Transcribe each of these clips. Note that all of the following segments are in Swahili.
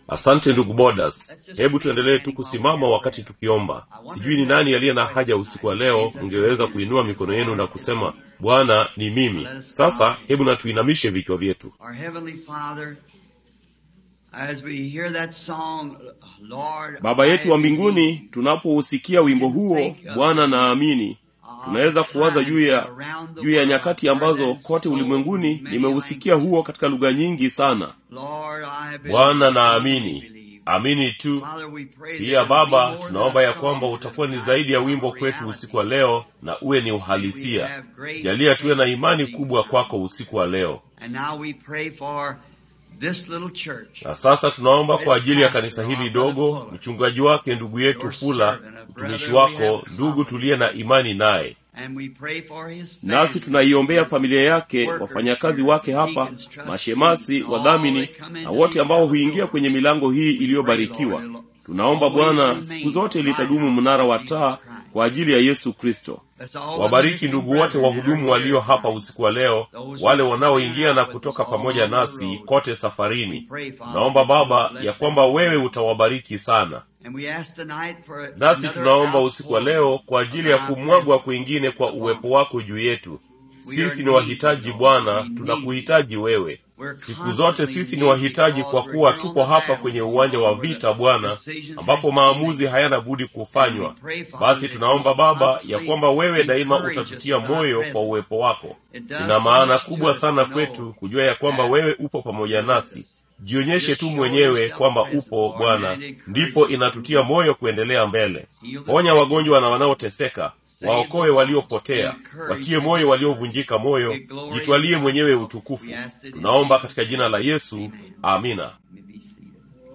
asante ndugu bodas hebu tuendelee tu kusimama wakati tukiomba sijui ni nani aliye na haja usiku wa leo mngeweza kuinua mikono yenu na kusema bwana ni mimi sasa hebu na tuinamishe vichwa vyetu Our Heavenly Father, as we hear that song, Lord, baba yetu wa I mbinguni believe, tunapousikia wimbo huo bwana naamini tunaweza kuwaza juu ya juu ya nyakati ambazo kote ulimwenguni nimeusikia huo katika lugha nyingi sana Lord, I believe, bwana I naamini believe. amini tu Father, we pray pia that it will be baba more than tunaomba a ya song kwamba tonight, utakuwa ni zaidi ya wimbo a kwetu reality. usiku wa leo na uwe ni uhalisia jalia tuwe na imani kubwa kwako usiku wa leo And now we pray for this little church. na sasa tunaomba kwa ajili ya kanisa hili dogo mchungaji wake ndugu yetu fula mtumishi wako ndugu tuliye na imani naye And we pray for his nasi family, tunaiombea his familia yake workers wafanyakazi here, wake hapa deacons, trustees, mashemasi all wadhamini that come na into wote these ambao double huingia doors. kwenye milango hii iliyobarikiwa tunaomba bwana siku zote litadumu mnara wa taa kwa ajili ya yesu kristo Let's all wabariki ndugu wote wahudumu walio hapa usiku wa leo wale wanaoingia na kutoka pamoja nasi kote safarini naomba baba ya kwamba wewe utawabariki sana And we ask tonight for nasi another tunaomba usiku wa leo outpour kwa ajili ya of our kumwagwa presence. kwingine kwa uwepo wako juu yetu sisi ni wahitaji bwana tunakuhitaji wewe siku zote sisi ni wahitaji kwa kuwa tupo hapa kwenye uwanja wa vita bwana ambapo maamuzi hayana budi kufanywa basi tunaomba baba ya kwamba wewe daima utatutia moyo kwa uwepo wako ina maana kubwa sana kwetu kujua ya kwamba wewe upo pamoja nasi jionyeshe tu mwenyewe kwamba upo bwana ndipo inatutia moyo kuendelea mbele ponya wagonjwa na wanaoteseka waokoe waliopotea watie moyo waliovunjika moyo jitwalie mwenyewe utukufu tunaomba katika jina la yesu amina You may be seated.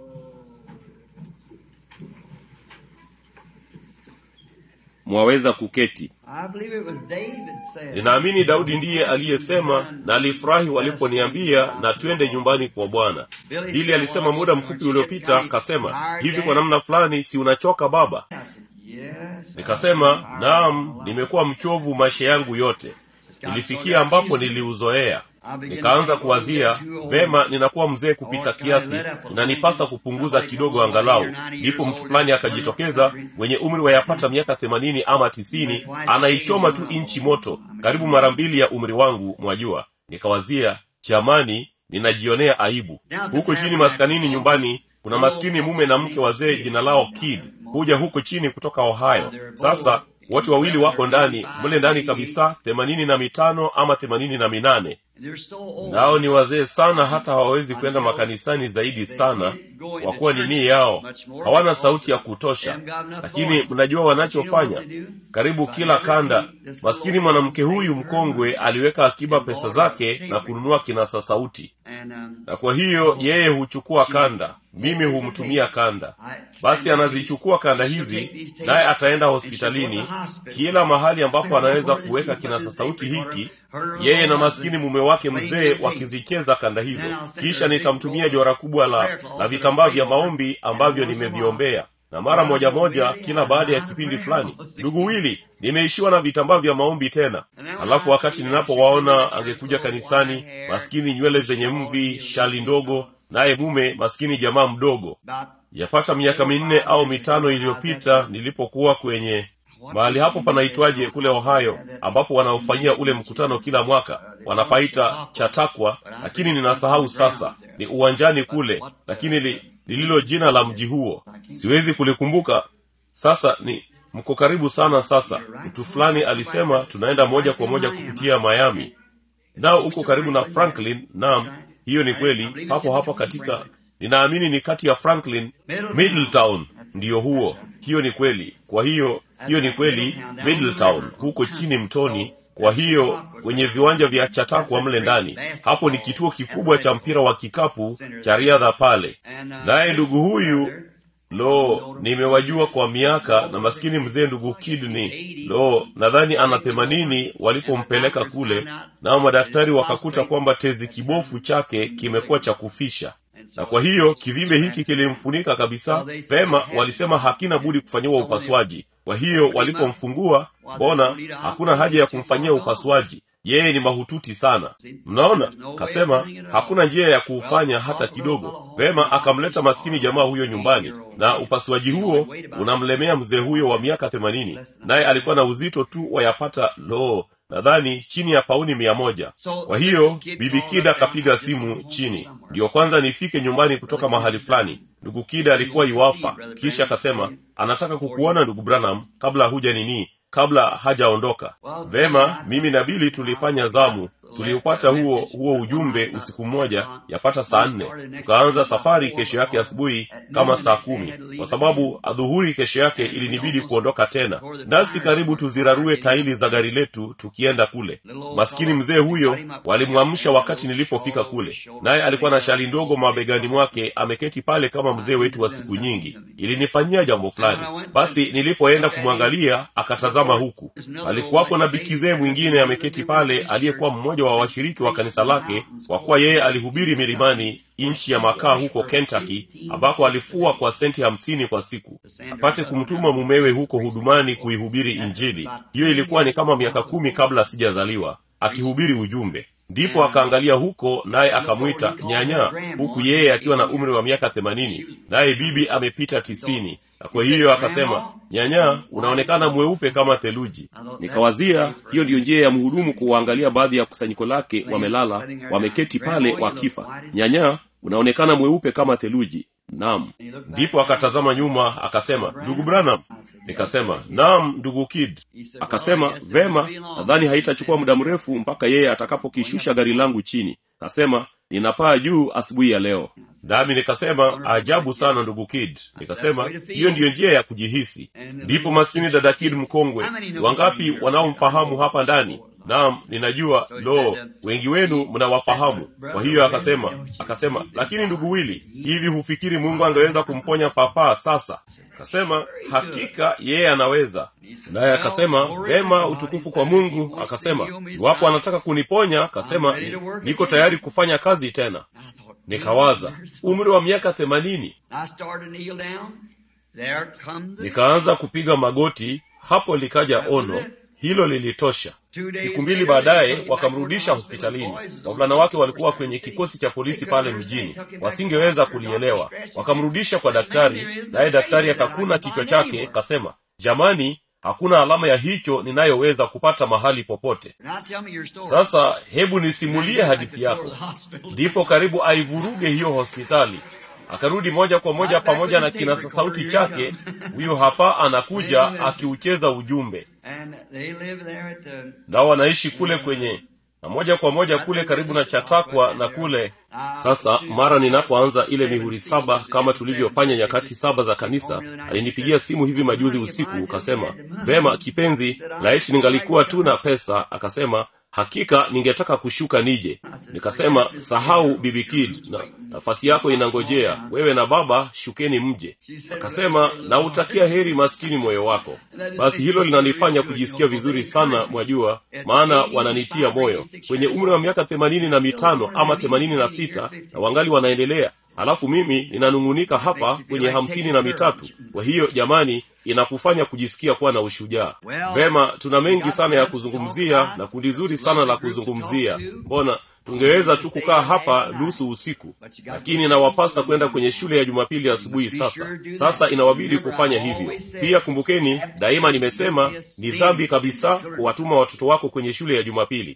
mwaweza kuketi I believe it was David said. ninaamini daudi ndiye aliyesema na alifurahi waliponiambia na twende nyumbani kwa bwana hili alisema muda mfupi uliopita akasema hivi kwa namna fulani si unachoka baba I said, yes. nikasema naam nimekuwa mchovu maisha yangu yote nilifikia ambapo niliuzoea nikaanza kuwazia vema ninakuwa mzee kupita kiasi inanipasa kupunguza kidogo angalau ndipo mtu fulani akajitokeza mwenye umri wa yapata miaka themanini ama tisini anaichoma tu inchi moto karibu mara mbili ya umri wangu mwajua nikawazia chamani ninajionea aibu huko chini maskanini nyumbani kuna maskini mume na mke wazee jina lao kid huja huko chini kutoka ohio sasa wote wawili wako ndani mle ndani kabisa themanini na mitano ama themanini na minane They're so old. nao ni wazee sana hata hawawezi kwenda makanisani zaidi sana kwa kuwa nini yao hawana sauti ya kutosha lakini mnajua wanachofanya karibu kila kanda maskini mwanamke huyu mkongwe aliweka akiba pesa zake na kununua kinasa sauti And, um, na kwa hiyo yeye huchukua kanda mimi humtumia kanda basi anazichukua kanda hizi naye ataenda hospitalini kila mahali ambapo anaweza kuweka kinasa sauti hiki yeye na maskini mume wake mzee wakizicheza kanda hizo kisha nitamtumia jora kubwa la, la vitambaa vya maombi ambavyo nimeviombea na mara moja moja kila baada ya kipindi fulani ndugu wili nimeishiwa na vitambaa vya maombi tena halafu wakati ninapowaona angekuja kanisani maskini nywele zenye mvi shali ndogo naye mume maskini jamaa mdogo about yapata miaka minne au mitano iliyopita nilipokuwa kwenye mahali hapo panaitwaje kule ohio ambapo wanaofanyia ule mkutano kila mwaka wanapaita chatakwa lakini ninasahau sasa ni uwanjani kule lakini li, lililo jina la mji huo siwezi kulikumbuka sasa ni mko karibu sana sasa mtu fulani alisema tunaenda moja kwa moja kupitia miami nao uko karibu na franklin naam hiyo ni kweli hapo hapo katika ninaamini ni kati ya franklin middletown ndiyo huo hiyo ni kweli kwa hiyo hiyo ni kweli middletown huko chini mtoni kwa hiyo kwenye viwanja vya chatakwa mle ndani hapo ni kituo kikubwa cha mpira wa kikapu cha riadha pale naye ndugu huyu lo nimewajua kwa miaka na maskini mzee ndugu kidney lo nadhani ana themanini walipompeleka kule nao madaktari wakakuta kwamba tezi kibofu chake kimekuwa cha kufisha na kwa hiyo kivimbe hiki kilimfunika kabisa pema walisema hakina budi kufanyiwa upasuaji kwa hiyo walipomfungua mbona hakuna haja ya kumfanyia upasuaji yeye ni mahututi sana mnaona kasema hakuna njia ya kuufanya hata kidogo vema akamleta maskini jamaa huyo nyumbani na upasuaji huo unamlemea mzee huyo wa miaka themanini naye alikuwa na uzito tu wayapata loo nadhani chini ya pauni mia moja kwa hiyo bibi kida akapiga simu chini ndiyo kwanza nifike nyumbani kutoka mahali fulani ndugu kida alikuwa iwafa kisha akasema anataka kukuona ndugu branham kabla huja nini kabla hajaondoka vema mimi na bili tulifanya zamu tuliupata huo huo ujumbe usiku mmoja yapata saa nne tukaanza safari kesho yake asubuhi kama saa kumi kwa sababu adhuhuri kesho yake ilinibidi kuondoka tena nasi karibu tuzirarue taili za gari letu tukienda kule maskini mzee huyo walimwamsha wakati nilipofika kule naye alikuwa na shali ndogo mabegani mwake ameketi pale kama mzee wetu wa siku nyingi ilinifanyia jambo fulani basi nilipoenda kumwangalia akatazama huku alikuwapo na bikizee mwingine ameketi pale aliyekuwa mmoja wa washiriki wa kanisa lake kwa kuwa yeye alihubiri milimani nchi ya makaa huko kentucky ambako alifua kwa senti hamsini kwa siku apate kumtuma mumewe huko hudumani kuihubiri injili hiyo ilikuwa ni kama miaka kumi kabla sijazaliwa akihubiri ujumbe ndipo akaangalia huko naye akamwita nyanya huku yeye akiwa na umri wa miaka themanini naye bibi amepita tisini na kwa hiyo akasema nyanya unaonekana mweupe kama theluji nikawazia hiyo ndiyo njia ya mhudumu kuwaangalia baadhi ya kusanyiko lake wamelala wameketi pale wakifa nyanya unaonekana mweupe kama theluji nam ndipo akatazama nyuma akasema ndugu branham nikasema nam ndugu kid akasema vema nadhani haitachukua muda mrefu mpaka yeye atakapokishusha gari langu chini kasema ninapaa juu asubuhi ya leo nami nikasema ajabu sana ndugu kid nikasema hiyo ndiyo njia ya kujihisi ndipo maskini dada kid mkongwe wangapi wanaomfahamu hapa ndani naam ninajua lo wengi wenu mnawafahamu kwa hiyo akasema akasema lakini ndugu wili hivi hufikiri mungu angeweza kumponya papaa sasa akasema hakika yeye anaweza naye akasema vema utukufu kwa mungu akasema iwapo anataka kuniponya akasema niko tayari kufanya kazi tena nikawaza umri wa miaka themanini nikaanza kupiga magoti hapo likaja ono hilo lilitosha siku mbili baadaye wakamrudisha hospitalini wavulana wake walikuwa kwenye kikosi cha polisi pale mjini wasingeweza kulielewa wakamrudisha kwa daktari naye daktari akakuna kichwa chake kasema jamani hakuna alama ya hicho ninayoweza kupata mahali popote sasa hebu nisimulie hadithi yako ndipo karibu aivuruge hiyo hospitali akarudi moja kwa moja pamoja na kinasa sauti chake huyo hapa anakuja akiucheza ujumbe nao wanaishi kule kwenye na moja kwa moja kule karibu na chatakwa na kule sasa mara ninapoanza ile mihuri saba kama tulivyofanya nyakati saba za kanisa alinipigia simu hivi majuzi usiku akasema vema kipenzi laiti ningalikuwa tu na pesa akasema hakika ningetaka kushuka nije nikasema sahau bibi kid na nafasi yako inangojea wewe na baba shukeni mje akasema nautakia heri maskini moyo wako basi hilo linanifanya kujisikia vizuri sana mwajua maana wananitia moyo kwenye umri wa miaka themanini na mitano ama themanini na sita na wangali wanaendelea halafu mimi ninanung'unika hapa kwenye hamsini na mitatu kwa hiyo jamani inakufanya kujisikia kuwa na ushujaa vema tuna mengi sana ya kuzungumzia na kundi zuri sana la kuzungumzia mbona tungeweza tu kukaa hapa nusu usiku lakini inawapasa kwenda kwenye shule ya jumapili asubuhi sasa sasa inawabidi kufanya hivyo pia kumbukeni daima nimesema ni dhambi kabisa kuwatuma watoto wako kwenye shule ya jumapili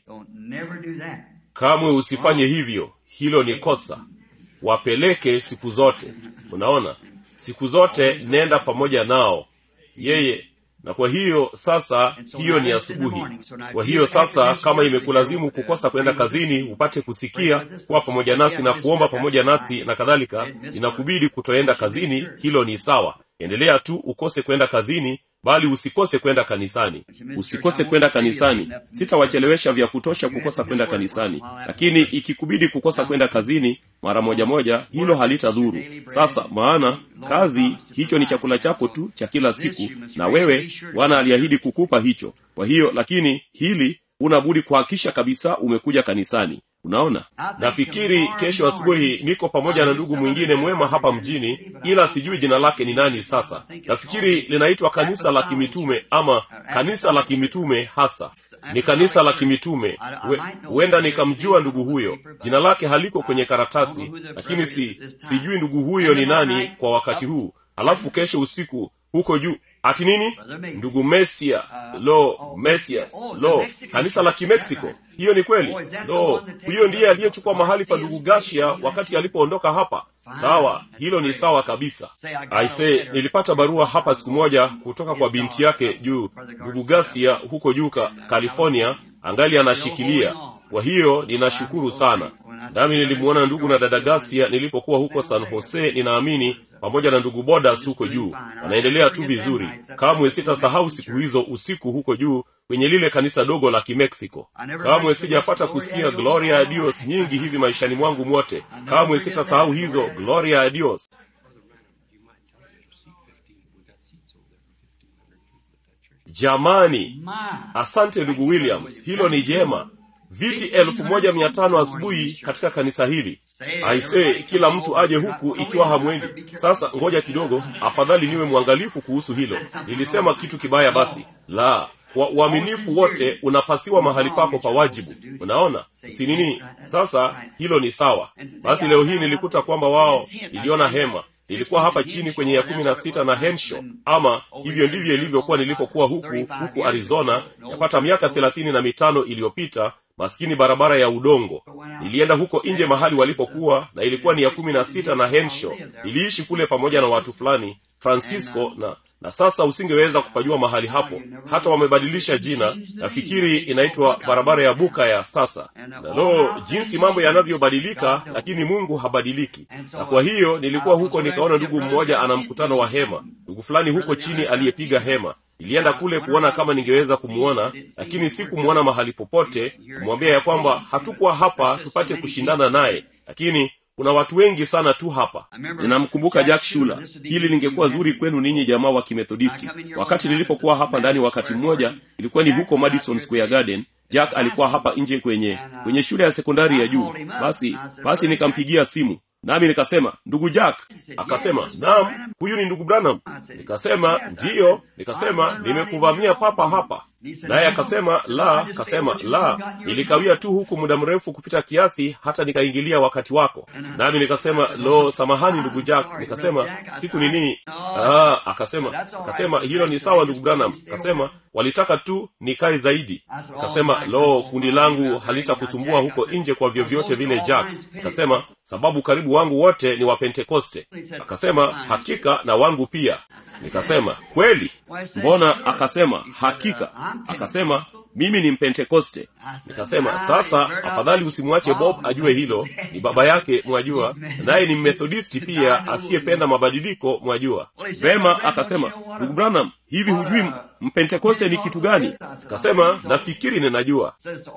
kamwe usifanye hivyo hilo ni kosa wapeleke siku zote unaona siku zote nenda pamoja nao yeye na kwa hiyo sasa hiyo ni asubuhi kwa hiyo sasa kama imekulazimu kukosa kwenda kazini upate kusikia kuwa pamoja nasi na kuomba pamoja nasi na kadhalika inakubidi kutoenda kazini hilo ni sawa endelea tu ukose kwenda kazini bali usikose kwenda kanisani usikose kwenda kanisani sitawachelewesha vya kutosha kukosa kwenda kanisani lakini ikikubidi kukosa kwenda kazini mara moja moja hilo halitadhuru sasa maana kazi hicho ni chakula chako tu cha kila siku na wewe bwana aliahidi kukupa hicho kwa hiyo lakini hili unabudi kuhakisha kabisa umekuja kanisani unaona nafikiri kesho asubuhi niko pamoja na ndugu mwingine mwema hapa mjini ila sijui jina lake ni nani sasa nafikiri linaitwa kanisa la kimitume ama kanisa la kimitume hasa ni kanisa la kimitume We- huenda nikamjua ndugu huyo jina lake haliko kwenye karatasi lakini si sijui ndugu huyo ni nani kwa wakati huu alafu kesho usiku huko juu ati nini ndugu mesia lo mesia lo kanisa la kimeksiko hiyo ni kweli lo huyo ndiye aliyechukua mahali pa ndugu gashia wakati alipoondoka hapa sawa hilo ni sawa kabisa aise nilipata barua hapa siku moja kutoka kwa binti yake juu ndugu gasia huko juu ka california angali anashikilia kwa hiyo ninashukuru sana nami nilimwona ndugu na dada gasia nilipokuwa huko san jose ninaamini pamoja na ndugu bodas huko juu wanaendelea tu vizuri kamwe sitasahau siku hizo usiku huko juu kwenye lile kanisa dogo la kimeksiko kamwe sijapata kusikia gloria a dios nyingi hivi maishani mwangu mwote kamwe sitasahau hizo gloria a dios jamani asante ndugu williams hilo ni jema viti elfu moja mia tano asubuhi katika kanisa hili aise kila mtu aje huku ikiwa hamwendi sasa ngoja kidogo afadhali niwe mwangalifu kuhusu hilo nilisema kitu kibaya basi la wa uaminifu wote unapasiwa mahali pako pa wajibu unaona si nini sasa hilo ni sawa basi leo hii nilikuta kwamba wao niliona hema nilikuwa hapa chini kwenye ya kumi na sita na henshaw ama hivyo ndivyo ilivyokuwa nilipokuwa huku huku arizona yapata miaka thelathini na mitano iliyopita maskini barabara ya udongo nilienda huko nje mahali walipokuwa na ilikuwa ni ya kumi na sita na henshaw niliishi kule pamoja na watu fulani francisco na na sasa usingeweza kupajua mahali hapo hata wamebadilisha jina nafikiri inaitwa barabara ya buka ya sasa na lo jinsi mambo yanavyobadilika lakini mungu habadiliki na kwa hiyo nilikuwa huko nikaona ndugu mmoja ana mkutano wa hema ndugu fulani huko chini aliyepiga hema nilienda kule kuona kama ningeweza kumwona lakini sikumwona mahali popote kumwambia ya kwamba hatukuwa hapa tupate kushindana naye lakini kuna watu wengi sana tu hapa ninamkumbuka jack shula hili lingekuwa zuri kwenu ninyi jamaa wa kimethodisti wakati nilipokuwa hapa ndani wakati mmoja ilikuwa ni huko madison square garden jack alikuwa hapa nje kwenye kwenye shule ya sekondari ya juu basi basi nikampigia simu nami nikasema ndugu jack akasema naam huyu ni ndugu branham nikasema ndiyo nikasema nimekuvamia papa hapa naye akasema la akasema la nilikawia tu huku muda mrefu kupita kiasi hata nikaingilia wakati wako nami nikasema lo samahani ndugu jack nikasema siku nini ah, akasema akasema hilo ni sawa ndugu branham akasema walitaka tu nikae zaidi akasema lo kundi langu halitakusumbua huko nje kwa vyovyote vile jack akasema sababu karibu wangu wote ni wapentekoste akasema hakika na wangu pia nikasema kweli mbona akasema hakika akasema mimi ni mpentekoste nikasema sasa afadhali usimwache bob ajue hilo ni baba yake mwajua naye ni mmethodisti pia asiyependa mabadiliko mwajua vema akasema ndugu branham hivi hujui mpentekoste ni kitu gani akasema nafikiri ninajua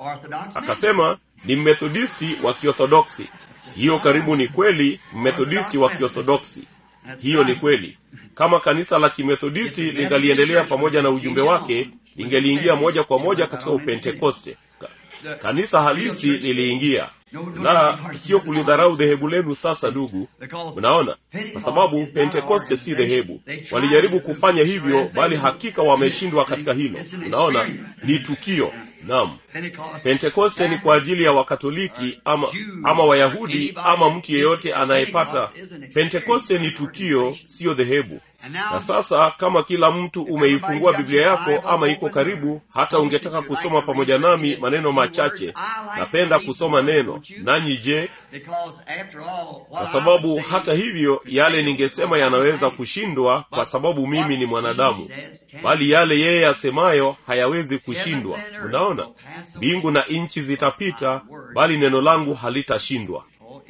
akasema ni mmethodisti wa kiorthodoksi hiyo karibu ni kweli mmethodisti wa kiorthodoksi hiyo ni kweli kama kanisa la kimethodisti lingaliendelea pamoja na ujumbe wake lingeliingia moja kwa moja katika upentekoste Ka- kanisa halisi liliingia na sio kulidharau dhehebu lenu sasa ndugu unaona kwa sababu pentekoste si dhehebu walijaribu kufanya hivyo bali hakika wameshindwa katika hilo unaona ni tukio naam pentekoste ni kwa ajili ya wakatoliki ama ama wayahudi ama mtu yeyote anayepata pentekoste ni tukio siyo dhehebu na sasa kama kila mtu umeifungua biblia yako ama iko karibu hata ungetaka kusoma pamoja nami maneno machache napenda kusoma neno nanyi je kwa sababu hata hivyo yale ningesema yanaweza kushindwa kwa sababu mimi ni mwanadamu bali yale yeye asemayo hayawezi kushindwa unaona mbingu na nchi zitapita bali neno langu halitashindwa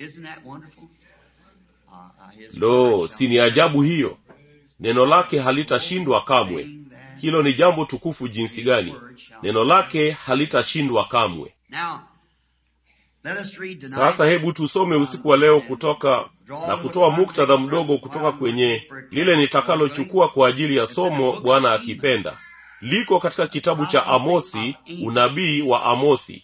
lo si ni ajabu hiyo neno lake halitashindwa kamwe hilo ni jambo tukufu jinsi gani neno lake halitashindwa kamwe sasa hebu tusome usiku wa leo kutoka na kutoa muktadha mdogo kutoka kwenye lile nitakalochukua kwa ajili ya somo bwana akipenda liko katika kitabu cha amosi unabii wa amosi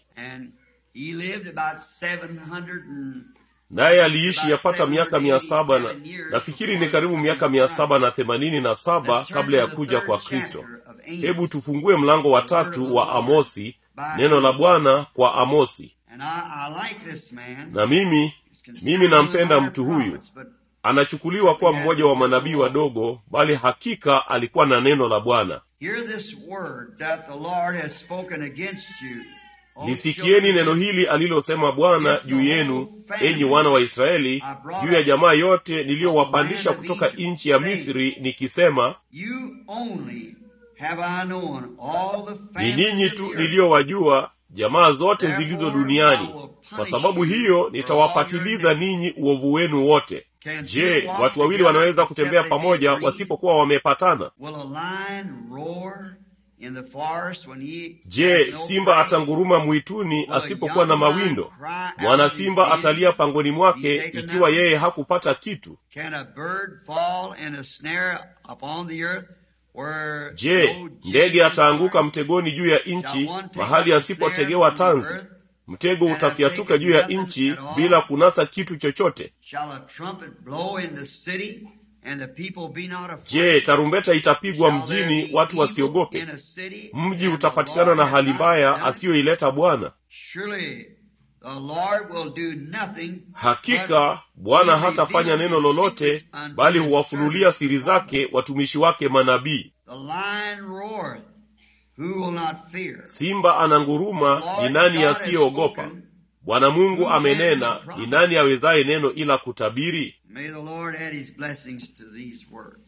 naye aliishi yapata miaka mia saba na nafikiri ni karibu miaka mia saba na themanini na saba kabla ya kuja kwa kristo hebu tufungue mlango wa tatu wa amosi neno la bwana kwa amosi And I, I like this man. na mimi He's considered mimi one of the nampenda minor mtu huyu prophets, but anachukuliwa kuwa mmoja wa manabii wadogo bali hakika alikuwa na neno la bwana Hear this word that the Lord has spoken against you. O lisikieni children neno hili alilosema bwana juu yenu enyi wana wa israeli juu ya jamaa yote niliyowapandisha kutoka nchi ya misri nikisema You only have I known all the ni families ninyi of tu the earth. niliyowajua jamaa zote zilizo duniani kwa sababu hiyo nitawapatiliza ninyi uovu wenu wote je watu wawili wanaweza kutembea pamoja wasipokuwa wamepatana Will a lion roar in the forest when he je has no simba prey? atanguruma mwituni asipokuwa na mawindo mwana simba atalia pangoni mwake ikiwa yeye hakupata kitu Can a bird fall in a snare upon the earth where je no ndege gin ataanguka is mtegoni juu ya nchi mahali asipotegewa tanzi mtego utafyatuka juu ya nchi bila kunasa kitu chochote Shall a trumpet blow in the city and the people be not afraid? je tarumbeta itapigwa Shall there mjini be watu evil wasiogope in a city mji and the utapatikana Lord na hath hali not mbaya done it? asiyoileta bwana Surely the Lord will do nothing hakika but bwana he hatafanya revealed neno his lolote secrets unto bali his huwafunulia servants siri the zake prophets. watumishi wake manabii The lion roareth, who will not fear? simba ananguruma ni nani asiyeogopa bwana mungu amenena ni nani awezaye neno ila kutabiri May the Lord add his blessings to these words.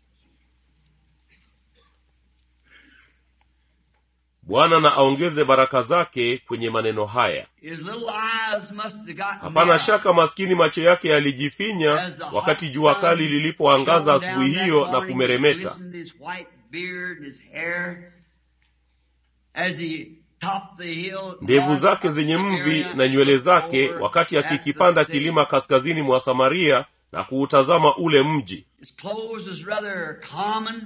bwana na aongeze baraka zake kwenye maneno haya His little eyes must have gotten hapana narrow shaka maskini macho yake yalijifinya as the hot wakati jua sun kali lilipoangaza shone asubuhi down that hiyo na morning, kumeremeta glistened his white beard and his hair as he topped the hill ndevu north zake of zenye mvi Samaria na nywele zake over wakati at the akikipanda city. kilima kaskazini mwa samaria na kuutazama ule mji His clothes was rather common,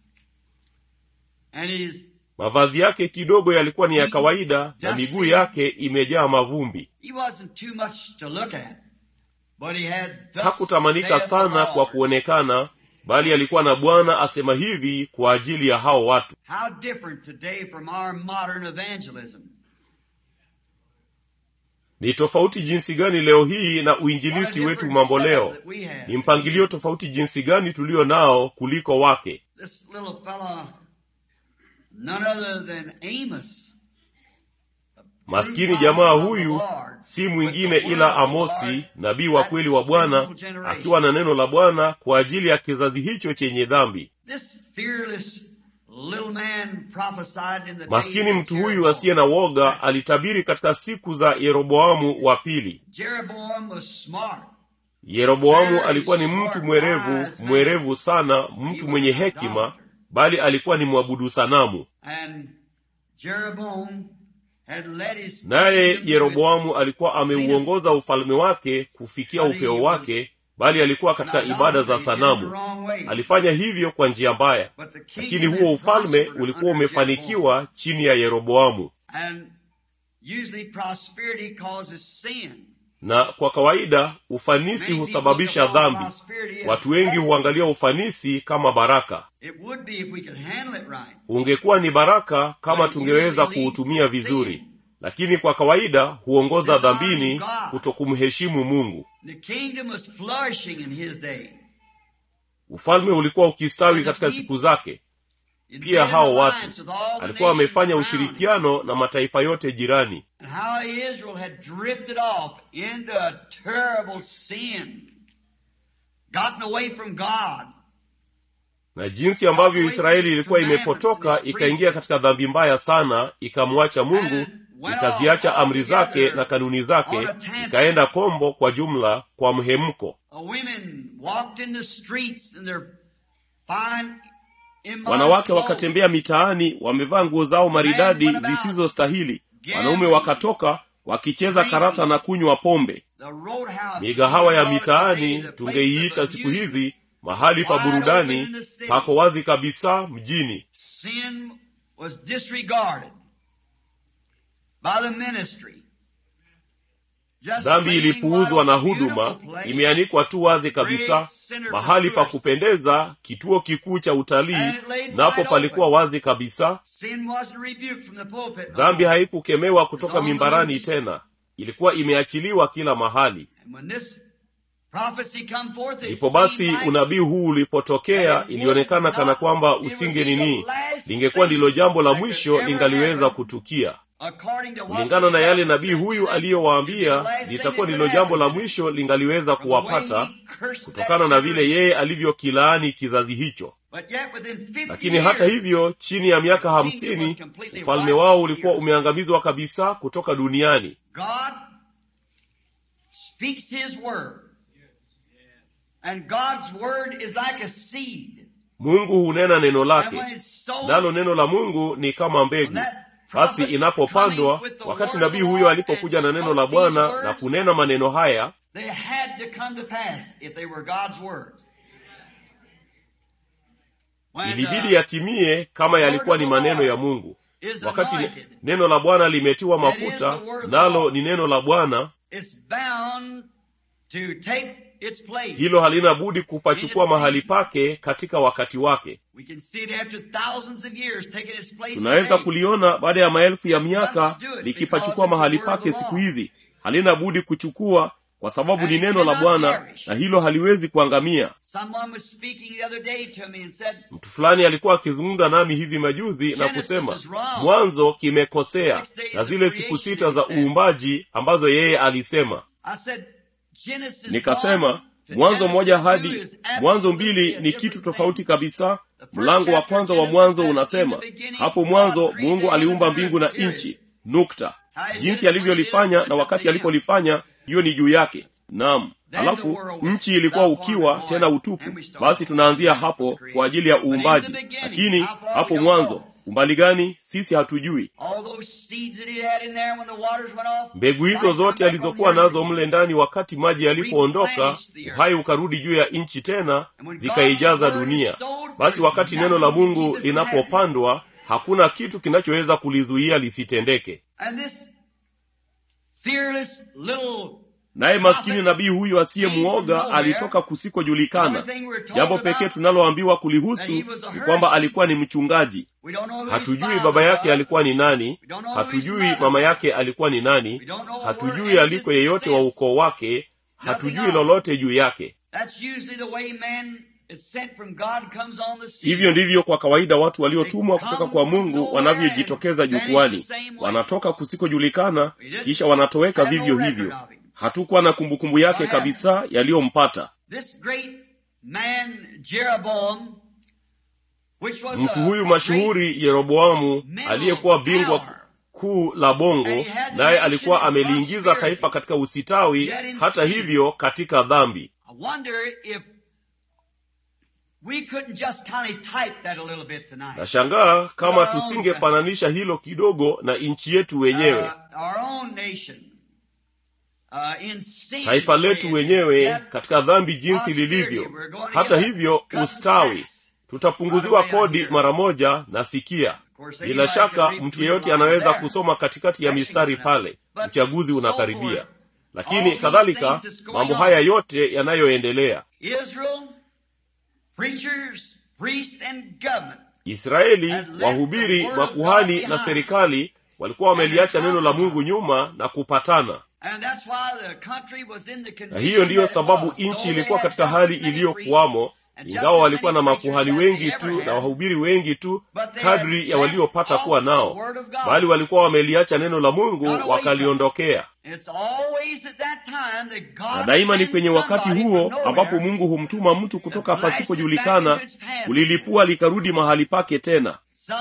and his mavazi yake kidogo yalikuwa ni ya kawaida na miguu yake imejaa mavumbi he wasn't too much to look at, but he had thus hakutamanika saith the sana kwa Lord. kuonekana bali alikuwa na bwana asema hivi kwa ajili ya hao watu How different today from our modern evangelism. ni tofauti jinsi gani leo hii na What a uinjilisti different wetu mambo setup leo that we have. ni mpangilio tofauti jinsi gani tulio nao kuliko wake This little fella, none other than Amos. maskini jamaa huyu si mwingine ila amosi nabii wa kweli wa bwana akiwa na neno la bwana kwa ajili ya kizazi hicho chenye dhambi This fearless little man prophesied in the maskini days of mtu huyu Jeroboam. asiye na woga alitabiri katika siku za yeroboamu wa pili Jeroboam was smart. yeroboamu alikuwa ni mtu mwerevu mwerevu sana mtu mwenye hekima bali alikuwa ni mwabudu sanamu And Jeroboam had led his naye kingdom to yeroboamu alikuwa ameuongoza ufalme wake kufikia upeo wake bali alikuwa its katika ibada za idolatry in the sanamu wrong way. alifanya hivyo kwa njia mbaya But the kingdom lakini had huo ufalme prospered ulikuwa under Jeroboam. umefanikiwa chini ya yeroboamu And usually prosperity causes sin. na kwa kawaida ufanisi Many husababisha people look upon dhambi prosperity as watu wengi blessing. huangalia ufanisi kama baraka It would be if we could handle it right. ungekuwa ni baraka kama But it tungeweza usually leads kuutumia to vizuri sin. lakini kwa kawaida huongoza Dishonoring dhambini God. kutokumheshimu mungu The kingdom was flourishing in his day. ufalme ulikuwa ukistawi katika siku zake It pia made hao an watu alliance with all the alikuwa nations amefanya around him. ushirikiano na mataifa yote jirani And how Israel had drifted off into a terrible sin, gotten away from God. na jinsi ambavyo israeli ilikuwa imepotoka ikaingia katika dhambi mbaya sana ikamwacha mungu ikaziacha amri zake na kanuni zake ikaenda kombo kwa jumla kwa mhemko Uh, women walked in the streets in their fine immodest wanawake clothes. wakatembea mitaani wamevaa nguo zao maridadi zisizostahili wanaume wakatoka wakicheza karata na kunywa pombe The roadhouse migahawa ya today, mitaani the tungeiita place of siku hizi amusement. mahali pa Wide burudani open in the city. pako wazi kabisa mjini Sin was disregarded by the ministry. Just dhambi plain ilipuuzwa na what a huduma beautiful place. imeanikwa tu wazi kabisa Great mahali pa kupendeza kituo kikuu cha utalii napo palikuwa wazi kabisa dhambi haikukemewa kutoka mimbarani tena ilikuwa imeachiliwa kila mahali ndipo basi unabii huu ulipotokea ilionekana kana kwamba usinge nini lingekuwa ndilo jambo la mwisho lingaliweza kutukia kulingana na yale nabii huyu aliyowaambia litakuwa ndilo jambo la mwisho lingaliweza kuwapata kutokana na vile yeye alivyokilaani kizazi hicho lakini hata hivyo chini ya miaka hamsini ufalme wao ulikuwa umeangamizwa kabisa kutoka duniani mungu hunena neno lake nalo neno la mungu ni kama mbegu basi inapopandwa wakati nabii huyo alipokuja na neno la bwana na kunena maneno haya ilibidi yatimie kama yalikuwa ni maneno ya mungu wakati neno la bwana limetiwa mafuta nalo ni neno la bwana hilo halina budi kupachukua mahali pake katika wakati wake tunaweza kuliona baada ya maelfu ya miaka likipachukua mahali pake siku hizi halina budi kuchukua kwa sababu ni neno la bwana na hilo haliwezi kuangamia mtu fulani alikuwa akizungumza nami hivi majuzi na kusema mwanzo kimekosea na zile siku sita za uumbaji ambazo yeye alisema nikasema mwanzo moja hadi mwanzo mbili ni kitu tofauti kabisa mlango wa kwanza wa mwanzo unasema hapo mwanzo mungu aliumba mbingu na nchi nukta jinsi alivyolifanya na wakati alipolifanya hiyo ni juu yake naam halafu nchi ilikuwa ukiwa tena utupu basi tunaanzia hapo kwa ajili ya uumbaji lakini hapo mwanzo umbali gani sisi hatujui mbegu hizo zote alizokuwa nazo mle ndani wakati maji yalipoondoka uhai ukarudi juu ya nchi tena zikaijaza dunia basi wakati neno la mungu linapopandwa hakuna kitu kinachoweza kulizuia lisitendeke naye maskini nabii huyu asiyemuoga alitoka kusikojulikana jambo pekee tunaloambiwa kulihusu ni kwamba alikuwa ni mchungaji hatujui baba yake alikuwa ni nani hatujui mama yake alikuwa ni nani hatujui aliko yeyote wa ukoo wake hatujui lolote juu yake hivyo ndivyo kwa kawaida watu waliotumwa kutoka kwa mungu wanavyojitokeza jukwani wanatoka kusikojulikana kisha wanatoweka vivyo hivyo hatukuwa na kumbukumbu yake kabisa yaliyompata mtu huyu mashuhuri yeroboamu aliyekuwa bingwa kuu la bongo naye alikuwa ameliingiza taifa katika usitawi hata hivyo katika dhambi nashangaa kama tusingefananisha hilo kidogo na nchi yetu wenyewe taifa letu wenyewe katika dhambi jinsi lilivyo hata hivyo ustawi tutapunguziwa kodi mara moja na sikia bila shaka mtu yeyote anaweza kusoma katikati ya mistari pale uchaguzi unakaribia lakini kadhalika mambo haya yote yanayoendelea israeli wahubiri makuhani na serikali walikuwa wameliacha neno la mungu nyuma na kupatana na hiyo ndiyo sababu nchi ilikuwa katika hali iliyokuwamo ingawa walikuwa na makuhani wengi tu na wahubiri wengi tu kadri ya waliopata kuwa nao bali walikuwa wameliacha neno la mungu wakaliondokea na daima ni kwenye wakati huo ambapo mungu humtuma mtu kutoka pasipojulikana kulilipua likarudi mahali pake tena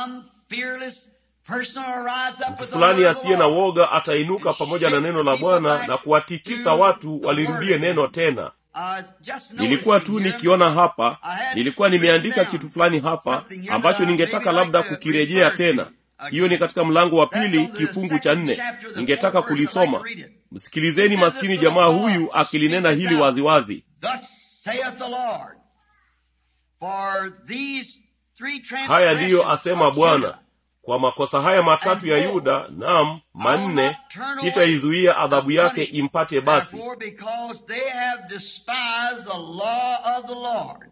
mtu fulani asiye na woga atainuka pamoja na neno la bwana na kuwatikisa watu walirudie neno tena nilikuwa tu nikiona hapa nilikuwa nimeandika kitu fulani hapa ambacho ningetaka labda kukirejea tena hiyo ni katika mlango wa pili kifungu cha nne ningetaka kulisoma msikilizeni maskini jamaa huyu akilinena hili waziwazi haya ndiyo asema bwana kwa makosa haya matatu ya yuda nam manne sitaizuia adhabu yake impate basi Therefore, because they have despised the law of the Lord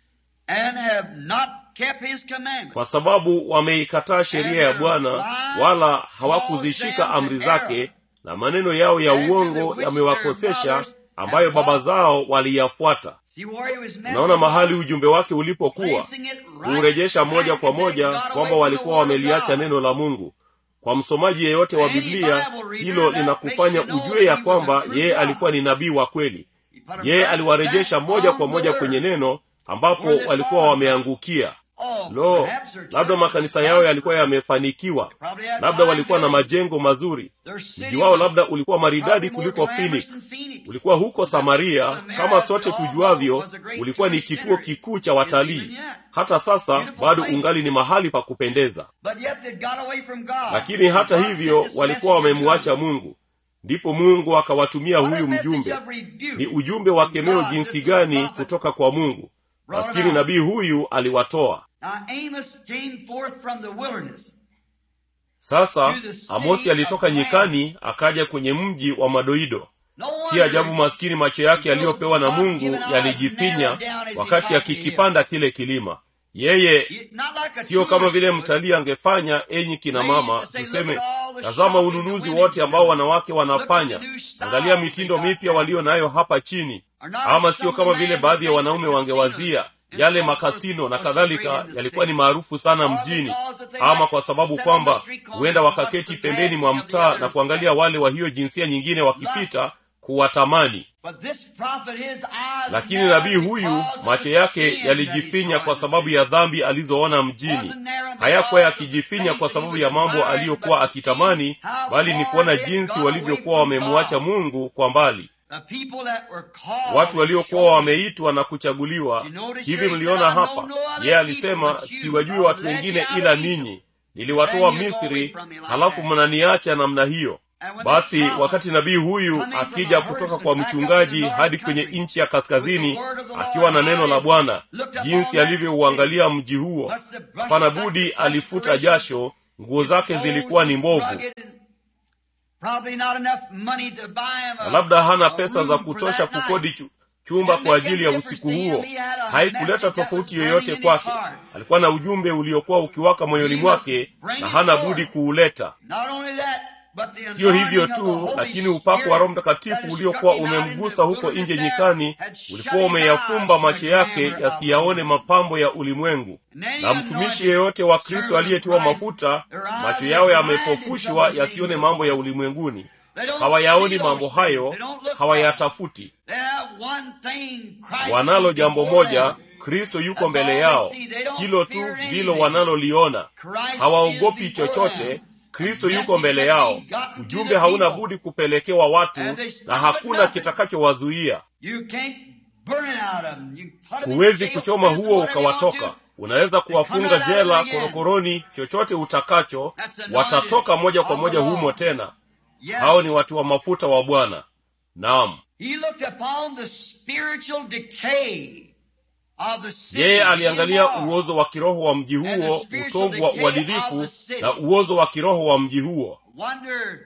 and have not kept his commandments. kwa sababu wameikataa sheria ya bwana wala hawakuzishika amri zake na maneno yao ya uongo yamewakosesha ambayo baba zao waliyafuata See where he was messing unaona mahali up? ujumbe wake ulipokuwa Placing it right kuurejesha moja back kwa and then moja got away kwamba from walikuwa the word of wameliacha God. neno la mungu kwa msomaji yeyote wa Any biblia Bible reader, hilo that linakufanya makes you know ujue ya he was a kwamba true yeye God. alikuwa ni nabii wa kweli He put 'em yeye right aliwarejesha back moja on kwa the moja word. kwenye neno ambapo Where they walikuwa fallen wameangukia Oh, lo perhaps their labda church makanisa was yao yalikuwa prosperous. yamefanikiwa Probably had labda fine walikuwa na buildings. majengo mazuri Their city mji wao was labda ulikuwa maridadi probably more kuliko glamorous phoenix than Phoenix. ulikuwa huko samaria Samaria, kama sote as we all tujuavyo know, was a great ulikuwa ni tourist kituo center. kikuu cha Is watalii even yet. hata sasa Beautiful bado place. ungali ni mahali pa kupendeza But yet they got away from God. lakini hata God hivyo sent this walikuwa messenger wamemwacha to them. mungu ndipo mungu akawatumia What a huyu message mjumbe of rebuke ni ujumbe wa from kemeo God, jinsi this gani prophet kutoka kwa mungu brought maskini about. nabii huyu aliwatoa Now Amos came forth from the wilderness. sasa To the city amosi alitoka of nyikani akaja kwenye mji wa madoido No si wonder ajabu maskini macho yake yaliyopewa na mungu yalijifinya wakati akikipanda kile kilima yeye He- not like a sio kama tourist vile would. mtalii angefanya enyi kina mama tuseme tazama ununuzi wote ambao wanawake wanafanya angalia mitindo mipya walio nayo hapa chini ama sio kama vile baadhi ya wanaume wangewazia yale makasino na kadhalika yalikuwa ni maarufu sana mjini ama kwa sababu kwamba huenda wakaketi pembeni mwa mtaa na kuangalia wale wa hiyo jinsia nyingine wakipita kuwatamani But this prophet, his eyes lakini narrowed nabii huyu because of macho the yake sin that he yalijifinya saw kwa in sababu the ya city. dhambi alizoona mjini Wasn't narrowed hayakuwa because of the yakijifinya things kwa that he sababu was ya mambo admiring, aliyokuwa but to see akitamani how bali ni far kuona they had jinsi gone away walivyokuwa from wamemwacha God. mungu kwa mbali The people that were called watu waliokuwa and wameitwa na kuchaguliwa You notice hivi here he mliona said, "I know hapa no other yeye people alisema but you. siwajui I watu led wengine you out ila of Egypt. ninyi niliwatoa Then you go away misri from me like halafu that." mnaniacha namna hiyo And when basi this prophet wakati nabii huyu coming from akija a kutoka herdsman kwa back up to mchungaji the north hadi kwenye country nchi ya with kaskazini the word of the Lord, akiwa na neno la eyes bwana looked upon jinsi that alivyouangalia mji huo must have brushed hapana back budi the alifuta perspiration. jasho nguo zake His zilikuwa ni clothes mbovu rugged and Probably not enough money to buy him na a, labda hana a pesa room za for kutosha that night. kukodi chu, chumba Didn't kwa make ajili any ya difference usiku to him. huo He had a haikuleta message that tofauti was yoyote burning in kwake his heart. alikuwa na ujumbe uliokuwa ukiwaka moyoni He mwake must bring na it hana forth. budi kuuleta Not only that, but the siyo hivyo anointing of the tu Holy lakini upako wa roho Spirit mtakatifu that had uliokuwa struck him out in umemgusa the huko wilderness nje there nyikani had shut ulikuwa his eyes umeyafumba to the macho yake glamour of the yasiyaone world. mapambo ya ulimwengu And any na mtumishi anointed yeyote wa kristo servant of aliyetiwa Christ, mafuta their eyes macho are yao blinded from yamepofushwa the yasione things of mambo ya God. ulimwenguni They don't hawayaoni see those mambo things. hayo They don't look for them. hawayatafuti They have one thing, Christ wanalo is jambo before moja them. kristo yuko That's mbele all yao they see. They don't hilo tu fear ndilo anything. wanaloliona Christ hawaogopi is before chochote them. kristo The yuko mbele message yao must be gotten to ujumbe the hauna people. budi kupelekewa watu And they stop na at hakuna nothing. kitakachowazuia You can't burn it out of them. You can put them in huwezi jail, kuchoma prison, huo whatever you want ukawatoka to. unaweza kuwafunga come out jela again. korokoroni chochote utakacho That's anointed watatoka moja kwa of moja the humo Lord. tena Yes. hao ni watu wa mafuta wa bwana naam He looked upon the spiritual decay of the city yeye in aliangalia war. uozo wa kiroho wa mji And the huo spiritual utovu wa decay uadilifu of the city. na uozo wa kiroho wa mji huo Wonder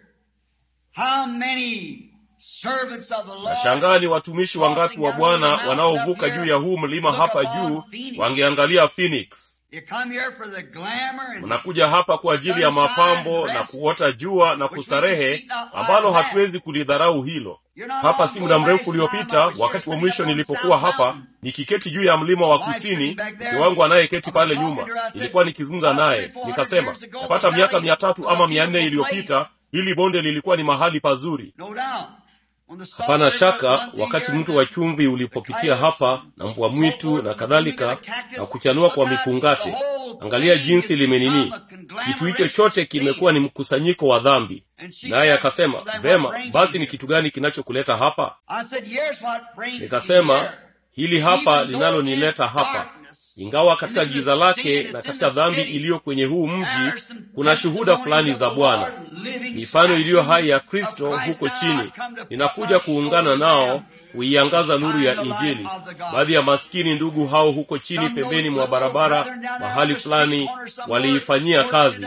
how many servants of the Lord nashangaa ni watumishi wangapi wa bwana wanaovuka juu ya huu mlima hapa juu wangeangalia phoenix You come here for the glamour and mnakuja hapa kwa ajili ya mapambo na kuota jua na kustarehe ambalo hatuwezi kulidharau hilo hapa si muda mrefu uliopita wakati wa mwisho nilipokuwa hapa nikiketi juu ya mlima wa kusini mke wangu anayeketi pale nyuma nilikuwa nikizungumza naye nikasema napata miaka mia tatu ama mia nne iliyopita hili bonde lilikuwa ni mahali pazuri no doubt when the salt hapana river shaka runs through wakati here, mto wa chumvi ulipopitia hapa na mbwa mwitu na kadhalika na kuchanua kwa mipungate angalia jinsi limenini kitu hicho chote kimekuwa ni mkusanyiko wa dhambi naye akasema vema basi ni kitu gani kinachokuleta hapa I said, "Here's what brings me nikasema here." hili hapa linalonileta hapa ingawa katika giza lake na katika dhambi iliyo kwenye huu mji kuna shuhuda fulani za bwana mifano iliyo hai ya kristo huko chini ninakuja kuungana nao kuiangaza nuru ya injili baadhi ya maskini ndugu hao huko chini pembeni mwa barabara mahali fulani waliifanyia kazi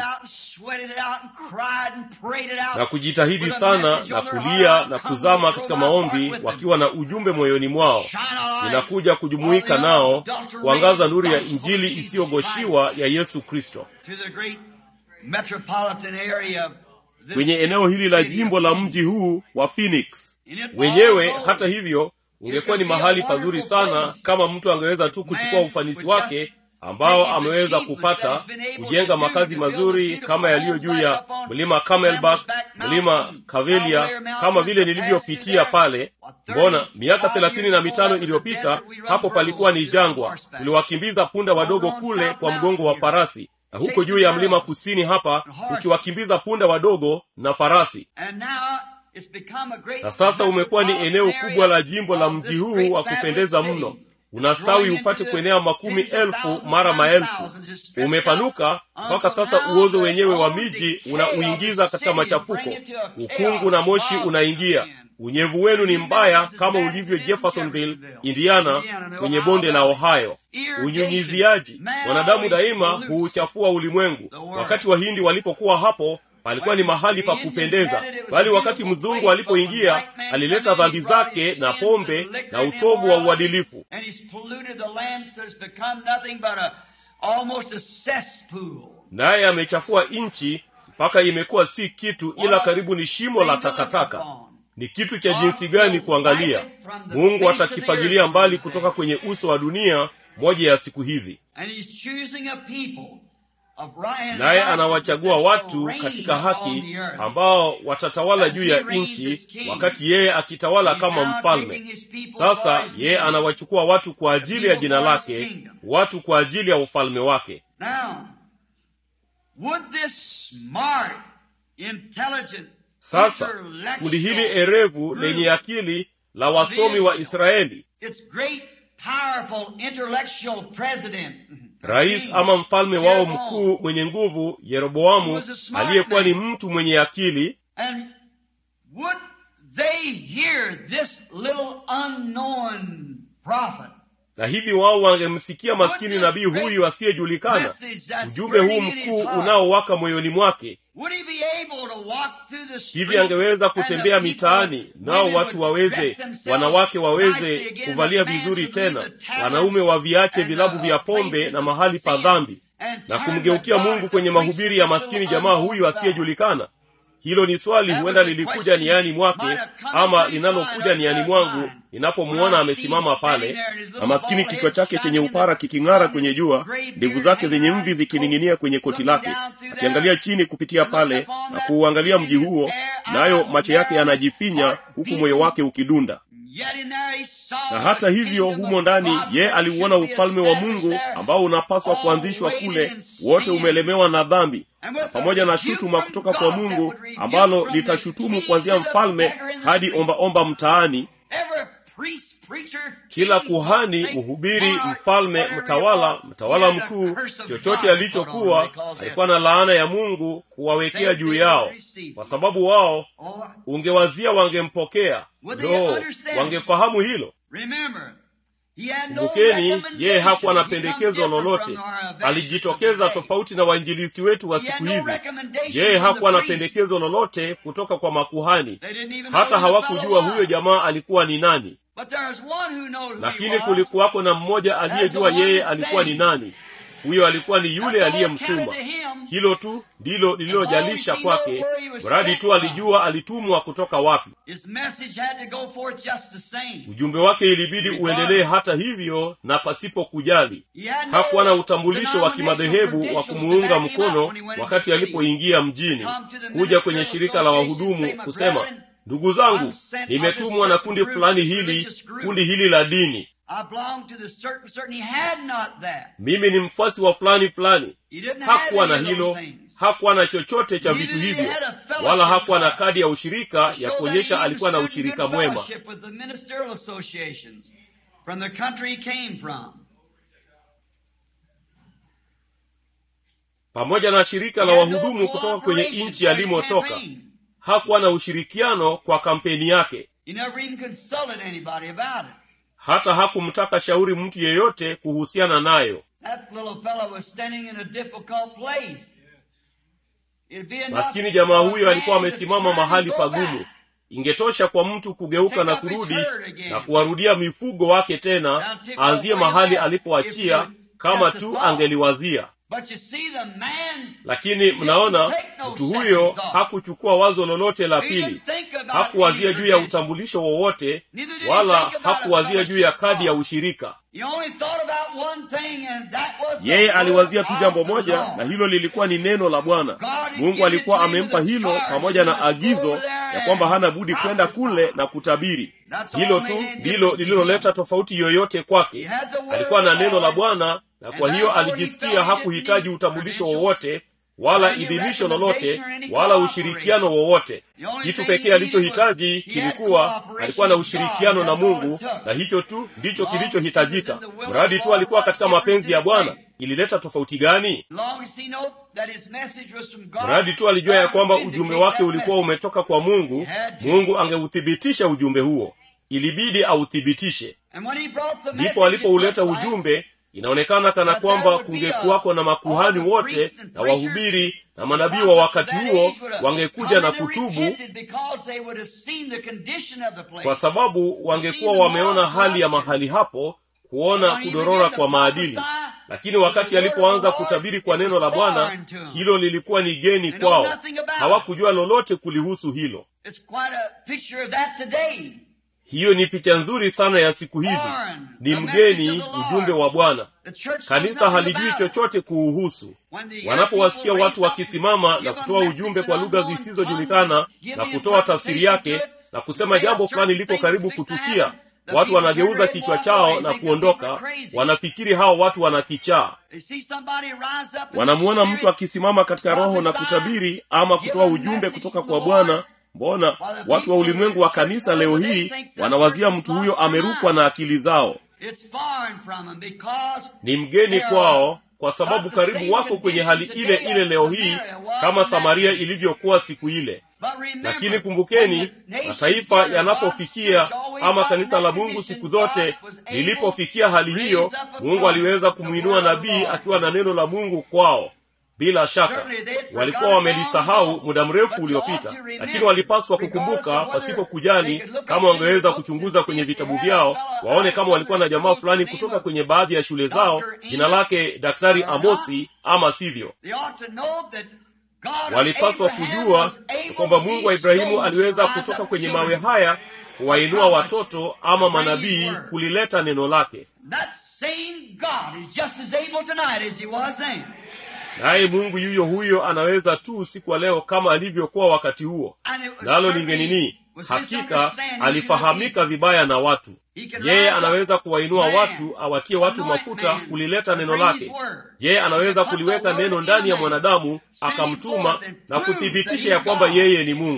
na kujitahidi sana na kulia na kuzama katika maombi wakiwa na ujumbe moyoni mwao ninakuja kujumuika nao kuangaza nuru ya injili isiyogoshiwa ya yesu kristo kwenye eneo hili la jimbo la mji huu wa phoenix wenyewe hata hivyo ungekuwa ni mahali pazuri sana kama mtu angeweza tu kuchukua ufanisi wake ambao ameweza kupata kujenga makazi mazuri kama yaliyo juu ya mlima camelback mlima kavelia kama vile nilivyopitia pale mbona miaka thelathini na mitano iliyopita hapo palikuwa ni jangwa tuliwakimbiza punda wadogo kule kwa mgongo wa farasi na huko juu ya mlima kusini hapa tukiwakimbiza punda wadogo na farasi na sasa umekuwa ni eneo kubwa la jimbo la mji huu wa kupendeza mno unastawi upate kuenea makumi elfu mara maelfu umepanuka mpaka sasa uozo wenyewe wa miji unauingiza katika machafuko ukungu na moshi unaingia unyevu wenu ni mbaya kama ulivyo jeffersonville indiana kwenye bonde la ohio unyunyiziaji wanadamu daima huuchafua ulimwengu wakati wahindi walipokuwa hapo palikuwa ni mahali pa kupendeza bali wakati mzungu alipoingia alileta dhambi zake na pombe na utovu wa uadilifu naye amechafua nchi mpaka imekuwa si kitu ila karibu ni shimo la takataka ni kitu cha jinsi gani kuangalia mungu atakifagilia mbali kutoka kwenye uso wa dunia moja ya siku hizi naye anawachagua watu katika haki ambao watatawala juu ya nchi wakati yeye akitawala kama mfalme sasa yeye anawachukua watu kwa ajili ya jina lake watu kwa ajili ya ufalme wake sasa kundi hili erevu lenye akili la wasomi wa israeli rais ama mfalme wao mkuu mwenye nguvu yeroboamu aliyekuwa ni mtu mwenye akili na hivi wao wangemsikia maskini nabii huyu asiyejulikana ujumbe huu mkuu unaowaka moyoni mwake hivi angeweza kutembea mitaani nao watu waweze wanawake waweze kuvalia vizuri tena wanaume waviache vilabu vya pombe na mahali pa dhambi na kumgeukia mungu kwenye mahubiri ya maskini jamaa huyu asiyejulikana hilo ni swali huenda lilikuja niani mwake ama linalokuja niani mwangu ninapomwona amesimama pale na maskini kichwa chake chenye upara kiking'ara kwenye jua ndevu zake zenye mvi zikining'inia kwenye koti lake akiangalia chini kupitia pale na kuuangalia mji huo nayo macho yake yanajifinya huku moyo wake ukidunda na hata hivyo humo ndani ye aliuona ufalme wa mungu ambao unapaswa kuanzishwa kule wote umelemewa na dhambi na pamoja na shutuma kutoka kwa mungu ambalo litashutumu kuanzia mfalme hadi ombaomba mtaani kila kuhani mhubiri mfalme mtawala mtawala mkuu chochote alichokuwa alikuwa na laana ya mungu kuwawekea juu yao kwa sababu wao ungewazia wangempokea ndo wangefahamu hilo kumbukeni yeye hakuwa na pendekezo lolote alijitokeza tofauti na wainjilisti wetu wa siku hizi yeye hakuwa na pendekezo lolote kutoka kwa makuhani hata hawakujua huyo jamaa alikuwa ni nani lakini kulikuwako na mmoja aliyejua yeye alikuwa ni nani huyo alikuwa ni yule aliyemtuma hilo tu ndilo lililojalisha kwake mradi tu alijua alitumwa kutoka wapi ujumbe wake ilibidi uendelee hata hivyo na pasipo kujali hakuwa na utambulisho wa kimadhehebu wa kumuunga mkono wakati alipoingia mjini kuja kwenye shirika la wahudumu kusema ndugu zangu nimetumwa na kundi fulani hili kundi hili la dini mimi ni mfuasi wa fulani fulani hakuwa na hilo hakuwa na chochote cha vitu hivyo wala hakuwa na kadi ya ushirika ya kuonyesha alikuwa na ushirika mwema pamoja na shirika la wahudumu kutoka kwenye nchi alimotoka hakuwa na ushirikiano kwa kampeni yake He never even consulted anybody about it. hata hakumtaka shauri mtu yeyote kuhusiana nayo That little fellow was standing in a difficult place. It'd be enough maskini jamaa for a huyo alikuwa man to amesimama turn and mahali go pagumu back. ingetosha kwa mtu kugeuka na Take up his kurudi herd again. na kuwarudia mifugo wake tena aanzie mahali alipoachia kama tu angeliwazia But you see, the man lakini mnaona mtu huyo hakuchukua wazo lolote la pili hakuwazia juu ya utambulisho wowote wala hakuwazia juu ya kadi ya ushirika he only thought about one thing, and that was the yeye aliwazia word tu of jambo the moja Lord. na hilo lilikuwa ni neno la bwana mungu alikuwa amempa hilo pamoja na agizo ya kwamba hana budi kwenda kule na kutabiri hilo tu ndilo lililoleta tofauti yoyote kwake alikuwa na neno la bwana na kwa hiyo alijisikia hakuhitaji utambulisho wowote wala idhinisho lolote wala ushirikiano wowote kitu pekee alichohitaji kilikuwa alikuwa na ushirikiano na mungu na hicho tu ndicho kilichohitajika mradi tu alikuwa katika mapenzi ya bwana ilileta tofauti gani Long as he knew that his message was from God, mradi tu alijua ya kwamba God ujumbe vindicated wake that ulikuwa message. umetoka kwa mungu mungu angeuthibitisha ujumbe huo ilibidi authibitishe And when he brought the ndipo message, alipouleta it looks like ujumbe inaonekana kana kwamba kungekuwako na makuhani wote na wahubiri na manabii wa wakati huo wangekuja na kutubu kwa sababu wangekuwa wameona hali ya mahali hapo kuona kudorora kwa maadili lakini wakati alipoanza kutabiri kwa neno la bwana hilo lilikuwa ni geni kwao hawakujua lolote kulihusu hilo hiyo ni picha nzuri sana ya siku hizi ni mgeni ujumbe wa bwana kanisa halijui chochote kuuhusu wanapowasikia watu wakisimama na kutoa ujumbe kwa lugha zisizojulikana na kutoa tafsiri yake na kusema jambo fulani liko karibu kutukia watu wanageuza kichwa chao na kuondoka wanafikiri hao watu wanakichaa wanamuona mtu akisimama katika roho na kutabiri ama kutoa ujumbe kutoka kwa bwana mbona watu wa ulimwengu wa kanisa leo hii wanawazia mtu huyo amerukwa na akili zao ni mgeni kwao kwa sababu karibu wako kwenye hali ile ile leo hii kama samaria ilivyokuwa siku ile lakini kumbukeni mataifa yanapofikia ama kanisa la mungu siku zote lilipofikia hali hiyo mungu aliweza kumwinua nabii akiwa na neno la mungu kwao bila shaka walikuwa wamelisahau muda mrefu uliopita lakini walipaswa kukumbuka pasipo kujali kama wangeweza kuchunguza kwenye vitabu vyao waone kama walikuwa na jamaa fulani kutoka kwenye baadhi ya shule zao jina lake daktari amosi ama sivyo walipaswa kujua kwamba mungu wa ibrahimu aliweza kutoka kwenye mawe haya kuwainua watoto ama manabii kulileta neno lake naye mungu yuyo huyo anaweza tu usiku wa leo kama alivyokuwa wakati huo nalo lingenini hakika alifahamika vibaya na watu yeye anaweza kuwainua watu awatie watu mafuta kulileta neno lake yeye anaweza kuliweka neno ndani ya mwanadamu akamtuma na kuthibitisha ya kwamba yeye ni mungu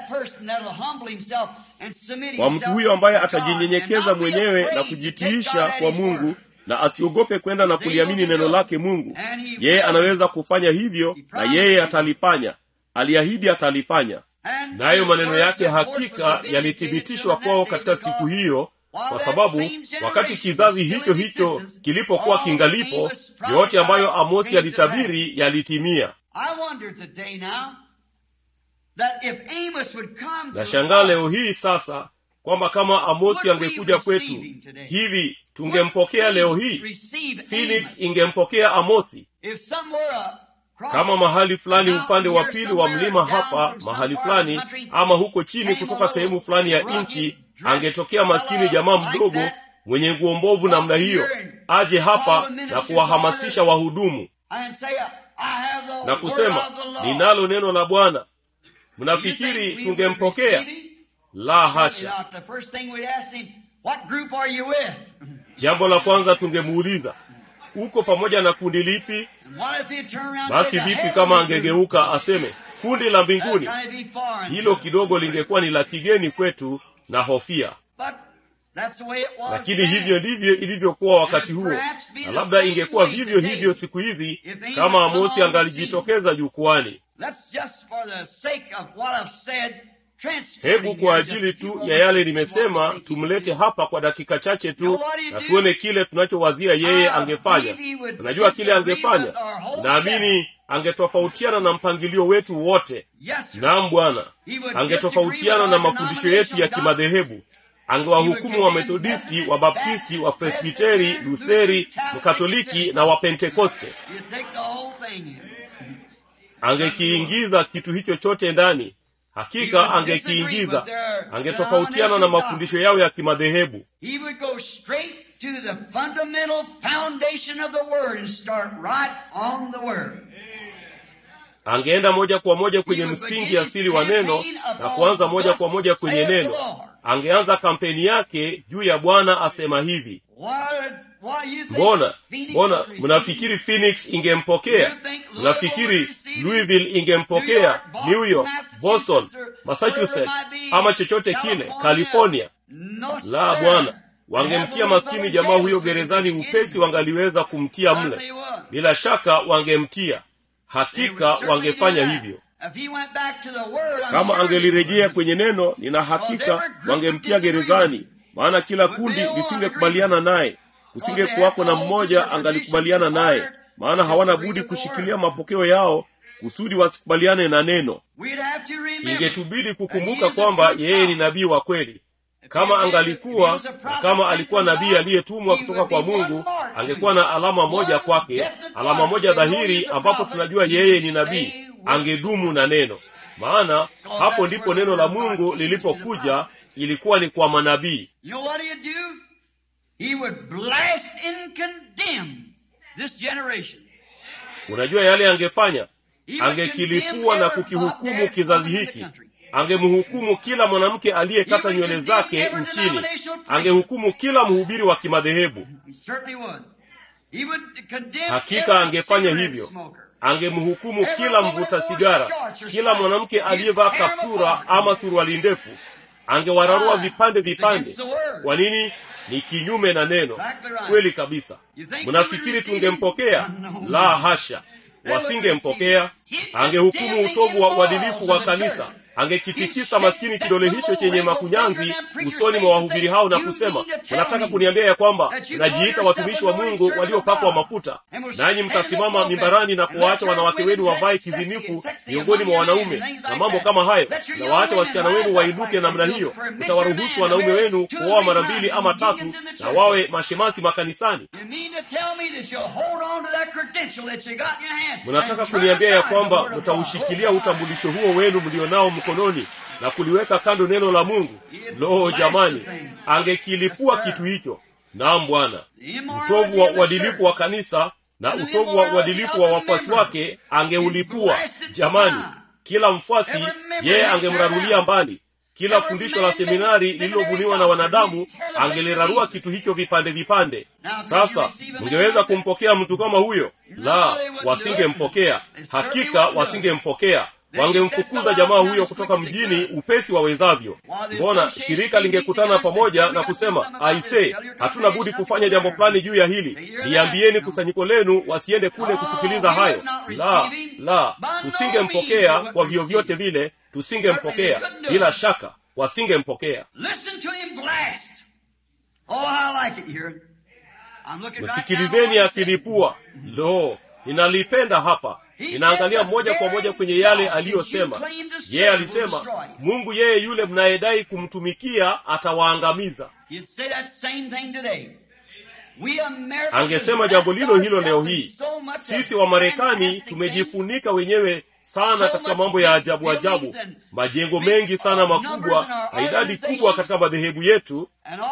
kwa mtu huyo ambaye atajinyenyekeza mwenyewe na kujitiisha kwa mungu na asiogope kwenda na kuliamini neno lake mungu yeye anaweza kufanya hivyo na yeye atalifanya aliahidi atalifanya nayo maneno yake hakika yalithibitishwa kwao katika siku hiyo kwa sababu wakati kizazi hicho hicho kilipokuwa kingalipo yote ambayo amosi alitabiri yalitimia nashangaa leo hii sasa kwamba kama amosi angekuja kwetu hivi tungempokea leo hii phoenix ingempokea amosi kama mahali fulani upande wa pili wa mlima hapa mahali fulani ama huko chini kutoka sehemu fulani ya nchi angetokea maskini jamaa mdogo mwenye nguo mbovu namna hiyo aje hapa na kuwahamasisha wahudumu na kusema ninalo neno la bwana mnafikiri tungempokea la hasha jambo la kwanza tungemuuliza uko pamoja na kundi lipi basi vipi kama angegeuka aseme kundi la mbinguni hilo kidogo lingekuwa ni la kigeni kwetu na hofia lakini hivyo ndivyo ilivyokuwa wakati huo na labda ingekuwa vivyo hivyo siku hizi kama amosi angalijitokeza jukwani hebu kwa ajili tu ya yale nimesema tumlete hapa kwa dakika chache tu na tuone kile tunachowazia yeye angefanya unajua kile angefanya naamini angetofautiana na mpangilio wetu wote naam bwana angetofautiana na mafundisho yetu ya kimadhehebu angewahukumu wa methodisti wa baptisti wa presbiteri lutheri mkatoliki na wapentekoste angekiingiza kitu hicho chote ndani hakika angekiingiza angetofautiana na mafundisho yao ya kimadhehebu angeenda moja kwa moja kwenye msingi asili wa neno na kuanza moja kwa moja kwenye neno angeanza kampeni yake juu ya bwana asema hivi mbona mbona mnafikiri phoenix ingempokea mnafikiri louisville ingempokea new york boston massachusetts ama chochote kile california la bwana wangemtia maskini jamaa huyo gerezani upesi wangaliweza kumtia mle bila shaka wangemtia hakika wangefanya hivyo kama angelirejea kwenye neno nina hakika wangemtia gerezani maana kila kundi lisingekubaliana naye kusingekuwako na mmoja angalikubaliana naye maana hawana budi kushikilia mapokeo yao kusudi wasikubaliane na neno ingetubidi kukumbuka kwamba yeye ni nabii wa kweli kama angalikuwa na kama alikuwa nabii aliyetumwa kutoka kwa mungu angekuwa na alama moja kwake alama moja dhahiri ambapo tunajua yeye ni nabii angedumu na neno maana hapo ndipo neno la mungu lilipokuja ilikuwa ni kwa manabii unajua yale angefanya angekilipua na kukihukumu kizazi hiki angemhukumu kila mwanamke aliyekata nywele zake nchini angehukumu kila mhubiri wa kimadhehebu hakika angefanya hivyo angemhukumu kila mvuta sigara kila mwanamke aliyevaa kaptura ama suruali ndefu angewararua vipande vipande kwa nini ni kinyume na neno kweli kabisa mnafikiri tungempokea la hasha wasingempokea angehukumu utovu wa uadilifu wa kanisa angekitikisa maskini kidole hicho chenye makunyanzi usoni mwa wahubiri hao na kusema mnataka kuniambia ya kwamba mnajiita watumishi wa mungu waliopakwa mafuta nanyi mtasimama mimbarani na kuwaacha wanawake wenu wavae kizinifu miongoni mwa wanaume na mambo kama hayo na waacha wasichana wenu wainuke namna hiyo mtawaruhusu wanaume wenu kuoa mara mbili ama tatu na wawe mashemasi makanisani mnataka kuniambia ya kwamba mtaushikilia utambulisho huo wenu mlionao mkononi na kuliweka kando neno la mungu loo jamani angekilipua kitu hicho naam bwana utovu wa uadilifu wa kanisa na utovu wa uadilifu wa wafuasi wake angeulipua jamani kila mfuasi yeye angemrarulia mbali kila fundisho la seminari lililobuniwa na wanadamu angelirarua kitu hicho vipande vipande sasa mngeweza kumpokea mtu kama huyo la wasingempokea hakika wasingempokea wangemfukuza jamaa huyo kutoka mjini upesi wawezavyo mbona shirika lingekutana pamoja na kusema aise hatuna budi kufanya jambo fulani juu ya hili liambieni kusanyiko lenu wasiende kule kusikiliza hayo la la tusingempokea kwa vyovyote vile tusingempokea bila shaka wasingempokea msikilizeni akilipua lo ninalipenda hapa ninaangalia moja kwa moja kwenye yale aliyosema yeye alisema mungu yeye yule mnayedai kumtumikia atawaangamiza angesema jambo lilo hilo leo hii sisi wa marekani tumejifunika wenyewe sana katika mambo ya ajabu ajabu majengo mengi sana makubwa na idadi kubwa katika madhehebu yetu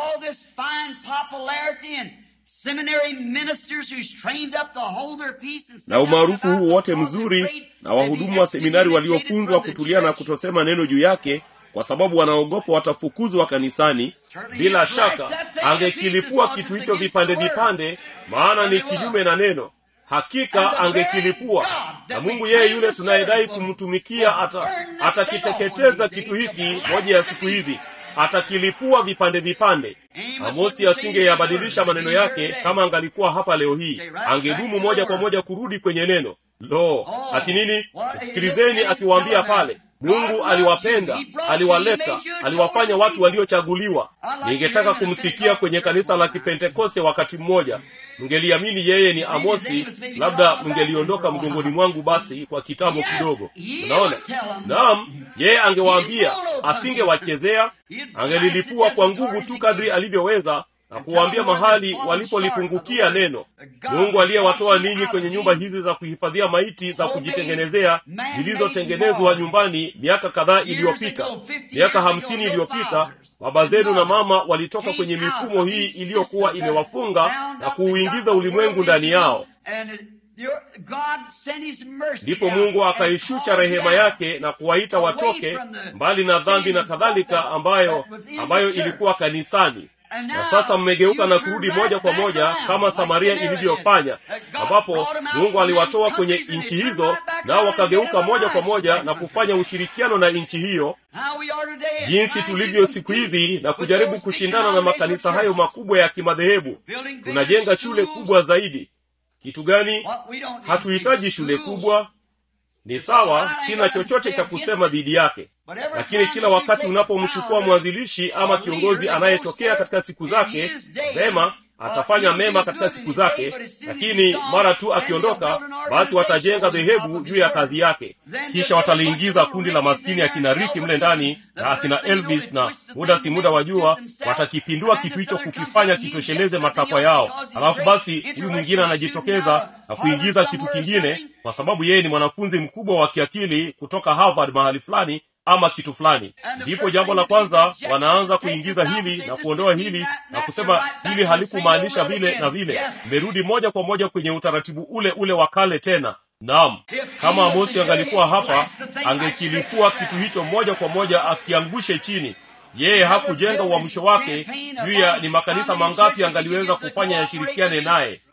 na umaarufu huu wote mzuri na wahudumu wa seminari waliofunzwa kutulia na kutosema neno juu yake kwa sababu wanaogopa watafukuzwa kanisani bila shaka angekilipua kitu hicho vipande vipande maana ni kinyume na neno hakika angekilipua na mungu yeye yule tunayedai kumtumikia atakiteketeza ata kitu hiki moja ya siku hizi atakilipua vipande vipande amosi asingeyabadilisha maneno yake kama angalikuwa hapa leo hii angedumu moja kwa moja kurudi kwenye neno lo ati nini sikilizeni akiwaambia pale mungu aliwapenda aliwaleta aliwafanya watu waliochaguliwa ningetaka kumsikia kwenye kanisa la kipentekoste wakati mmoja mngeliamini yeye ni amosi labda mngeliondoka mgongoni mwangu basi kwa kitambo kidogo unaona naam yeye angewaambia asingewachezea angelilipua kwa nguvu tu kadri alivyoweza na kuwaambia mahali walipolipungukia neno mungu aliyewatoa ninyi kwenye nyumba hizi za kuhifadhia maiti za kujitengenezea zilizotengenezwa nyumbani miaka kadhaa iliyopita miaka hamsini iliyopita baba zenu na mama walitoka kwenye mifumo hii iliyokuwa imewafunga na kuuingiza ulimwengu ndani yao ndipo mungu akaishusha rehema yake na kuwaita watoke mbali na dhambi na kadhalika ambayo ambayo ilikuwa kanisani na sasa mmegeuka na kurudi moja kwa moja kama samaria ilivyofanya ambapo mungu aliwatoa kwenye nchi hizo nao wakageuka moja kwa moja na kufanya ushirikiano na nchi hiyo jinsi tulivyo siku hizi na kujaribu kushindana na makanisa hayo makubwa ya kimadhehebu tunajenga shule kubwa zaidi kitu gani hatuhitaji shule kubwa ni sawa sina chochote cha kusema dhidi yake lakini kila wakati unapomchukua mwanzilishi ama kiongozi anayetokea katika siku zake vema atafanya mema katika siku zake lakini mara tu akiondoka basi watajenga dhehebu juu ya kazi yake kisha wataliingiza kundi la maskini akina riki mle ndani na akina elvis na muda si muda wa jua watakipindua kitu hicho kukifanya kitosheleze matakwa yao alafu basi huyu mwingine anajitokeza na kuingiza kitu kingine kwa sababu yeye ni mwanafunzi mkubwa wa kiakili kutoka harvard mahali fulani ama kitu fulani ndipo jambo la kwanza wanaanza kuingiza hili na kuondoa hili na kusema hili halikumaanisha vile na vile mmerudi moja kwa moja kwenye utaratibu ule ule wa kale tena naam kama amosi angalikuwa hapa angekilipua kitu hicho moja kwa moja akiangushe chini yeye hakujenga uamsho wake juu ya ni makanisa mangapi angaliweza kufanya yashirikiane naye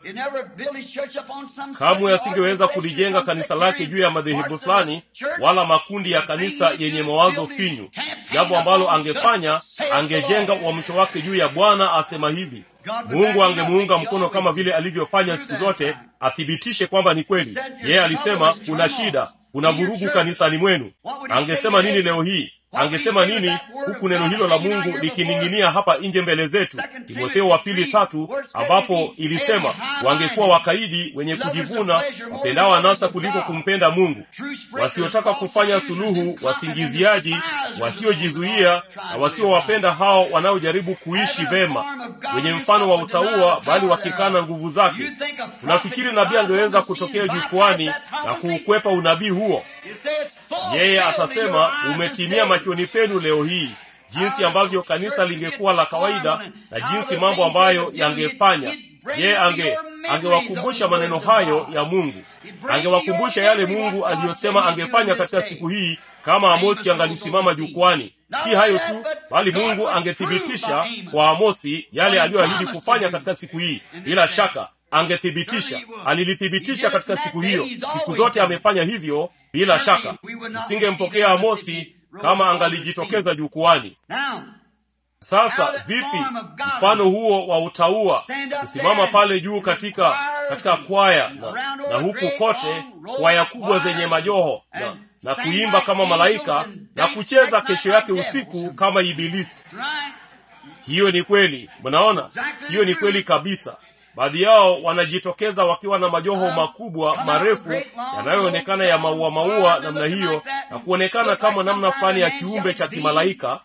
kamwe asingeweza kulijenga kanisa lake juu ya madhehebu fulani wala makundi ya kanisa yenye mawazo finyu jambo ambalo angefanya angejenga uamsho wake juu ya bwana asema hivi mungu angemuunga mkono kama vile alivyofanya siku zote athibitishe kwamba ni kweli yeye alisema kuna shida kuna vurugu kanisani mwenu angesema nini leo hii angesema nini huku neno hilo la mungu likining'inia hapa nje mbele zetu timotheo wa pili tatu ambapo ilisema wangekuwa wakaidi wenye kujivuna wapendao anasa kuliko kumpenda mungu wasiotaka kufanya suluhu wasingiziaji wasiojizuia na wasiowapenda hao wanaojaribu kuishi vema wenye mfano wa utaua bali wakikana nguvu zake unafikiri nabii angeweza kutokea jukwani na kuukwepa unabii huo yeye atasema umetimia machoni penu leo hii jinsi ambavyo kanisa lingekuwa la kawaida na jinsi mambo ambayo yangefanya yeye ange angewakumbusha maneno hayo ya mungu angewakumbusha yale mungu aliyosema angefanya katika siku hii kama amosi angalisimama jukwani si hayo tu bali mungu angethibitisha kwa amosi yale aliyoahidi kufanya katika siku hii bila shaka angethibitisha alilithibitisha katika siku hiyo siku zote amefanya hivyo bila shaka tusingempokea amosi kama angalijitokeza jukwani sasa vipi mfano huo wa utaua kusimama pale juu katika katika kwaya na, na huku kote kwaya kubwa zenye majoho na, na kuimba kama malaika na kucheza kesho yake usiku kama ibilisi hiyo ni kweli mnaona hiyo ni kweli kabisa baadhi yao wanajitokeza wakiwa na majoho makubwa marefu yanayoonekana ya maua maua namna hiyo na kuonekana kama namna fulani ya kiumbe cha kimalaika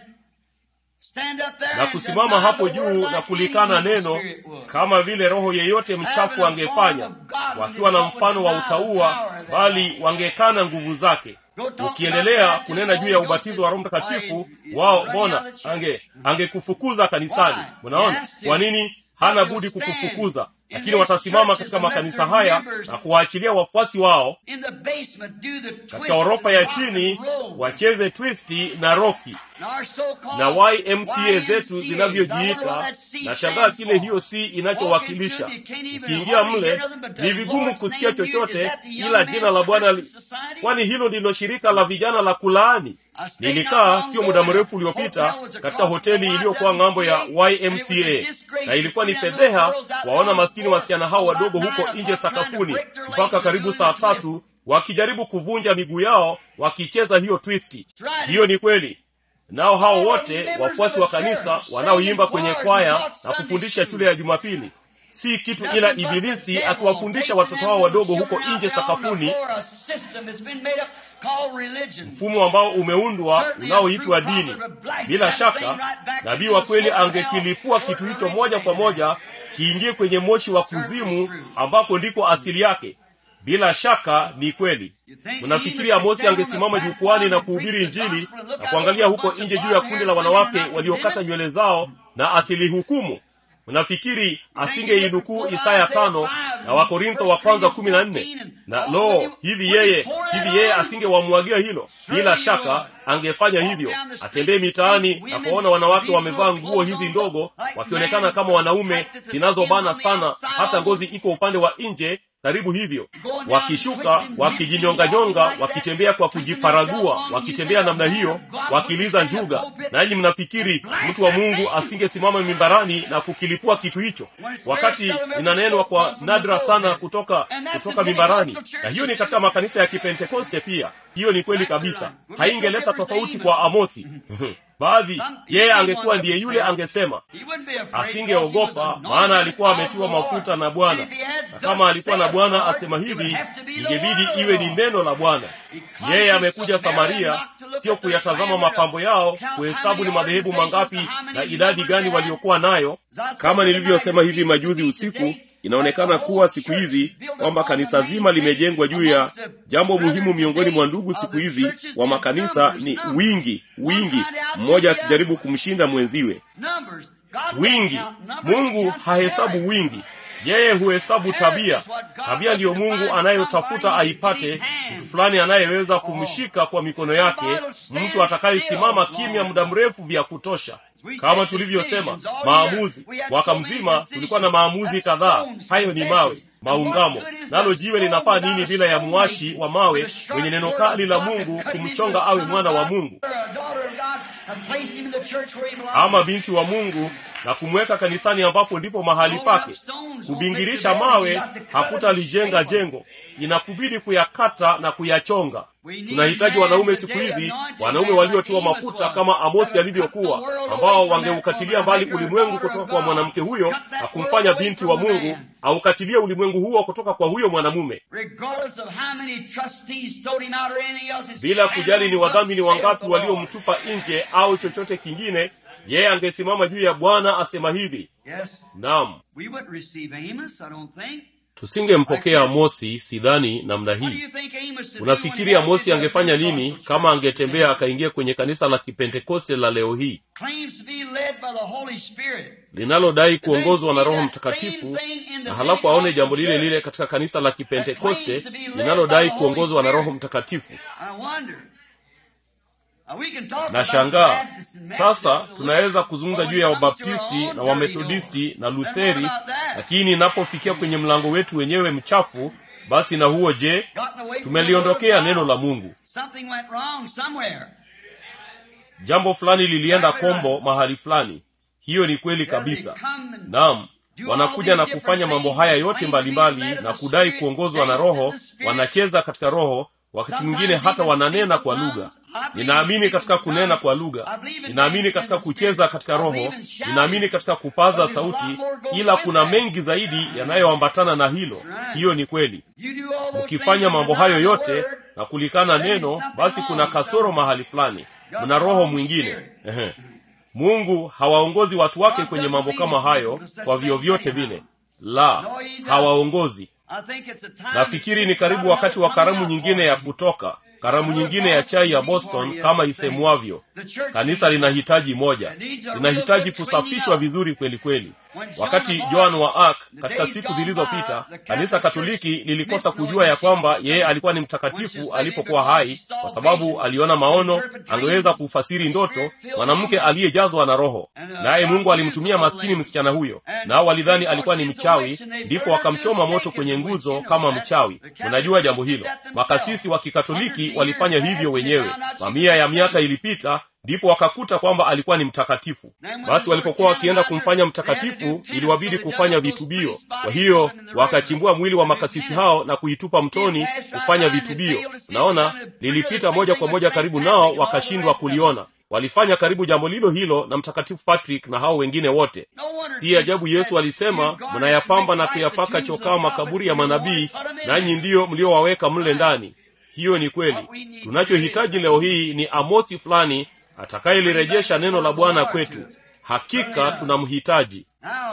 na kusimama hapo juu na kulikana neno kama vile roho yeyote mchafu angefanya wakiwa na mfano wa utaua bali wangekana nguvu zake ukiendelea kunena juu ya ubatizo wa roho mtakatifu wao mbona ange angekufukuza kanisani mnaona kwa nini hana budi kukufukuza lakini watasimama katika makanisa haya na kuwaachilia wafuasi wao katika ghorofa ya chini wacheze twisti na roki na ymca zetu zinavyojiita na shangaa kile hiyo si inachowakilisha ukiingia mle ni vigumu kusikia chochote ila jina la bwana li... kwani hilo ndilo shirika la vijana la kulaani nilikaa sio muda mrefu uliopita katika hoteli iliyokuwa ng'ambo ya ymca na ilikuwa ni fedheha waona maskini wasichana hao wadogo huko nje sakafuni mpaka karibu saa tatu wakijaribu kuvunja miguu yao wakicheza hiyo twisti hiyo ni kweli nao hao wote wafuasi wa kanisa wanaoimba kwenye kwaya na kufundisha shule ya jumapili si kitu ila ibilisi akiwafundisha watoto wao wadogo huko nje sakafuni mfumo ambao umeundwa unaoitwa dini bila shaka nabii wa kweli angekilipua kitu hicho moja kwa moja kiingie kwenye moshi wa kuzimu ambako ndiko asili yake bila shaka ni kweli mnafikiri amosi angesimama jukwani na kuhubiri injili na kuangalia huko nje juu ya kundi la wanawake waliokata nywele zao na asilihukumu mnafikiri asingeinukuu isaya tano na wakorintho wa kwanza kumi na nne na lo hivi yeye hivi yeye asingewamwagia hilo bila shaka angefanya hivyo atembee mitaani na kuwaona wanawake wamevaa nguo hizi ndogo wakionekana kama wanaume zinazobana sana hata ngozi iko upande wa nje karibu hivyo wakishuka wakijinyonganyonga wakitembea kwa kujifaragua wakitembea namna hiyo wakiliza njuga nanyi mnafikiri mtu wa mungu asingesimama mimbarani na kukilipua kitu hicho wakati inanenwa kwa nadra sana kutoka kutoka mimbarani na hiyo ni katika makanisa ya kipentekoste pia hiyo ni kweli kabisa haingeleta tofauti kwa amosi baadhi yeye angekuwa ndiye yule angesema asingeogopa maana alikuwa ametiwa mafuta na bwana na kama alikuwa na bwana asema hivi ingebidi iwe ni neno la bwana yeye amekuja samaria sio kuyatazama mapambo yao kuhesabu ni madhehebu mangapi na idadi gani waliokuwa nayo kama nilivyosema hivi majuzi usiku inaonekana kuwa siku hizi kwamba kanisa zima limejengwa juu ya jambo muhimu miongoni mwa ndugu siku hizi wa makanisa ni wingi wingi mmoja akijaribu kumshinda mwenziwe wingi mungu hahesabu wingi yeye huhesabu tabia tabia ndiyo mungu anayotafuta aipate mtu fulani anayeweza kumshika kwa mikono yake mtu atakayesimama kimya muda mrefu vya kutosha kama tulivyosema maamuzi mwaka mzima tulikuwa na maamuzi kadhaa hayo ni mawe maungamo nalo jiwe linafaa nini bila ya mwashi wa mawe mwenye neno kali la mungu kumchonga awe mwana wa mungu ama binti wa mungu na kumweka kanisani ambapo ndipo mahali pake kubingirisha mawe hakutalijenga jengo inakubidi kuyakata na kuyachonga tunahitaji wanaume siku hizi wanaume waliotiwa mafuta kama amosi alivyokuwa ambao wangeukatilia mbali ulimwengu kutoka kwa mwanamke huyo na kumfanya binti wa mungu aukatilie ulimwengu huo kutoka kwa huyo mwanamume bila kujali ni wadhamini wangapi waliomtupa nje au chochote kingine yeye angesimama juu ya bwana asema hivi naam tusingempokea amosi sidhani namna hii unafikiri amosi angefanya nini kama angetembea akaingia kwenye kanisa la kipentekoste la leo hii linalodai kuongozwa na roho mtakatifu na halafu aone jambo lile lile katika kanisa la kipentekoste linalodai kuongozwa na roho mtakatifu na shangaa sasa tunaweza kuzungumza juu ya wabaptisti na wamethodisti na lutheri lakini inapofikia kwenye mlango wetu wenyewe mchafu basi na huo je tumeliondokea neno la mungu jambo fulani lilienda kombo mahali fulani hiyo ni kweli kabisa naam wanakuja na kufanya mambo haya yote mbalimbali mbali, na kudai kuongozwa na roho wanacheza katika roho wakati mwingine hata wananena kwa lugha ninaamini katika kunena kwa lugha ninaamini katika kucheza katika roho ninaamini katika kupaza sauti ila kuna mengi zaidi yanayoambatana na hilo hiyo ni kweli mkifanya mambo hayo yote na kulikana neno basi kuna kasoro mahali fulani mna roho mwingine Ehe. mungu hawaongozi watu wake kwenye mambo kama hayo kwa vyovyote vile la hawaongozi nafikiri ni karibu wakati wa karamu nyingine ya kutoka karamu nyingine ya chai ya boston kama isemwavyo kanisa linahitaji moja linahitaji kusafishwa vizuri kweli kweli wakati joan wa ark katika siku zilizopita kanisa katoliki lilikosa kujua ya kwamba yeye alikuwa ni mtakatifu alipokuwa hai kwa sababu aliona maono angeweza kufasiri ndoto mwanamke aliyejazwa na roho naye mungu alimtumia maskini msichana huyo nao walidhani alikuwa ni mchawi ndipo wakamchoma moto kwenye nguzo kama mchawi unajua jambo hilo makasisi wa kikatoliki walifanya hivyo wenyewe mamia ya miaka ilipita ndipo wakakuta kwamba alikuwa ni mtakatifu basi walipokuwa wakienda kumfanya mtakatifu iliwabidi kufanya vitubio kwa hiyo wakachimbua mwili wa makasisi hao na kuitupa mtoni kufanya vitubio naona lilipita moja kwa moja karibu nao wakashindwa kuliona walifanya karibu jambo lilo hilo na mtakatifu patrick na hao wengine wote si ajabu yesu alisema mnayapamba na kuyapaka chokaa makaburi ya manabii nanyi ndiyo mliowaweka mle ndani hiyo ni kweli tunachohitaji leo hii ni amosi fulani atakayelirejesha neno la bwana kwetu hakika tunamhitaji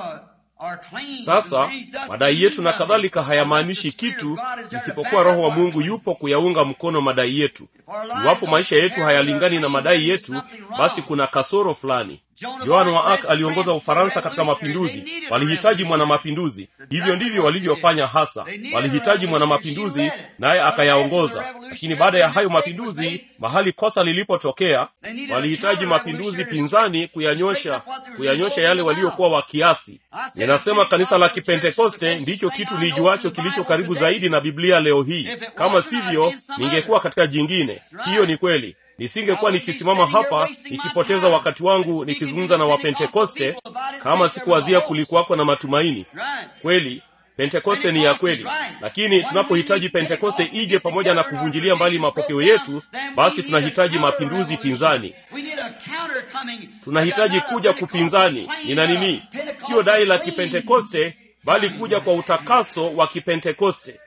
sasa madai yetu na kadhalika hayamaanishi kitu isipokuwa roho wa mungu yupo kuyaunga mkono madai yetu iwapo maisha yetu hayalingani na madai yetu basi kuna kasoro fulani joan wa arc aliongoza ufaransa katika mapinduzi walihitaji mwanamapinduzi hivyo ndivyo walivyofanya hasa walihitaji mwanamapinduzi naye akayaongoza lakini baada ya hayo mapinduzi mahali kosa lilipotokea walihitaji mapinduzi pinzani kuyanyosha kuyanyosha yale waliokuwa wakiasi ninasema kanisa la kipentekoste ndicho kitu nijuacho kilicho karibu zaidi na biblia leo hii kama sivyo ningekuwa katika jingine hiyo ni kweli nisingekuwa nikisimama hapa nikipoteza wakati wangu nikizungumza na wapentekoste kama sikuwazia kulikuwako na matumaini kweli pentekoste ni ya kweli lakini tunapohitaji pentekoste ije pamoja na kuvunjilia mbali mapokeo yetu basi tunahitaji mapinduzi pinzani tunahitaji kuja kupinzani nina nini siyo dai la kipentekoste bali kuja kwa utakaso wa kipentekoste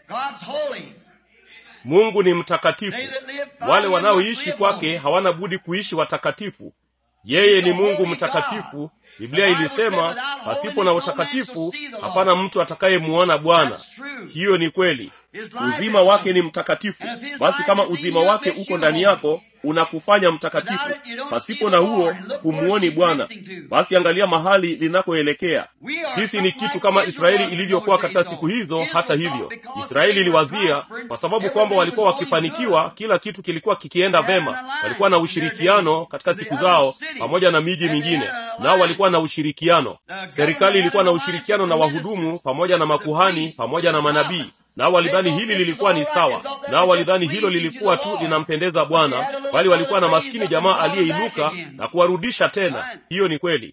mungu ni mtakatifu wale wanaoishi kwake hawana budi kuishi watakatifu yeye ni mungu mtakatifu biblia ilisema pasipo na utakatifu hapana mtu atakayemuona bwana hiyo ni kweli uzima wake ni mtakatifu basi kama uzima wake uko ndani yako unakufanya mtakatifu pasipo na huo humuoni bwana basi angalia mahali linakoelekea sisi ni kitu kama israeli ilivyokuwa katika siku hizo hata hivyo israeli iliwazia kwa sababu kwamba walikuwa wakifanikiwa kila kitu kilikuwa kikienda vema walikuwa na ushirikiano katika siku zao pamoja na miji mingine nao walikuwa na ushirikiano serikali ilikuwa na ushirikiano na wahudumu pamoja na makuhani pamoja na manabii nao walidhani hili lilikuwa ni sawa nao walidhani hilo lilikuwa tu linampendeza bwana bali walikuwa na maskini jamaa aliyeinuka na kuwarudisha tena hiyo ni kweli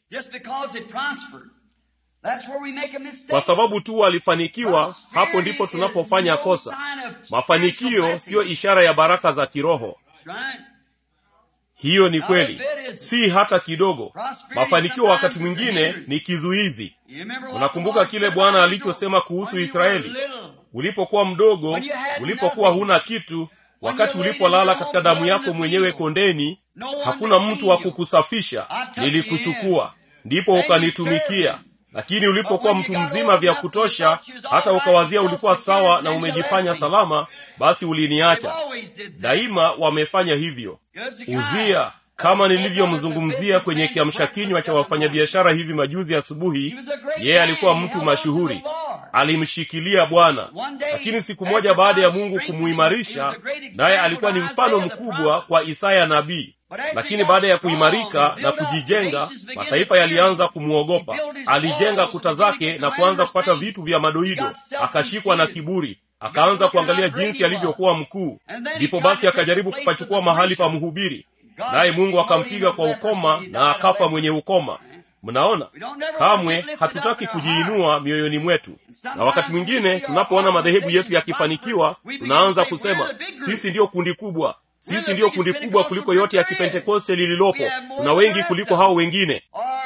kwa sababu tu walifanikiwa hapo ndipo tunapofanya kosa mafanikio siyo ishara ya baraka za kiroho hiyo ni kweli si hata kidogo mafanikio wakati mwingine ni kizuizi unakumbuka kile bwana alichosema kuhusu israeli ulipokuwa mdogo ulipokuwa huna kitu wakati ulipolala katika damu yako mwenyewe kondeni hakuna mtu wa kukusafisha nilikuchukua ndipo ukanitumikia lakini ulipokuwa mtu mzima vya kutosha hata ukawazia ulikuwa sawa na umejifanya salama basi uliniacha daima wamefanya hivyo uzia kama nilivyomzungumzia kwenye kiamsha kinywa cha wafanyabiashara hivi majuzi asubuhi yeye alikuwa mtu mashuhuri alimshikilia bwana lakini siku moja baada ya mungu kumuimarisha naye alikuwa ni mfano mkubwa kwa isaya nabii lakini baada ya kuimarika na kujijenga mataifa yalianza kumwogopa alijenga kuta zake na kuanza kupata vitu vya madoido akashikwa na kiburi akaanza kuangalia jinsi alivyokuwa mkuu ndipo basi akajaribu kupachukua mahali pa mhubiri naye mungu akampiga kwa ukoma na akafa mwenye ukoma mnaona kamwe hatutaki kujiinua mioyoni mwetu na wakati mwingine tunapoona madhehebu yetu yakifanikiwa tunaanza kusema sisi ndiyo kundi kubwa sisi ndiyo kundi kubwa kuliko yote ya kipentekoste lililopo tuna wengi kuliko hao wengine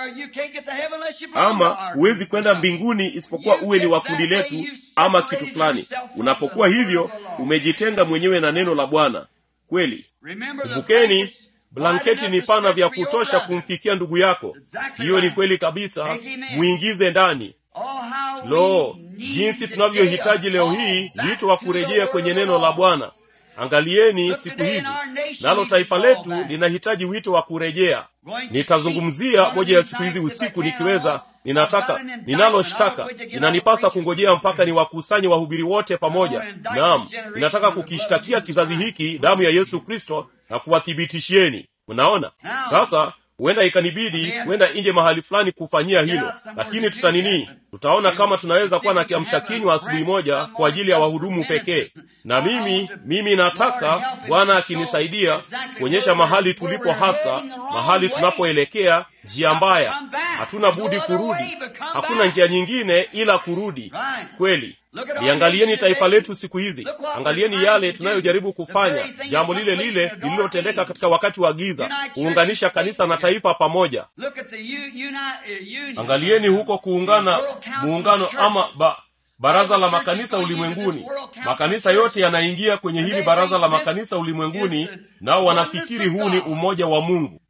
ama huwezi kwenda mbinguni isipokuwa uwe ni wa kundi letu ama kitu fulani unapokuwa hivyo umejitenga mwenyewe na neno la bwana kweli kumbukeni blanketi ni pana vya kutosha kumfikia ndugu yako hiyo ni kweli kabisa mwingize ndani lo jinsi tunavyohitaji leo hii wito wa kurejea kwenye neno la bwana angalieni siku hizi nalo taifa letu linahitaji wito wa kurejea nitazungumzia moja ya siku hizi usiku nikiweza ninataka ninalo shtaka inanipasa kungojea mpaka niwakusanye wahubiri wote pamoja naam ninataka kukishtakia kizazi hiki damu ya yesu kristo na kuwathibitishieni mnaona sasa huenda ikanibidi kwenda nje mahali fulani kufanyia hilo lakini tutanini tutaona kama tunaweza kuwa na kiamsha kinywa asubuhi moja kwa ajili ya wahudumu pekee na mimi mimi nataka bwana akinisaidia kuonyesha mahali tulipo hasa mahali tunapoelekea njia mbaya hatuna budi kurudi hakuna njia nyingine ila kurudi kweli liangalieni taifa letu siku hizi angalieni yale tunayojaribu kufanya jambo lile lile lililotendeka katika wakati wa giza kuunganisha kanisa na taifa pamoja angalieni huko kuungana muungano ama ba, baraza la makanisa ulimwenguni makanisa yote yanaingia kwenye hili baraza la makanisa ulimwenguni nao wanafikiri huu ni umoja wa mungu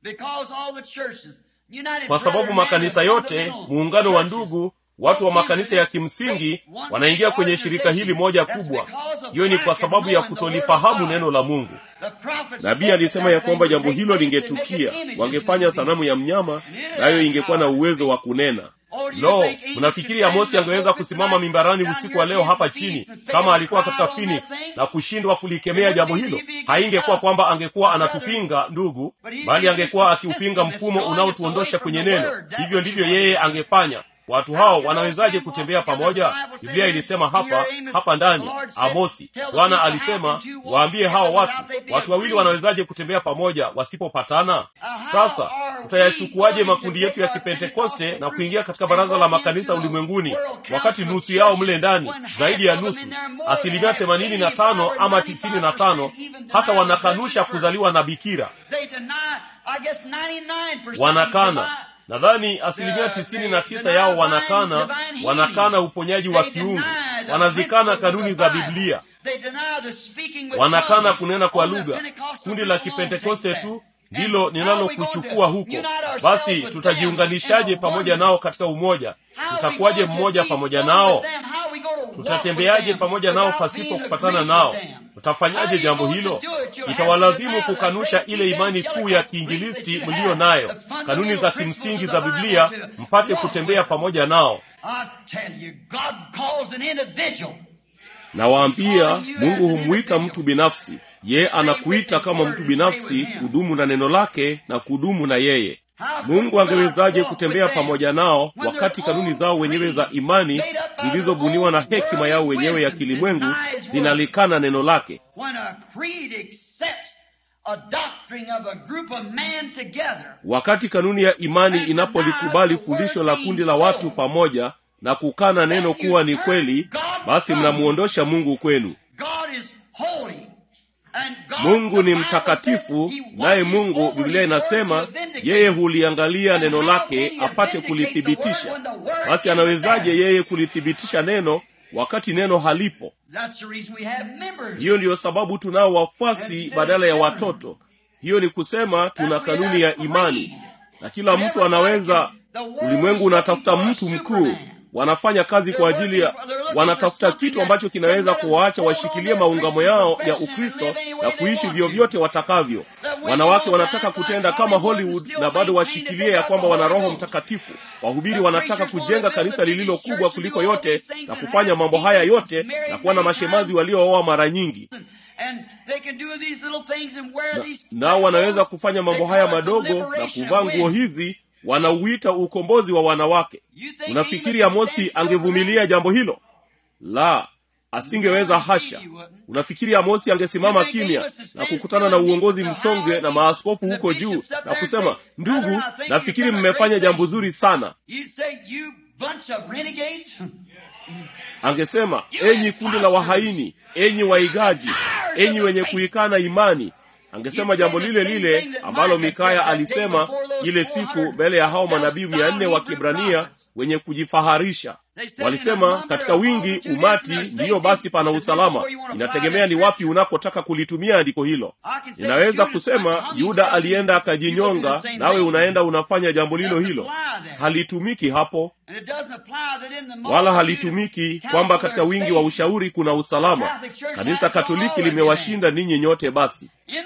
kwa sababu makanisa yote muungano wa ndugu watu wa makanisa ya kimsingi wanaingia kwenye shirika hili moja kubwa hiyo ni kwa sababu ya kutolifahamu neno la mungu nabii alisema ya kwamba jambo hilo lingetukia wangefanya sanamu ya mnyama nayo ingekuwa na uwezo wa kunena lo mnafikiri amosi angeweza kusimama mimbarani usiku wa leo hapa chini kama alikuwa katika phoenix na kushindwa kulikemea jambo hilo haingekuwa kwamba angekuwa anatupinga ndugu bali angekuwa akiupinga mfumo unaotuondosha kwenye neno hivyo ndivyo yeye angefanya watu hao wanawezaje kutembea pamoja biblia ilisema hapa hapa ndani amosi bwana alisema waambie hao watu watu wawili wanawezaje kutembea pamoja wasipopatana sasa tutayachukuaje makundi yetu ya kipentekoste na kuingia katika baraza la makanisa ulimwenguni wakati nusu yao mle ndani zaidi ya nusu asilimia themanini na tano ama tisini na tano hata wanakanusha kuzaliwa na bikira wanakana nadhani asilimia tisini na tisa yao wanakana wanakana uponyaji wa kiungu wanazikana kanuni za biblia wanakana kunena kwa lugha kundi la kipentekoste tu ndilo ninalokuchukua huko basi tutajiunganishaje pamoja nao katika umoja tutakuwaje mmoja pamoja nao tutatembeaje pamoja nao pasipo kupatana nao utafanyaje jambo hilo itawalazimu kukanusha ile imani kuu ya kiinjilisti mliyo nayo kanuni za kimsingi za biblia mpate kutembea pamoja nao nawaambia mungu humwita mtu binafsi ye anakuita kama mtu binafsi kudumu na neno lake na kudumu na yeye mungu angewezaje kutembea pamoja nao wakati kanuni zao wenyewe za imani zilizobuniwa na hekima yao wenyewe ya kilimwengu zinalikana neno lake wakati kanuni ya imani inapolikubali fundisho la kundi la watu pamoja na kukana neno kuwa ni kweli basi mnamuondosha mungu kwenu mungu ni mtakatifu naye mungu biblia inasema yeye huliangalia neno lake apate kulithibitisha basi anawezaje yeye kulithibitisha neno wakati neno halipo hiyo ndiyo sababu tunao wafuasi badala ya watoto hiyo ni kusema tuna kanuni ya imani na kila mtu anaweza ulimwengu unatafuta mtu mkuu wanafanya kazi kwa ajili ya wanatafuta kitu ambacho kinaweza kuwaacha washikilie maungamo yao ya ukristo na kuishi vyovyote watakavyo wanawake wanataka kutenda kama hollywood na bado washikilie ya kwamba wana roho mtakatifu wahubiri wanataka kujenga kanisa lililo kubwa kuliko yote na kufanya mambo haya yote na kuwa na mashemazi waliooa mara nyingi nao na wanaweza kufanya mambo haya madogo na kuvaa nguo hizi wanauita ukombozi wa wanawake unafikiri amosi angevumilia jambo hilo la asingeweza hasha unafikiri amosi angesimama kimya na kukutana na uongozi msonge na maaskofu huko juu na kusema ndugu nafikiri mmefanya jambo zuri sana angesema enyi kundi la wahaini enyi waigaji enyi wenye kuikana imani angesema jambo lile lile ambalo mikaya alisema ile siku mbele ya hao manabii mia nne wa kibrania wenye kujifaharisha walisema katika wingi umati ndiyo basi pana usalama inategemea ni wapi unakotaka kulitumia andiko hilo ninaweza kusema yuda alienda akajinyonga nawe unaenda unafanya jambo lilo hilo halitumiki hapo wala halitumiki kwamba katika wingi wa ushauri kuna usalama kanisa katoliki limewashinda ninyi nyote basi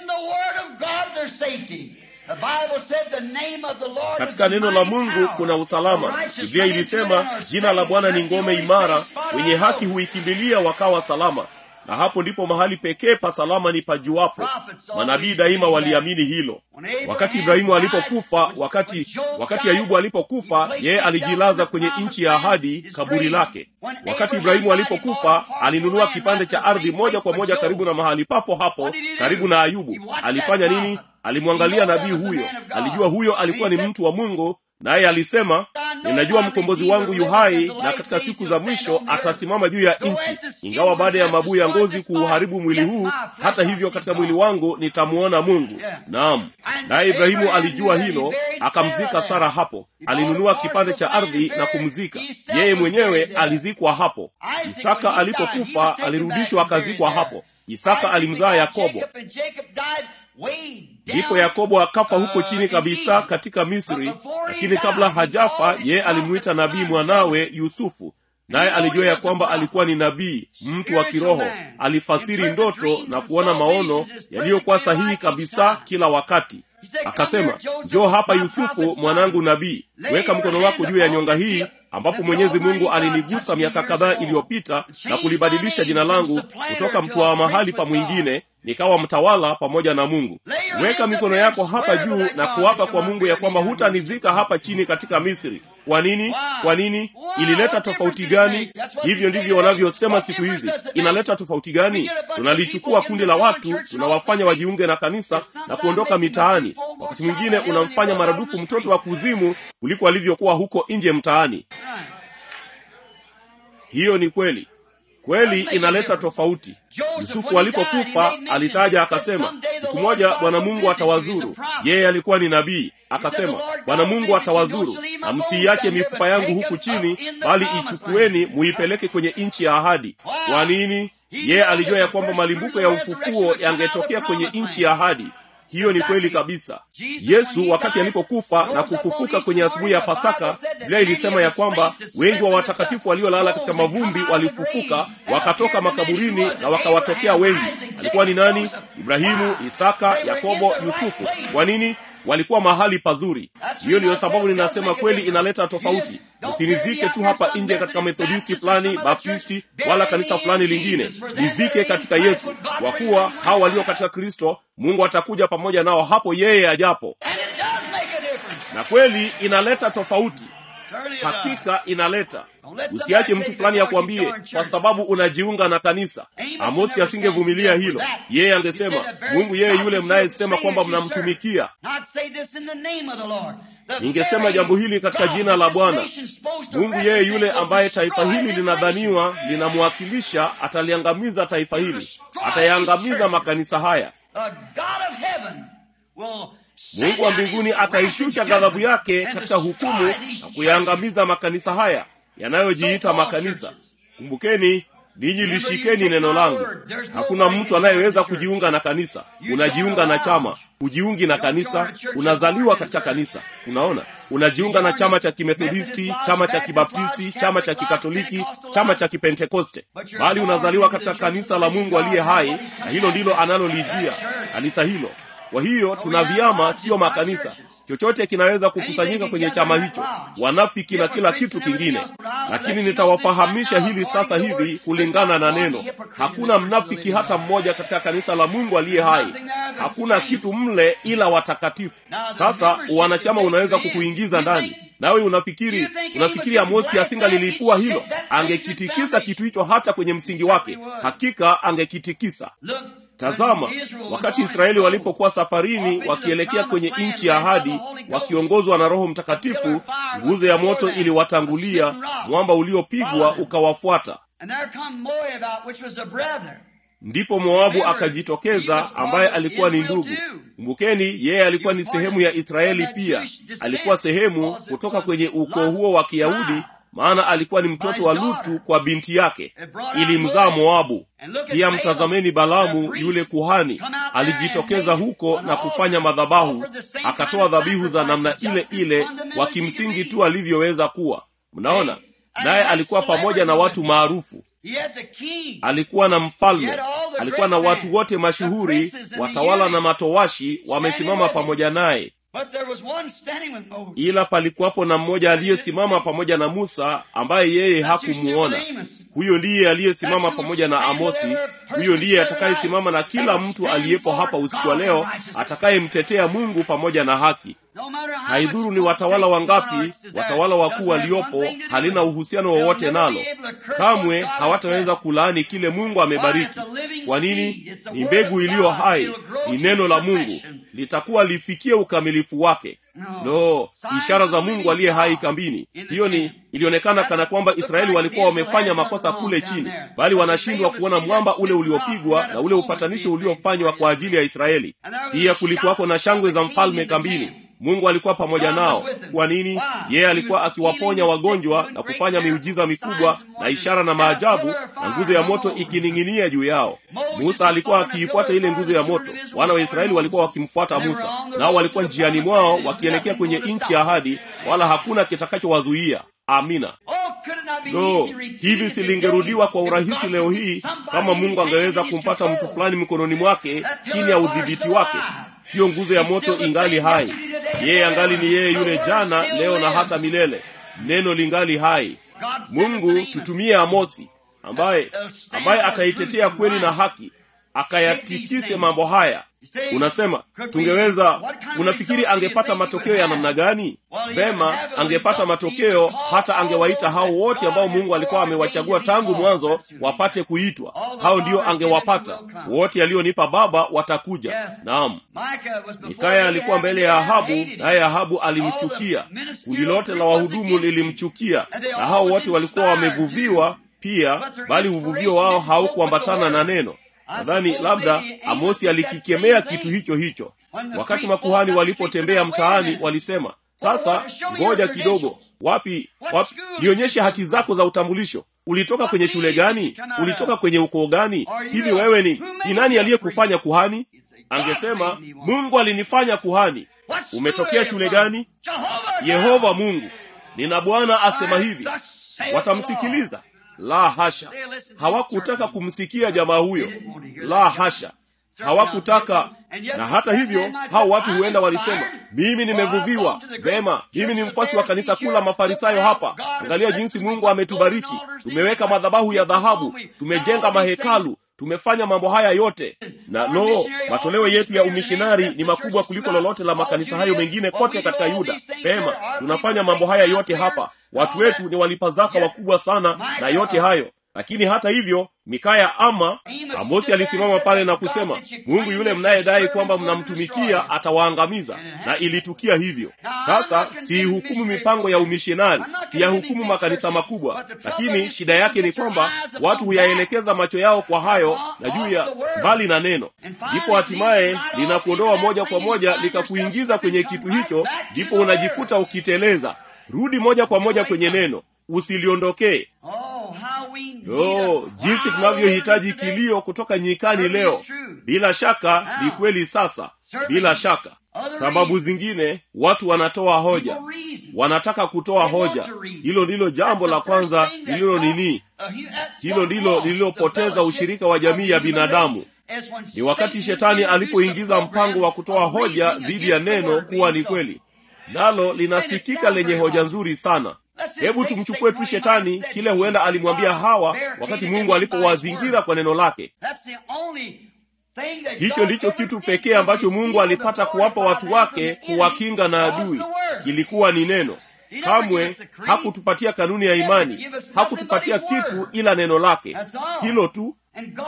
katika neno la mungu kuna usalama biblia ilisema jina la bwana ni ngome imara wenye haki huikimbilia wakawa salama na hapo ndipo mahali pekee pa salama ni pajuapo manabii daima waliamini hilo wakati ibrahimu alipokufa wakati wakati ayubu alipokufa yeye alijilaza kwenye nchi ya ahadi kaburi lake wakati ibrahimu alipokufa alinunua kipande cha ardhi moja kwa moja karibu na mahali papo hapo karibu na ayubu alifanya nini alimwangalia nabii huyo alijua huyo alikuwa ni mtu wa mungu naye alisema ninajua mkombozi wangu yu hai na katika siku za mwisho atasimama juu ya nchi ingawa baada ya mabuu ya ngozi kuuharibu mwili huu hata hivyo katika mwili wangu nitamuona mungu naam naye ibrahimu alijua hilo akamzika sara hapo alinunua kipande cha ardhi na kumzika yeye mwenyewe alizikwa hapo isaka alipokufa alirudishwa akazikwa hapo isaka alimzaa yakobo ndipo yakobo akafa huko chini kabisa katika misri lakini kabla hajafa yeye alimwita nabii mwanawe yusufu naye alijua ya kwamba alikuwa ni nabii mtu wa kiroho alifasiri ndoto na kuona maono yaliyokuwa sahihi kabisa kila wakati akasema njoo hapa yusufu mwanangu nabii weka mkono wako juu ya nyonga hii ambapo mwenyezi mungu alinigusa miaka kadhaa iliyopita na kulibadilisha jina langu kutoka mtwaa mahali pa mwingine nikawa mtawala pamoja na mungu weka mikono yako hapa juu na kuapa kwa mungu ya kwamba hutanizika hapa chini katika misri kwa nini kwa nini ilileta tofauti gani hivyo ndivyo wanavyosema siku hizi inaleta tofauti gani tunalichukua kundi la watu tunawafanya wajiunge na kanisa na kuondoka mitaani wakati mwingine unamfanya maradufu mtoto wa kuzimu kuliko alivyokuwa huko nje mtaani hiyo ni kweli kweli inaleta tofauti yusufu alipokufa alitaja akasema siku moja bwana mungu atawazuru yeye alikuwa ni nabii akasema bwana mungu atawazuru na msiiache mifupa yangu huku chini bali ichukueni muipeleke kwenye nchi ya ahadi kwa nini yeye alijua ya kwamba malimbuko ya ufufuo yangetokea kwenye nchi ya ahadi hiyo ni kweli kabisa yesu wakati alipokufa na kufufuka kwenye asubuhi ya pasaka biblia ilisema ya kwamba wengi wa watakatifu waliolala katika mavumbi walifufuka wakatoka makaburini na wakawatokea wengi alikuwa ni nani ibrahimu isaka yakobo yusufu kwa nini walikuwa mahali pazuri hiyo ndiyo sababu ninasema kweli inaleta tofauti usinizike tu hapa nje katika methodisti fulani baptisti wala kanisa fulani lingine nizike katika yesu kwa kuwa hao walio katika kristo mungu atakuja pamoja nao hapo yeye ajapo na kweli inaleta tofauti hakika inaleta usiache mtu fulani akuambie kwa sababu unajiunga na kanisa amosi asingevumilia hilo yeye angesema mungu yeye yule mnayesema kwamba mnamtumikia ningesema jambo hili katika jina la bwana mungu yeye yule ambaye taifa hili linadhaniwa linamwakilisha ataliangamiza taifa hili atayaangamiza makanisa haya mungu wa mbinguni ataishusha ghadhabu yake katika hukumu na kuyaangamiza makanisa haya yanayojiita makanisa kumbukeni ninyi lishikeni neno langu hakuna mtu anayeweza kujiunga na kanisa unajiunga na chama hujiungi na kanisa unazaliwa katika kanisa unaona unajiunga na chama cha kimethodisti chama cha kibaptisti chama cha kikatoliki chama cha kipentekoste bali unazaliwa katika kanisa la mungu aliye hai na hilo ndilo analolijia kanisa hilo kwa hiyo tuna vyama siyo makanisa chochote kinaweza kukusanyika kwenye chama hicho wanafiki na kila kitu kingine lakini nitawafahamisha hili sasa hivi kulingana na neno hakuna mnafiki hata mmoja katika kanisa la mungu aliye hai hakuna kitu mle ila watakatifu sasa wanachama unaweza kukuingiza ndani nawe unafikiri unafikiri amosi asingalilipua hilo angekitikisa kitu hicho hata kwenye msingi wake hakika angekitikisa tazama wakati israeli walipokuwa safarini wakielekea kwenye nchi ya ahadi wakiongozwa na roho mtakatifu nguzo ya moto iliwatangulia mwamba uliopigwa ukawafuata ndipo moabu akajitokeza ambaye alikuwa ni ndugu kumbukeni yeye alikuwa ni sehemu ya israeli pia alikuwa sehemu kutoka kwenye ukoo huo wa kiyahudi maana alikuwa ni mtoto wa lutu kwa binti yake ilimzaa moabu pia mtazameni balamu yule kuhani alijitokeza huko na kufanya madhabahu akatoa dhabihu za namna ile ile wa kimsingi tu alivyoweza kuwa mnaona naye alikuwa pamoja na watu maarufu alikuwa na mfalme alikuwa na watu wote mashuhuri watawala na matowashi wamesimama pamoja naye But there was one standing with Moses. ila palikuwapo na mmoja aliyesimama pamoja na musa ambaye yeye hakumuona huyo ndiye aliyesimama pamoja na amosi huyo ndiye atakayesimama na kila mtu aliyepo hapa usiku wa leo atakayemtetea mungu pamoja na haki No matter how haidhuru much ni watawala wangapi monarchs is there, watawala wakuu doesn't have waliopo one thing to do halina with it. uhusiano They'll wowote never nalo be able to curse kamwe what God hawataweza has kulaani kile mungu amebariki kwa nini ni mbegu iliyo hai ni neno la mungu litakuwa lifikie ukamilifu wake lo ishara za mungu aliye hai kambini hiyo ni ilionekana kana kwamba israeli walikuwa wamefanya makosa kule chini bali wanashindwa kuona mwamba ule uliopigwa na ule upatanisho uliofanywa kwa ajili ya israeli pia kulikuwako na shangwe za mfalme kambini mungu alikuwa pamoja nao kwa nini yeye alikuwa akiwaponya wagonjwa na kufanya miujiza mikubwa na ishara na maajabu na nguzo ya moto ikining'inia juu yao musa alikuwa akiifuata ile nguzo ya moto wana wa israeli walikuwa wakimfuata musa nao walikuwa njiani mwao wakielekea kwenye nchi ya ahadi wala hakuna kitakachowazuia amina Oh, could it not be lo easy redeemed hivi today silingerudiwa kwa if urahisi God leo could hii put somebody kama in mungu his hand angeweza in his kumpata mtu control? fulani mikononi mwake chini ya udhibiti wake hiyo nguzo ya moto ingali hai yeye angali ni yeye yule jana leo na hata milele neno lingali hai mungu tutumie amosi ambaye ambaye ataitetea kweli na haki akayatikise mambo haya unasema tungeweza unafikiri angepata matokeo ya namna gani vema angepata matokeo hata angewaita hao wote ambao mungu alikuwa amewachagua tangu mwanzo wapate kuitwa hao ndio angewapata wote alionipa baba watakuja naam mikaya alikuwa mbele ya ahabu naye ahabu alimchukia kundi lote la wahudumu lilimchukia na hao wote walikuwa wamevuviwa pia bali uvuvio wao haukuambatana na neno nadhani labda amosi alikikemea kitu hicho hicho wakati makuhani walipotembea mtaani walisema sasa ngoja kidogo wapi wapi nionyeshe hati zako za utambulisho ulitoka kwenye shule gani ulitoka kwenye ukoo gani hivi wewe ni ni nani aliyekufanya kuhani angesema mungu alinifanya kuhani umetokea shule gani yehova mungu nina bwana asema hivi watamsikiliza la hasha hawakutaka kumsikia jamaa huyo la hasha hawakutaka na hata hivyo hao watu huenda walisema mimi nimevuviwa vema mimi ni mfuasi wa kanisa kuu la mafarisayo hapa angalia jinsi mungu ametubariki tumeweka madhabahu ya dhahabu tumejenga mahekalu tumefanya mambo haya yote na lo matoleo yetu ya umishinari ni makubwa kuliko lolote la makanisa hayo mengine kote katika yuda pema tunafanya mambo haya yote hapa watu wetu ni walipazaka wakubwa sana na yote hayo lakini hata hivyo mikaya ama amosi alisimama pale na kusema mungu yule mnayedai kwamba mnamtumikia atawaangamiza na ilitukia hivyo sasa siihukumu mipango ya umishonari siyahukumu makanisa makubwa lakini shida yake ni kwamba watu huyaelekeza macho yao kwa hayo na juu ya mbali na neno ndipo hatimaye linakuondoa moja kwa moja likakuingiza kwenye kitu hicho ndipo unajikuta ukiteleza rudi moja kwa moja kwenye neno usiliondokee yo jinsi tunavyohitaji kilio kutoka nyikani leo bila shaka ni kweli sasa bila shaka sababu zingine watu wanatoa hoja wanataka kutoa hoja hilo ndilo jambo la kwanza lililo nini hilo ndilo lililopoteza ushirika wa jamii ya binadamu ni wakati shetani alipoingiza mpango wa kutoa hoja dhidi ya neno kuwa ni kweli nalo linasikika lenye hoja nzuri sana hebu tumchukue tu shetani kile huenda alimwambia hawa wakati mungu alipowazingira kwa neno lake hicho ndicho kitu pekee ambacho mungu alipata kuwapa watu wake kuwakinga na adui kilikuwa ni neno kamwe hakutupatia kanuni ya imani hakutupatia kitu ila neno lake hilo tu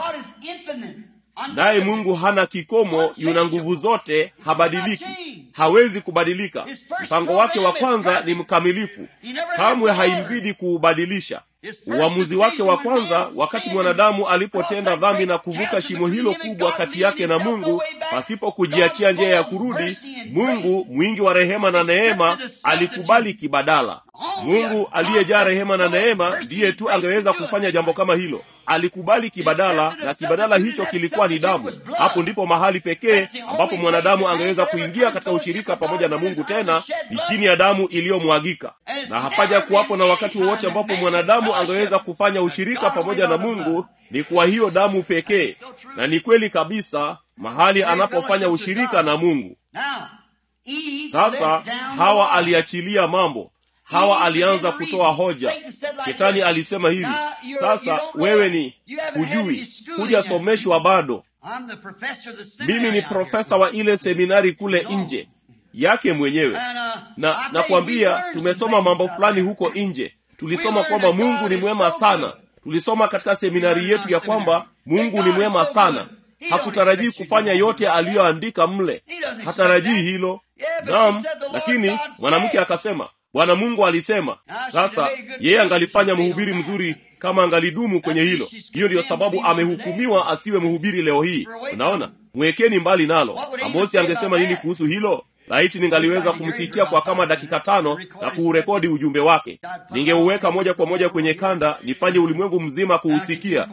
naye mungu hana kikomo yuna nguvu zote habadiliki hawezi kubadilika mpango wake wa kwanza ni mkamilifu kamwe haimbidi kuubadilisha uamuzi wake wa kwanza wakati mwanadamu alipotenda dhambi na kuvuka shimo hilo kubwa kati yake na mungu pasipo kujiachia njia ya kurudi mungu mwingi wa rehema na neema alikubali kibadala mungu aliyejaa rehema na neema ndiye tu angeweza kufanya jambo kama hilo alikubali kibadala na kibadala hicho kilikuwa ni damu hapo ndipo mahali pekee ambapo mwanadamu angeweza kuingia katika ushirika pamoja na mungu tena ni chini ya damu iliyomwagika na hapaja kuwapo na wakati wowote ambapo mwanadamu angeweza kufanya ushirika pamoja na mungu ni kwa hiyo damu pekee na ni kweli kabisa mahali anapofanya ushirika na mungu Eve sasa let down the hawa law. aliachilia mambo hawa alianza kutoa hoja shetani alisema hivi sasa wewe ni hujui hujasomeshwa bado I'm the professor of the seminary mimi ni out here. profesa wa ile seminari kule nje yake mwenyewe And, uh, I na tell you, we nakwambia learned some tumesoma things mambo out fulani there. huko nje tulisoma We learned kwamba that mungu God ni is mwema so sana good. tulisoma katika seminari learned yetu in ya our kwamba seminary mungu that ni God is mwema so sana good. He don't hakutarajii expect you to kufanya know yote that. aliyoandika mle He doesn't hatarajii expect that. hilo Yeah, but naam he said the Lord lakini God mwanamke said. akasema bwana mungu alisema Now, she's sasa a very good yeye person. angalifanya She's mhubiri made on mzuri that. kama angalidumu kwenye That's hilo why she's hiyo ndiyo condemned sababu to be amehukumiwa today. asiwe mhubiri leo hii For away unaona from- mwekeni mbali nalo What would Amos amosi say angesema about nini that? kuhusu hilo laiti ningaliweza kumsikia kwa kama dakika tano na kuurekodi ujumbe wake ningeuweka moja kwa moja kwenye kanda nifanye ulimwengu mzima kuusikia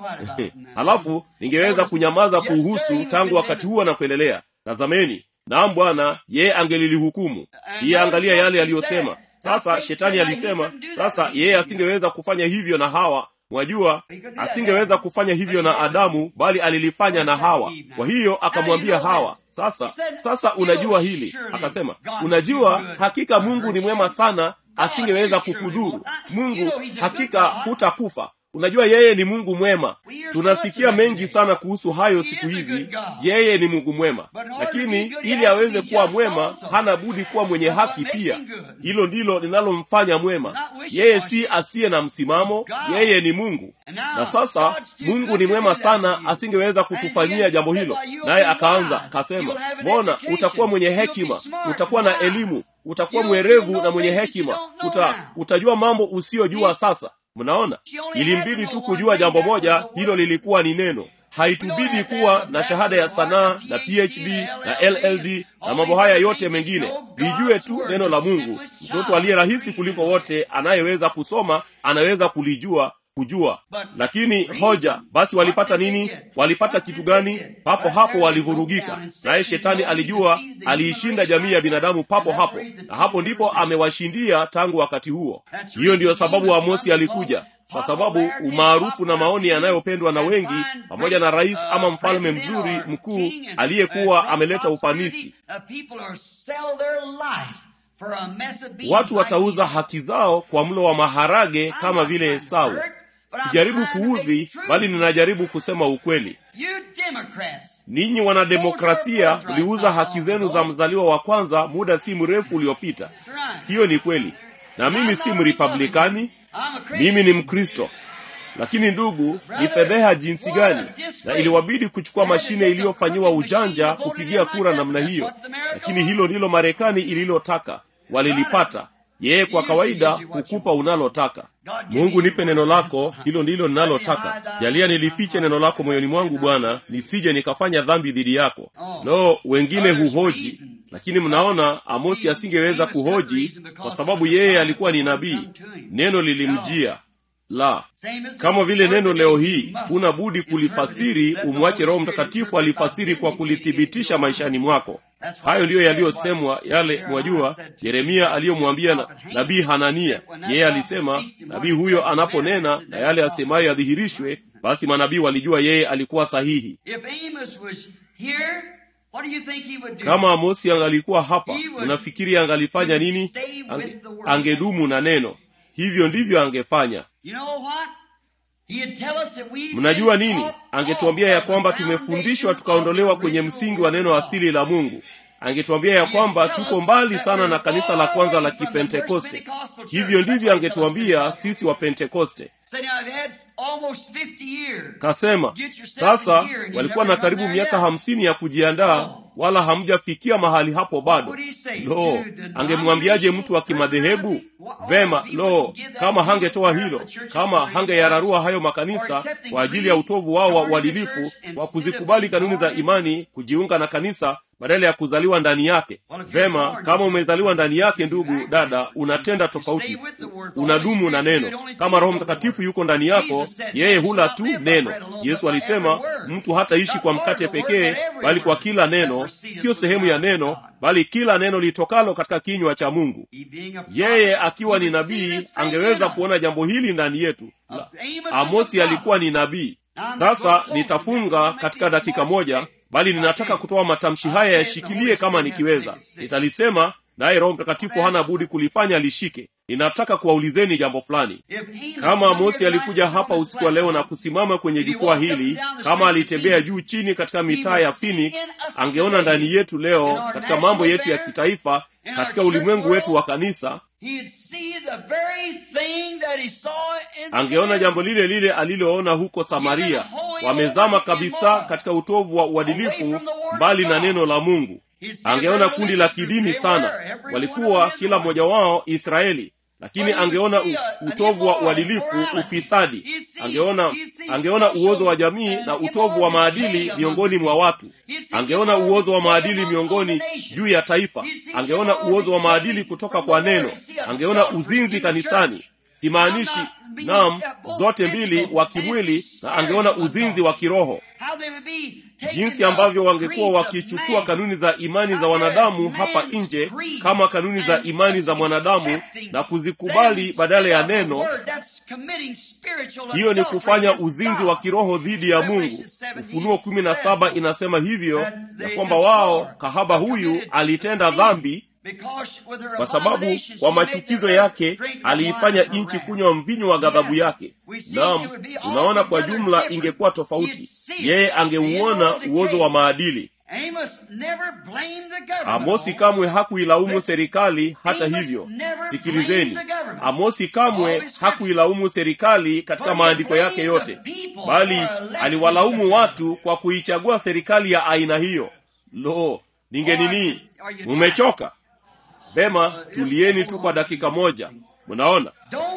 halafu ningeweza kunyamaza kuuhusu tangu wakati huo na kuendelea tazameni naam bwana yeye angelilihukumu iye angalia yale aliyosema sasa shetani alisema sasa yeye asingeweza kufanya hivyo na hawa mwajua asingeweza kufanya hivyo na adamu bali alilifanya na hawa kwa hiyo akamwambia hawa sasa sasa unajua hili akasema unajua hakika mungu ni mwema sana asingeweza kukudhuru mungu hakika hutakufa unajua yeye ni mungu mwema tunasikia mengi sana kuhusu hayo siku hizi yeye ni mungu mwema lakini ili aweze kuwa mwema hana budi kuwa mwenye haki pia hilo ndilo linalomfanya mwema yeye si asiye na msimamo yeye ni mungu na sasa mungu ni mwema sana asingeweza kutufanyia jambo hilo naye akaanza kasema mbona utakuwa mwenye hekima utakuwa na elimu utakuwa mwerevu na mwenye hekima Uta, utajua mambo usiyojua sasa mnaona ilimbidi tu kujua jambo moja hilo lilikuwa ni neno haitubidi kuwa na shahada ya sanaa na phd na lld na mambo haya yote mengine lijue tu neno la mungu mtoto aliye rahisi kuliko wote anayeweza kusoma anaweza kulijua kujua lakini hoja basi walipata nini walipata kitu gani papo hapo walivurugika naye shetani alijua aliishinda jamii ya binadamu papo hapo na hapo ndipo amewashindia tangu wakati huo hiyo ndiyo sababu amosi alikuja kwa sababu umaarufu na maoni yanayopendwa na wengi pamoja na rais ama mfalme mzuri mkuu aliyekuwa ameleta ufanisi watu watauza haki zao kwa mlo wa maharage kama vile esau sijaribu kuudhi bali ninajaribu kusema ukweli ninyi wanademokrasia mliuza haki zenu za mzaliwa wa kwanza muda si mrefu uliopita hiyo ni kweli na mimi si mripublikani mimi ni mkristo lakini ndugu ni fedheha jinsi gani na iliwabidi kuchukua mashine iliyofanyiwa ujanja kupigia kura namna hiyo lakini hilo ndilo marekani ililotaka walilipata yeye kwa kawaida hukupa unalotaka mungu nipe neno lako hilo ndilo ninalotaka jalia nilifiche neno lako moyoni mwangu bwana nisije nikafanya dhambi dhidi yako no wengine huhoji lakini mnaona amosi asingeweza kuhoji kwa sababu yeye alikuwa ni nabii neno lilimjia la kama vile neno leo hii huna budi kulifasiri umwache roho mtakatifu alifasiri kwa kulithibitisha maishani mwako hayo ndiyo yaliyosemwa yale mwajua yeremia aliyomwambia na, nabii hanania yeye alisema nabii huyo anaponena na yale asemayo yadhihirishwe basi manabii walijua yeye alikuwa sahihi kama amosi angalikuwa hapa unafikiri angalifanya nini Ange, angedumu na neno hivyo ndivyo angefanya mnajua nini angetuambia ya kwamba tumefundishwa tukaondolewa kwenye msingi wa neno asili la mungu angetuambia ya kwamba tuko mbali sana na kanisa la kwanza la kipentekoste hivyo ndivyo angetuambia sisi wa pentekoste kasema sasa walikuwa na karibu miaka hamsini ya kujiandaa wala hamjafikia mahali hapo bado lo angemwambiaje mtu wa kimadhehebu vema lo kama hangetoa hilo kama hangeyararua hayo makanisa kwa ajili ya utovu wao wa uadilifu wa kuzikubali kanuni za imani kujiunga na kanisa badala ya kuzaliwa ndani yake vema kama umezaliwa ndani yake ndugu dada unatenda tofauti unadumu na neno kama roho mtakatifu yuko ndani yako yeye hula tu neno yesu alisema mtu hataishi kwa mkate pekee bali kwa kila neno siyo sehemu ya neno bali kila neno litokalo katika kinywa cha mungu yeye akiwa ni nabii angeweza kuona jambo hili ndani yetu La, amosi alikuwa ni nabii sasa nitafunga katika dakika moja bali ninataka kutoa matamshi haya yashikilie kama nikiweza nitalisema naye roho mtakatifu hana budi kulifanya lishike ninataka kuwaulizeni jambo fulani kama amosi alikuja hapa usiku wa leo na kusimama kwenye jukwaa hili kama alitembea juu chini katika mitaa ya phoenix angeona ndani yetu leo katika mambo yetu ya kitaifa katika ulimwengu wetu wa kanisa angeona jambo lile lile aliloona huko samaria wamezama kabisa katika utovu wa uadilifu mbali na neno la mungu angeona kundi la kidini sana walikuwa kila mmoja wao israeli lakini angeona u, utovu wa uadilifu ufisadi angeona angeona uozo wa jamii na utovu wa maadili miongoni mwa watu angeona uozo wa maadili miongoni juu ya taifa angeona uozo wa maadili kutoka kwa neno angeona uzinzi kanisani simaanishi nam zote mbili wa kimwili na angeona uzinzi wa kiroho jinsi ambavyo wangekuwa wakichukua kanuni za imani za wanadamu hapa nje kama kanuni za imani za mwanadamu na kuzikubali badala ya neno hiyo ni kufanya uzinzi wa kiroho dhidi ya mungu ufunuo kumi na saba inasema hivyo ya kwamba wao kahaba huyu alitenda dhambi kwa sababu kwa machukizo yake aliifanya nchi kunywa mvinyo wa ghadhabu yake nam unaona kwa jumla ingekuwa tofauti yeye angeuona uozo wa maadili amosi kamwe hakuilaumu serikali hata hivyo sikilizeni amosi kamwe hakuilaumu serikali katika maandiko yake yote bali aliwalaumu watu kwa kuichagua serikali ya aina hiyo lo ningenini mumechoka vema tulieni tu kwa dakika moja mnaona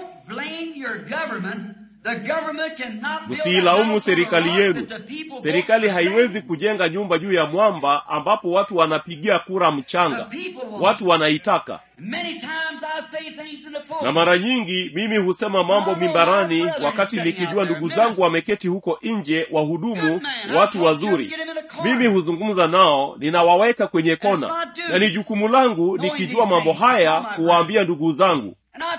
msiilaumu serikali yenu serikali haiwezi kujenga nyumba juu ya mwamba ambapo watu wanapigia kura mchanga watu wanaitaka na mara nyingi mimi husema mambo mimbarani wakati nikijua ndugu zangu wameketi huko nje wahudumu watu wazuri mimi huzungumza nao ninawaweka kwenye kona na ni jukumu langu nikijua mambo haya kuwaambia ndugu zangu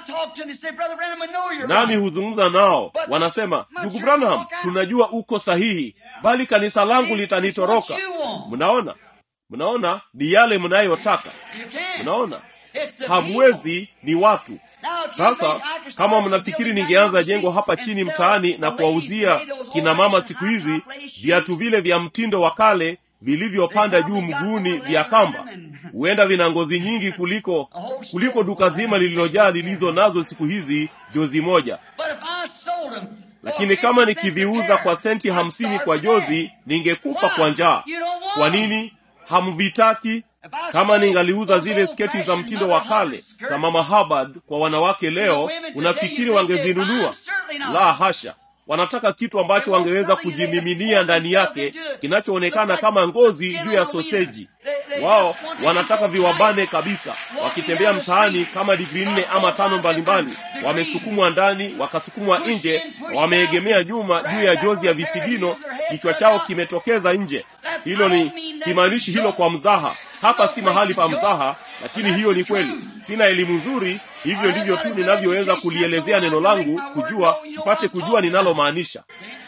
nami huzungumza nao wanasema ndugu branham tunajua uko sahihi bali kanisa langu litanitoroka mnaona mnaona ni yale mnayotaka mnaona hamwezi ni watu sasa kama mnafikiri ningeanza jengo hapa chini mtaani na kuwauzia kina mama siku hizi viatu vile vya mtindo wa kale vilivyopanda juu mguuni vya kamba huenda vina ngozi nyingi kuliko kuliko duka zima lililojaa lilizo nazo siku hizi jozi moja lakini kama nikiviuza kwa senti hamsini kwa jozi ningekufa kwa njaa kwa nini hamvitaki kama ningaliuza zile sketi za mtindo wa kale za mama habard kwa wanawake leo unafikiri wangezinunua la hasha wanataka kitu ambacho wangeweza kujimiminia ndani yake kinachoonekana kama ngozi juu ya soseji wao wanataka viwabane kabisa wakitembea mtaani kama digrii nne ama tano mbalimbali wamesukumwa ndani wakasukumwa nje wameegemea nyuma juu ya jozi ya visigino kichwa chao kimetokeza nje hilo ni simaanishi hilo kwa mzaha hapa si mahali pa mzaha lakini hiyo ni kweli sina elimu nzuri hivyo ndivyo tu ninavyoweza kulielezea neno langu kujua mpate kujua ninalomaanisha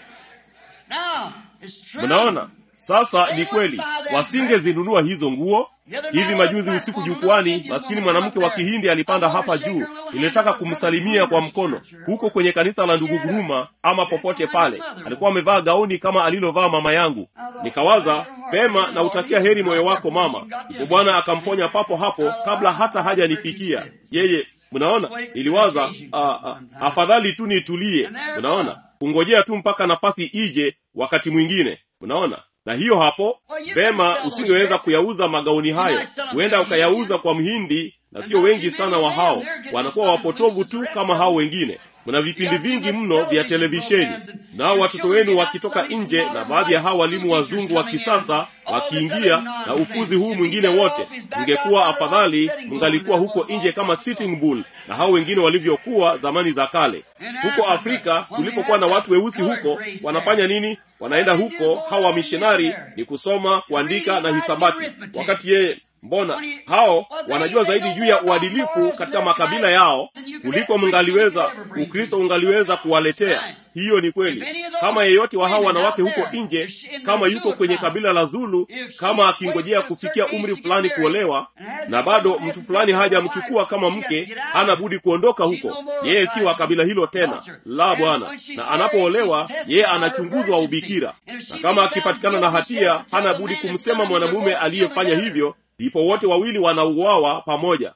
mnaona sasa ni kweli wasingezinunua hizo nguo hivi majuzi usiku jukwani maskini mwanamke wa kihindi alipanda hapa juu nilitaka kumsalimia kwa mkono huko kwenye kanisa la ndugu guruma ama popote pale alikuwa amevaa gauni kama alilovaa mama yangu nikawaza pema na utakia heri moyo wako mama ndipo bwana akamponya papo hapo kabla hata hajanifikia yeye mnaona niliwaza a, a, afadhali tu nitulie mnaona kungojea tu mpaka nafasi ije wakati mwingine mnaona na hiyo hapo vema usingeweza kuyauza magauni hayo huenda ukayauza kwa mhindi na sio wengi sana wa hao wanakuwa wapotovu tu kama hao wengine mna vipindi vingi mno vya televisheni nao watoto wenu wakitoka nje na baadhi ya hao walimu wazungu wa kisasa wakiingia na upuzi huu mwingine wote mngekuwa afadhali mngalikuwa huko nje kama sitting bull na hao wengine walivyokuwa zamani za kale huko afrika tulipokuwa na watu weusi huko wanafanya nini wanaenda huko hawa wamishonari ni kusoma kuandika na hisabati wakati yeye mbona hao wanajua zaidi juu ya uadilifu katika makabila yao kuliko mngaliweza ukristo ungaliweza kuwaletea hiyo ni kweli kama yeyote wa hao wanawake huko nje kama yuko kwenye kabila la zulu kama akingojea kufikia umri fulani kuolewa na bado mtu fulani hajamchukua kama mke hana budi kuondoka huko yeye si wa kabila hilo tena la bwana na anapoolewa yeye anachunguzwa ubikira na kama akipatikana na hatia hana budi kumsema mwanamume aliyefanya hivyo ndipo wote wawili wanauawa pamoja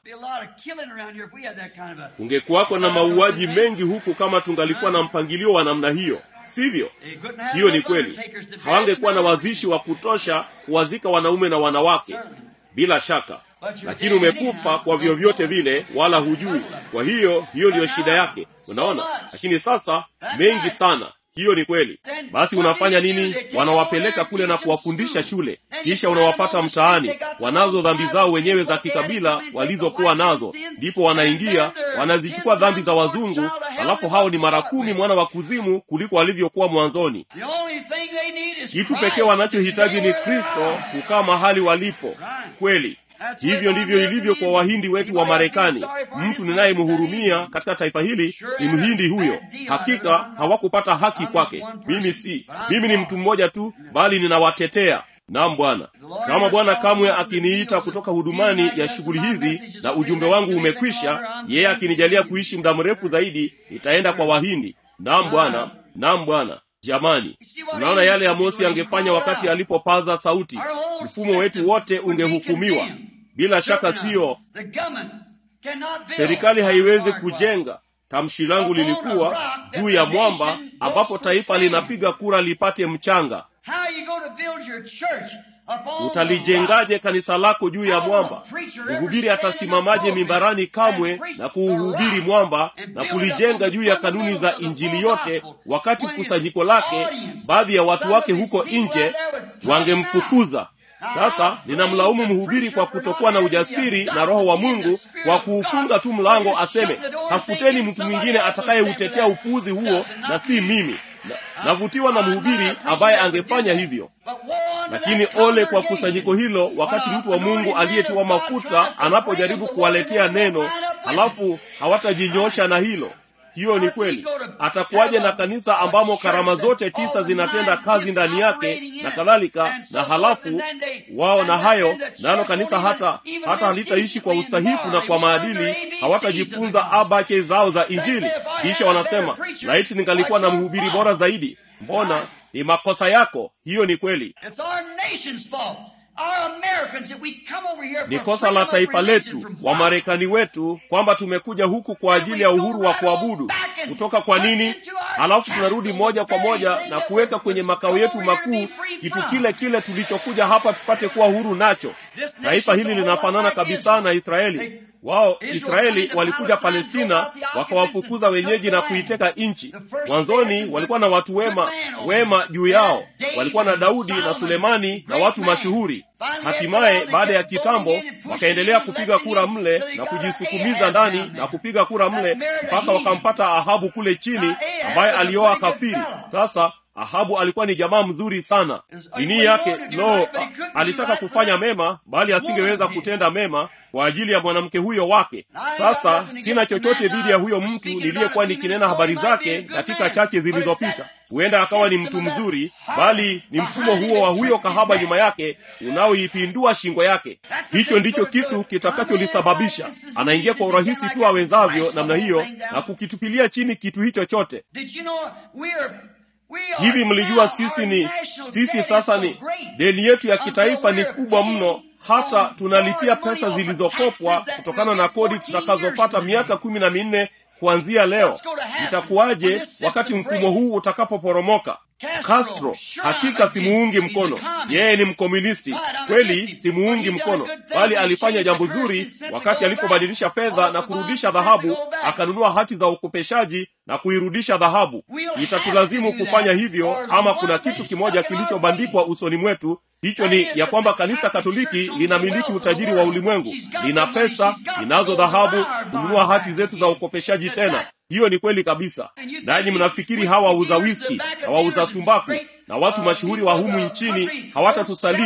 kungekuwako na mauaji mengi huku kama tungalikuwa na mpangilio wa namna hiyo sivyo hiyo ni kweli hawangekuwa na wazishi wa kutosha kuwazika wanaume na wanawake bila shaka lakini umekufa kwa vyovyote vile wala hujui kwa hiyo hiyo ndiyo shida yake unaona lakini sasa mengi sana hiyo ni kweli basi unafanya nini wanawapeleka kule na kuwafundisha shule kisha unawapata mtaani wanazo dhambi zao wenyewe za kikabila walizokuwa nazo ndipo wanaingia wanazichukua dhambi za wazungu alafu hao ni mara kumi mwana wa kuzimu kuliko walivyokuwa mwanzoni kitu pekee wanachohitaji ni kristo kukaa mahali walipo kweli hivyo ndivyo ilivyo kwa wahindi wetu wa marekani mtu ninayemhurumia katika taifa hili ni mhindi huyo hakika hawakupata haki kwake mimi si mimi ni mtu mmoja tu bali ninawatetea nam bwana kama bwana kamwe akiniita kutoka hudumani ya shughuli hizi na ujumbe wangu umekwisha yeye akinijalia kuishi muda mrefu zaidi nitaenda kwa wahindi nam bwana nam bwana jamani unaona yale amosi angefanya wakati alipopaza sauti mfumo wetu wote ungehukumiwa bila shaka siyo serikali haiwezi kujenga tamshi langu lilikuwa juu ya mwamba ambapo taifa linapiga kura lipate mchanga utalijengaje kanisa lako juu ya mwamba mhubiri atasimamaje mimbarani kamwe na kuuhubiri mwamba na kulijenga juu ya kanuni za injili yote wakati kusanyiko lake baadhi ya watu wake huko nje wangemfukuza sasa ninamlaumu mhubiri kwa kutokuwa na ujasiri na roho wa mungu kwa kuufunga tu mlango aseme tafuteni mtu mwingine atakayeutetea upuuzi huo na si mimi navutiwa na mhubiri ambaye angefanya hivyo lakini ole kwa kusanyiko hilo wakati mtu wa mungu aliyetiwa mafuta anapojaribu kuwaletea neno halafu hawatajinyosha na hilo hiyo ni kweli atakuwaje na kanisa ambamo karama zote tisa zinatenda kazi ndani yake na kadhalika na halafu wao na hayo nalo kanisa hata hata halitaishi kwa ustahifu na kwa maadili hawatajifunza abake zao za injili kisha wanasema laiti ningalikuwa na mhubiri bora zaidi mbona ni makosa yako hiyo ni kweli ni kosa la taifa letu wamarekani wetu kwamba tumekuja huku kwa ajili ya uhuru wa kuabudu kutoka kwa nini halafu tunarudi moja kwa moja na kuweka kwenye makao yetu makuu kitu kile kile tulichokuja hapa tupate kuwa huru nacho taifa hili linafanana kabisa na israeli wao israeli walikuja palestina wakawafukuza wenyeji na kuiteka nchi mwanzoni walikuwa na watu wema wema juu yao walikuwa na daudi na sulemani na watu mashuhuri hatimaye baada ya kitambo wakaendelea kupiga kura mle na kujisukumiza ndani na kupiga kura mle mpaka wakampata ahabu kule chini ambaye alioa kafiri sasa ahabu alikuwa ni jamaa mzuri sana dini yake lo alitaka kufanya mema bali asingeweza kutenda mema kwa ajili ya mwanamke huyo wake sasa sina chochote dhidi ya huyo mtu niliyekuwa nikinena habari zake dakika chache zilizopita huenda akawa ni mtu mzuri bali ni mfumo huo wa huyo kahaba nyuma yake unaoipindua shingo yake hicho ndicho kitu kitakacholisababisha anaingia kwa urahisi tu awezavyo namna hiyo na kukitupilia chini kitu hicho chote hivi mlijua sisi ni sisi sasa ni deni yetu ya kitaifa ni kubwa mno hata tunalipia pesa zilizokopwa kutokana na kodi tutakazopata miaka kumi na minne kuanzia leo itakuwaje wakati mfumo huu utakapoporomoka castro hakika simuungi mkono yeye ni mkomunisti kweli simuungi mkono bali alifanya jambo zuri wakati alipobadilisha fedha na kurudisha dhahabu akanunua hati za ukopeshaji na kuirudisha dhahabu itatulazimu kufanya hivyo ama kuna kitu kimoja kilichobandikwa usoni mwetu hicho ni ya kwamba kanisa katoliki linamiliki utajiri wa ulimwengu lina pesa linazo dhahabu kununua hati zetu za ukopeshaji tena hiyo ni kweli kabisa nanyi mnafikiri hawa wauza wiski na wauza tumbaku na watu mashuhuri wa humu nchini hawatatusaliti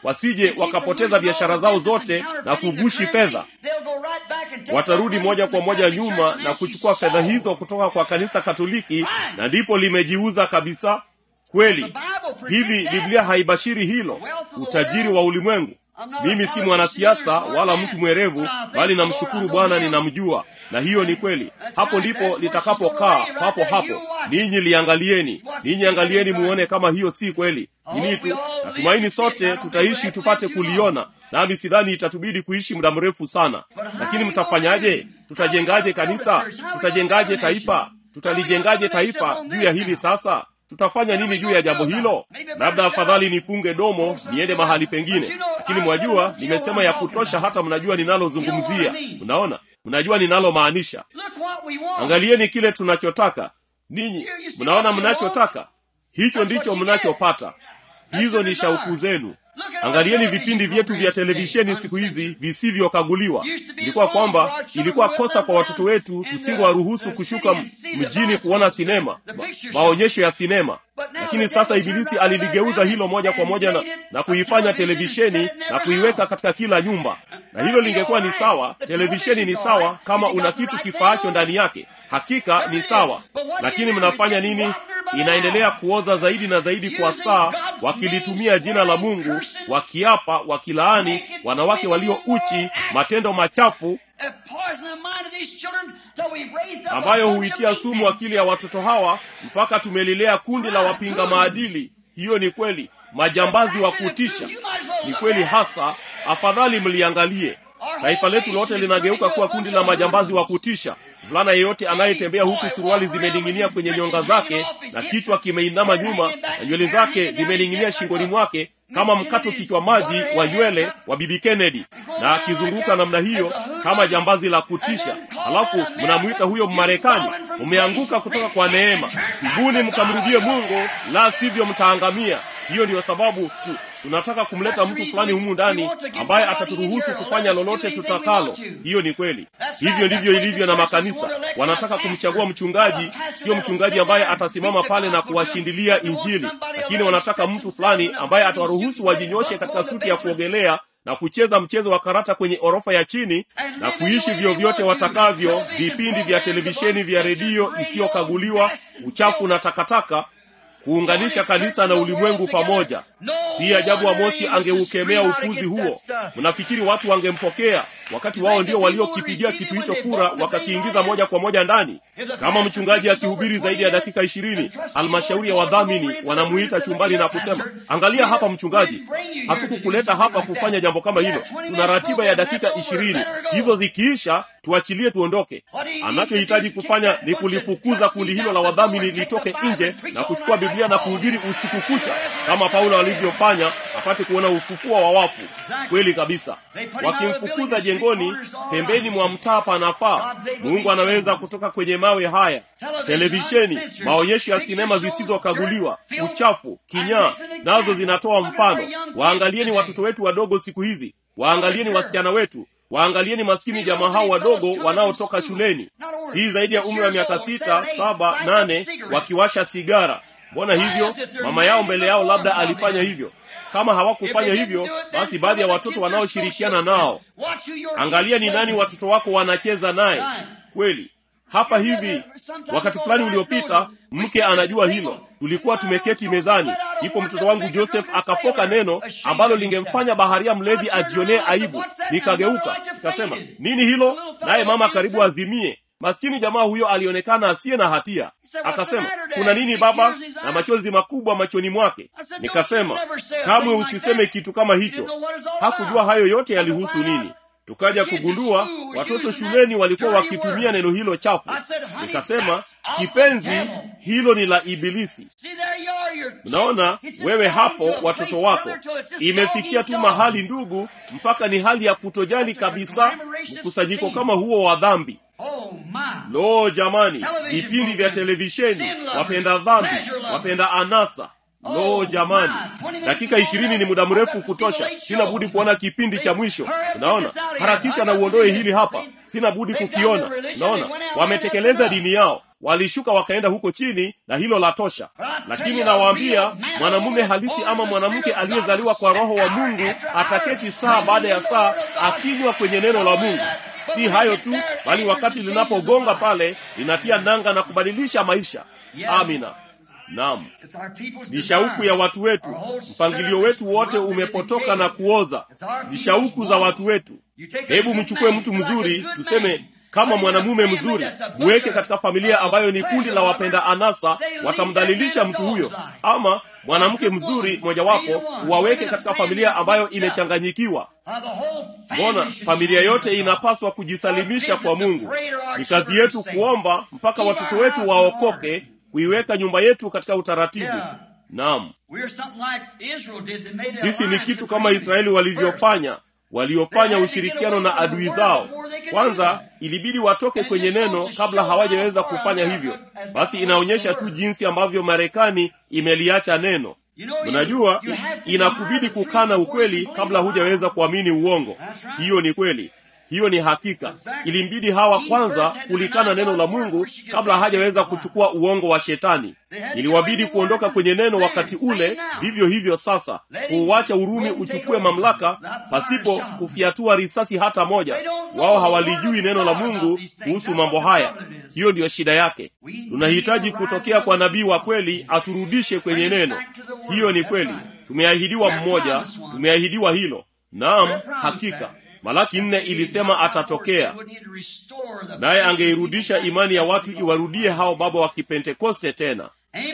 wasije wakapoteza biashara zao zote na kugushi fedha watarudi moja kwa moja nyuma na kuchukua fedha hizo kutoka kwa kanisa katoliki na ndipo limejiuza kabisa kweli hivi biblia haibashiri hilo utajiri wa ulimwengu mimi si mwanasiasa wala mtu mwerevu bali namshukuru bwana ninamjua na hiyo ni kweli hapo ndipo litakapokaa papo hapo ninyi liangalieni ninyi angalieni muone kama hiyo si kweli nini tu natumaini sote tutaishi tupate kuliona nami sidhani itatubidi kuishi muda mrefu sana lakini mtafanyaje tutajengaje kanisa tutajengaje taifa tutalijengaje taifa juu ya hili sasa tutafanya nini juu ya jambo hilo labda afadhali nifunge domo niende mahali pengine lakini mwajua nimesema ya kutosha hata mnajua ninalozungumzia mnaona mnajua ninalomaanisha angalieni kile tunachotaka ninyi mnaona mnachotaka hicho ndicho mnachopata hizo ni shauku zenu angalieni vipindi vyetu vya televisheni siku hizi visivyokaguliwa ilikuwa kwamba ilikuwa kosa kwa watoto wetu tusingewaruhusu kushuka mjini kuona sinema ma, maonyesho ya sinema lakini sasa ibilisi aliligeuza hilo moja kwa moja na, na kuifanya televisheni na kuiweka katika kila nyumba na hilo lingekuwa ni sawa televisheni ni sawa kama una kitu kifaacho ndani yake hakika ni sawa lakini mnafanya nini inaendelea kuoza zaidi na zaidi kwa saa wakilitumia jina la mungu wakiapa wakilaani wanawake walio uchi matendo machafu ambayo huitia sumu akili ya watoto hawa mpaka tumelilea kundi la wapinga maadili hiyo ni kweli majambazi wa kutisha ni kweli hasa afadhali mliangalie taifa letu lote linageuka kuwa kundi la majambazi wa kutisha mvulana yeyote anayetembea huku suruali zimening'inia kwenye nyonga zake na kichwa kimeinama nyuma na nywele zake zimening'inia shingoni mwake kama mkato kichwa maji wa nywele wa bibi kennedy na akizunguka namna hiyo kama jambazi la kutisha halafu mnamwita huyo mmarekani umeanguka kutoka kwa neema tubuni mkamrudie mungu la sivyo mtaangamia hiyo ndiyo sababu tu tunataka kumleta mtu fulani humu ndani ambaye ataturuhusu kufanya lolote tutakalo hiyo ni kweli hivyo ndivyo ilivyo na makanisa wanataka kumchagua mchungaji sio mchungaji ambaye atasimama pale na kuwashindilia injili lakini wanataka mtu fulani ambaye atawaruhusu wajinyoshe katika suti ya kuogelea na kucheza mchezo wa karata kwenye orofa ya chini na kuishi vyovyote watakavyo vipindi vya televisheni vya redio isiyokaguliwa uchafu na takataka kuunganisha kanisa na ulimwengu pamoja si ajabu amosi angeukemea upuzi huo mnafikiri watu wangempokea wakati wao ndio waliokipigia kitu hicho kura wakakiingiza moja kwa moja ndani kama mchungaji akihubiri zaidi ya dakika ishirini halmashauri ya wadhamini wanamuita chumbani na kusema angalia hapa mchungaji hatukukuleta hapa kufanya jambo kama hilo tuna ratiba ya dakika ishirini hizo zikiisha tuachilie tuondoke anachohitaji kufanya ni kulifukuza kundi hilo la wadhamini litoke nje na kuchukua biblia na kuhubiri usiku kucha kama paulo alivyofanya apate kuona ufufuo wa wafu kweli kabisa wakimfukuza jengoni pembeni mwa mtaa panafaa mungu anaweza kutoka kwenye mawe haya televisheni maonyesho ya sinema zisizokaguliwa uchafu kinyaa nazo zinatoa mfano waangalieni watoto wetu wadogo siku hizi waangalieni wasichana wetu waangalieni maskini jamaa hao wadogo wanaotoka shuleni si zaidi ya umri wa miaka sita saba nane wakiwasha sigara mbona hivyo mama yao mbele yao labda alifanya hivyo kama hawakufanya hivyo basi baadhi ya watoto wanaoshirikiana nao angalia ni nani watoto wako wanacheza naye kweli hapa hivi wakati fulani uliopita mke anajua hilo tulikuwa tumeketi mezani ipo mtoto wangu joseph akafoka neno ambalo lingemfanya baharia mlevi ajionee aibu nikageuka nikasema nini hilo naye mama karibu azimie maskini jamaa huyo alionekana asiye na hatia akasema kuna nini baba na machozi makubwa machoni mwake nikasema kamwe usiseme kitu kama hicho hakujua hayo yote yalihusu nini tukaja kugundua watoto shuleni walikuwa wakitumia neno hilo chafu nikasema kipenzi hilo ni la ibilisi mnaona wewe hapo watoto wako imefikia tu mahali ndugu mpaka ni hali ya kutojali kabisa mkusanyiko kama huo wa dhambi lo jamani vipindi vya televisheni wapenda dhambi wapenda anasa lo jamani dakika ishirini ni muda mrefu kutosha sina budi kuona kipindi cha mwisho unaona harakisha na uondoe hili hapa sina budi kukiona unaona wametekeleza dini yao walishuka wakaenda huko chini na hilo la tosha lakini nawaambia mwanamume halisi ama mwanamke aliyezaliwa kwa roho wa mungu ataketi saa baada ya saa akinywa kwenye neno la mungu si hayo tu bali wakati linapogonga pale linatia nanga na kubadilisha maisha amina naam ni shauku ya watu wetu mpangilio wetu wote umepotoka na kuoza ni shauku za watu wetu hebu mchukue mtu mzuri tuseme kama mwanamume mzuri muweke katika familia ambayo ni kundi la wapenda anasa watamdhalilisha mtu huyo ama mwanamke mzuri mojawapo waweke katika familia ambayo imechanganyikiwa mbona familia yote inapaswa kujisalimisha kwa mungu ni kazi yetu kuomba mpaka watoto wetu waokoke kuiweka nyumba yetu katika utaratibu naam sisi ni kitu kama israeli walivyofanya waliofanya ushirikiano na adui zao kwanza ilibidi watoke kwenye neno kabla hawajaweza kufanya hivyo basi inaonyesha tu jinsi ambavyo marekani imeliacha neno unajua inakubidi kukana ukweli kabla hujaweza kuamini uongo hiyo ni kweli hiyo ni hakika ilimbidi hawa kwanza kulikana neno la mungu kabla hajaweza kuchukua uongo wa shetani iliwabidi kuondoka kwenye neno wakati ule vivyo hivyo sasa kuuacha urumi uchukue mamlaka pasipo kufiatua risasi hata moja wao hawalijui neno la mungu kuhusu mambo haya hiyo ndiyo shida yake tunahitaji kutokea kwa nabii wa kweli aturudishe kwenye neno hiyo ni kweli tumeahidiwa mmoja tumeahidiwa hilo naam hakika malaki nne ilisema atatokea naye angeirudisha imani ya watu iwarudie hao baba wa kipentekoste tena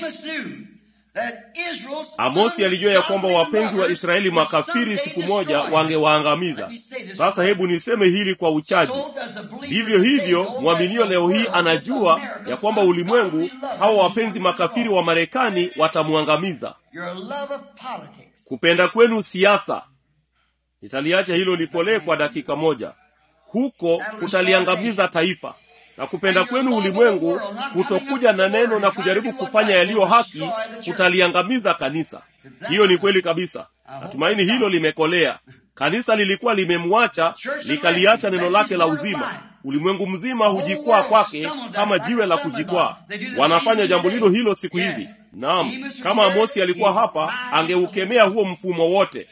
amosi alijua ya kwamba wapenzi wa israeli makafiri siku moja wangewaangamiza sasa hebu niseme hili kwa uchaji vivyo hivyo mwaminio leo hii anajua ya kwamba ulimwengu hawa wapenzi makafiri wa marekani watamwangamiza kupenda kwenu siasa nitaliacha hilo lipolee kwa dakika moja huko kutaliangamiza taifa na kupenda kwenu ulimwengu kutokuja na neno na kujaribu kufanya yaliyo haki kutaliangamiza kanisa hiyo ni kweli kabisa natumaini hilo limekolea kanisa lilikuwa limemwacha likaliacha neno lake la uzima ulimwengu mzima hujikwaa kwake kama jiwe la kujikwaa wanafanya jambo lilo hilo siku hizi naam kama amosi alikuwa hapa angeukemea huo mfumo wote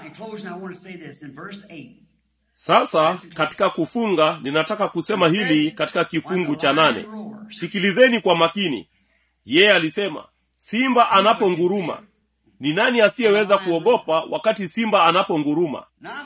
sasa katika kufunga ninataka kusema hili katika kifungu cha nane sikilizeni kwa makini yeye alisema simba anaponguruma ni nani asiyeweza kuogopa wakati simba anaponguruma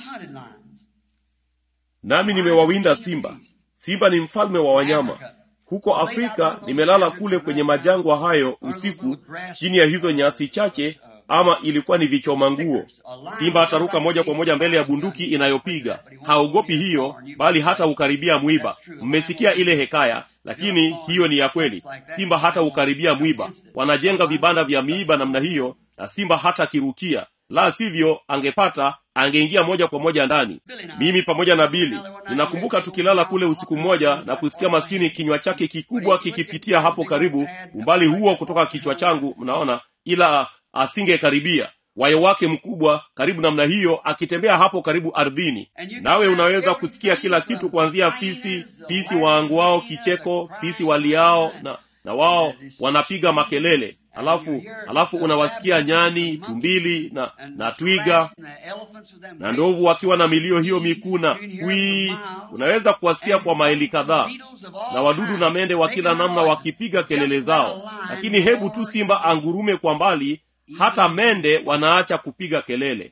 nami nimewawinda simba simba ni mfalme wa wanyama huko afrika nimelala kule kwenye majangwa hayo usiku chini ya hizo nyasi chache ama ilikuwa ni vichoma nguo simba ataruka moja kwa moja mbele ya bunduki inayopiga haogopi hiyo bali hata ukaribia mwiba mmesikia ile hekaya lakini hiyo ni ya kweli simba hata ukaribia mwiba wanajenga vibanda vya miiba namna hiyo na simba hata kirukia la sivyo angepata angeingia moja kwa moja ndani mimi pamoja na bili ninakumbuka tukilala kule usiku mmoja na kusikia maskini kinywa chake kikubwa kikipitia hapo karibu umbali huo kutoka kichwa changu mnaona ila asingekaribia wayo wake mkubwa karibu namna hiyo akitembea hapo karibu ardhini nawe unaweza kusikia kila kitu kuanzia fisi fisi waanguao kicheko fisi waliao na na wao wanapiga makelele alafu alafu unawasikia nyani tumbili na na twiga na ndovu wakiwa na milio hiyo mikuna wii unaweza kuwasikia kwa maili kadhaa na wadudu na mende wa kila namna wakipiga kelele zao lakini hebu tu simba angurume kwa mbali hata mende wanaacha kupiga kelele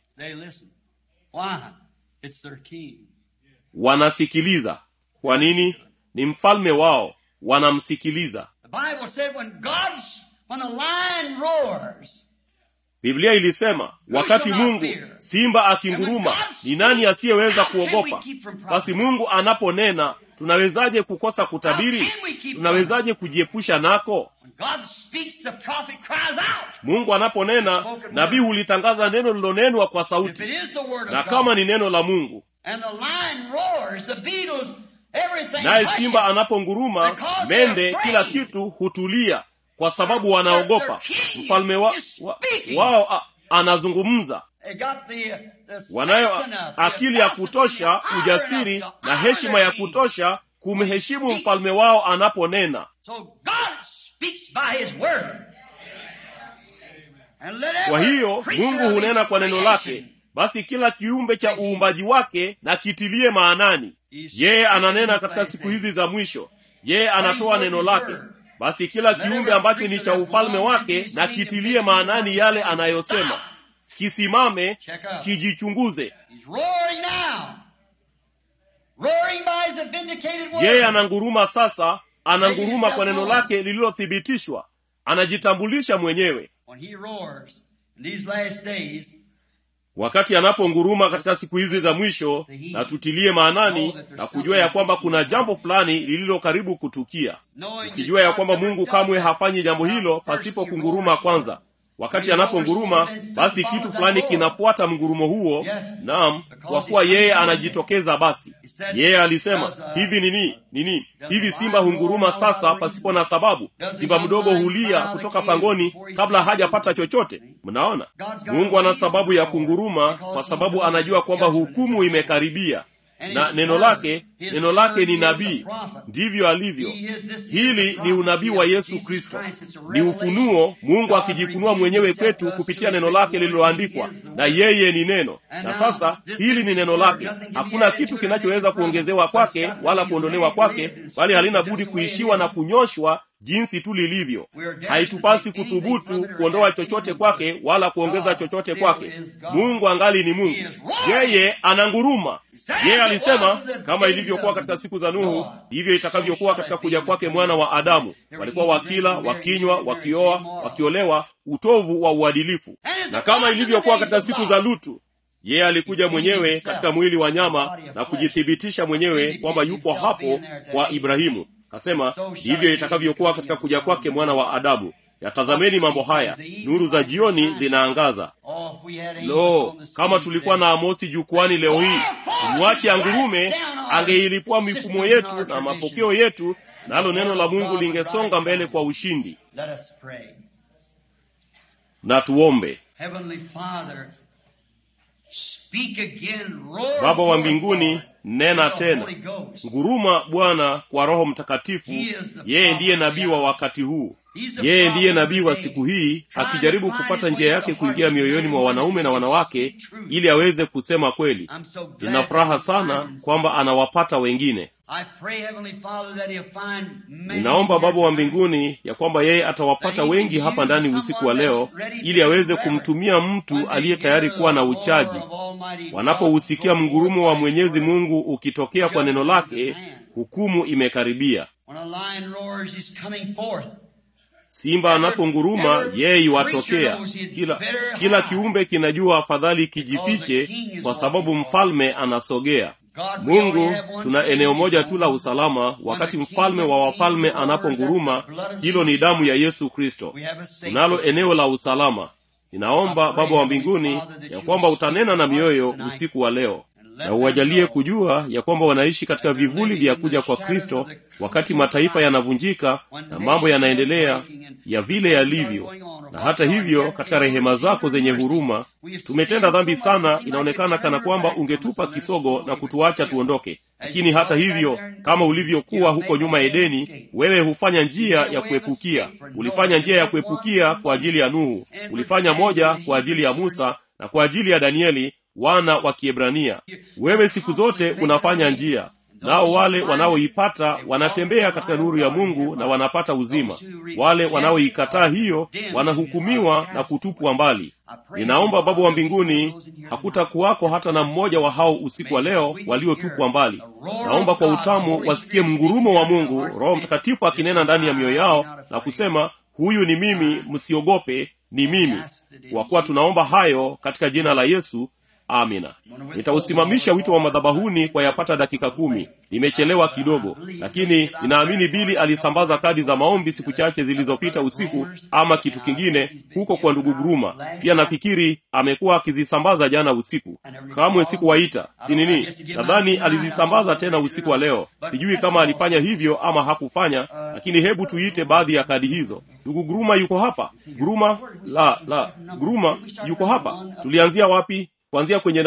wanasikiliza kwa nini ni mfalme wao wanamsikiliza biblia ilisema wakati mungu simba akinguruma ni nani asiyeweza kuogopa basi mungu anaponena tunawezaje kukosa kutabiri tunawezaje kujiepusha nako mungu anaponena nabii hulitangaza neno lilonenwa kwa sauti na kama ni neno la mungu naye simba anaponguruma mende kila kitu hutulia kwa sababu wanaogopa mfalme wa, wa, wao a, anazungumza wanayo akili ya kutosha ujasiri na heshima ya kutosha kumheshimu mfalme wao anaponena speaks by His word. And let kwa every hiyo creature mungu of hunena His kwa neno creation lake basi kila kiumbe cha uumbaji wake na kitilie maanani yeye ananena katika siku hizi za mwisho yeye anatoa neno lake basi kila kiumbe ambacho ni cha ufalme wake na kitilie maanani yale anayosema kisimame kijichunguze He's roaring now. Roaring by His vindicated word. yeye ananguruma sasa ananguruma kwa neno lake lililothibitishwa anajitambulisha mwenyewe When He roars in these last days, wakati anaponguruma katika siku hizi za mwisho na tutilie maanani na kujua ya kwamba kuna jambo fulani lililo karibu kutukia knowing ukijua ya that kwamba God never mungu does kamwe that, hafanyi jambo hilo pasipo kunguruma kwanza wakati anaponguruma basi kitu fulani kinafuata mgurumo huo naam kwa kuwa yeye anajitokeza basi yeye alisema hivi nini nini hivi simba hunguruma sasa pasipo na sababu simba mdogo hulia kutoka pangoni kabla hajapata chochote mnaona mungu ana sababu ya kunguruma kwa sababu anajua kwamba hukumu imekaribia na neno lake neno lake ni nabii ndivyo alivyo hili ni unabii wa yesu kristo ni ufunuo mungu akijifunua mwenyewe kwetu kupitia neno lake lililoandikwa na yeye ni neno na sasa hili ni neno lake hakuna kitu kinachoweza kuongezewa kwake wala kuondolewa kwake bali halina budi kuishiwa na kunyoshwa jinsi tu lilivyo haitupasi kuthubutu kuondoa chochote kwake wala kuongeza chochote kwake mungu angali ni mungu yeye ananguruma yeye alisema kama ilivyokuwa katika siku za nuhu ndivyo itakavyokuwa katika kuja kwake mwana wa adamu walikuwa wakila wakinywa wakioa wakiolewa utovu wa uadilifu na kama ilivyokuwa katika siku za lutu yeye alikuja mwenyewe katika mwili wa nyama na kujithibitisha mwenyewe kwamba yupo hapo kwa ibrahimu kasema ndivyo itakavyokuwa katika kuja kwake mwana wa adamu yatazameni mambo haya nuru za jioni zinaangaza Oh, if we had angels lo on the kama scene tulikuwa today. na amosi jukwani leo hii tumwache angurume angeilipua mifumo yetu na mapokeo yetu nalo neno la mungu lingesonga mbele kwa ushindi Let us pray. na tuombe Heavenly Father, speak again, roar baba wa forth, mbinguni Lord, nena in the tena Holy Ghost. nguruma bwana kwa roho mtakatifu yeye ndiye nabii wa wakati huu yeye ndiye nabii wa siku hii akijaribu kupata njia yake kuingia mioyoni mwa wanaume na wanawake ili aweze kusema kweli I'm so glad nina furaha that he sana finds- kwamba anawapata wengine I pray, Heavenly Father, that he'll find many ninaomba baba wa here tonight. mbinguni ya kwamba yeye atawapata wengi hapa ndani usiku wa leo ili aweze kumtumia mtu aliye tayari kuwa na uchaji wanapousikia mgurumo wa mwenyezi mungu ukitokea kwa neno lake hukumu imekaribia When a lion roars, he's coming forth. simba anaponguruma yeye iwatokea kila kila kiumbe kinajua afadhali kijifiche kwa sababu mfalme anasogea mungu tuna eneo moja tu la usalama wakati mfalme wa wafalme anaponguruma hilo ni damu ya yesu kristo We have a safe tunalo eneo la usalama ninaomba baba wa mbinguni ya kwamba utanena na mioyo usiku wa leo na uwajalie kujua ya kwamba wanaishi katika vivuli vya kuja kwa kristo wakati mataifa yanavunjika na mambo yanaendelea ya vile yalivyo na hata hivyo katika rehema zako zenye huruma tumetenda dhambi sana inaonekana kana kwamba ungetupa kisogo na kutuacha tuondoke lakini hata hivyo kama ulivyokuwa huko nyuma edeni wewe hufanya njia ya kuepukia ulifanya njia ya kuepukia kwa ajili ya nuhu ulifanya moja kwa ajili ya musa na kwa ajili ya danieli wana wa kiebrania wewe siku zote unafanya njia nao wale wanaoipata wanatembea katika nuru ya mungu na wanapata uzima wale wanaoikataa hiyo wanahukumiwa na kutupwa mbali ninaomba baba wa mbinguni hakutakuwako hata na mmoja wa hao usiku wa leo waliotupwa mbali naomba kwa utamu wasikie mgurumo wa mungu roho mtakatifu akinena ndani ya mioyo yao na kusema huyu ni mimi msiogope ni mimi kwa kuwa tunaomba hayo katika jina la yesu amina nitausimamisha wito wa madhabahuni kwa yapata dakika kumi nimechelewa kidogo lakini ninaamini bili alisambaza kadi za maombi siku chache zilizopita usiku ama kitu kingine huko kwa ndugu guruma pia nafikiri amekuwa akizisambaza jana usiku kamwe sikuwaita si nini nadhani alizisambaza tena usiku wa leo sijui kama alifanya hivyo ama hakufanya lakini hebu tuite baadhi ya kadi hizo ndugu guruma yuko hapa guruma la la guruma yuko hapa tulianzia wapi kuanzia kwenye namba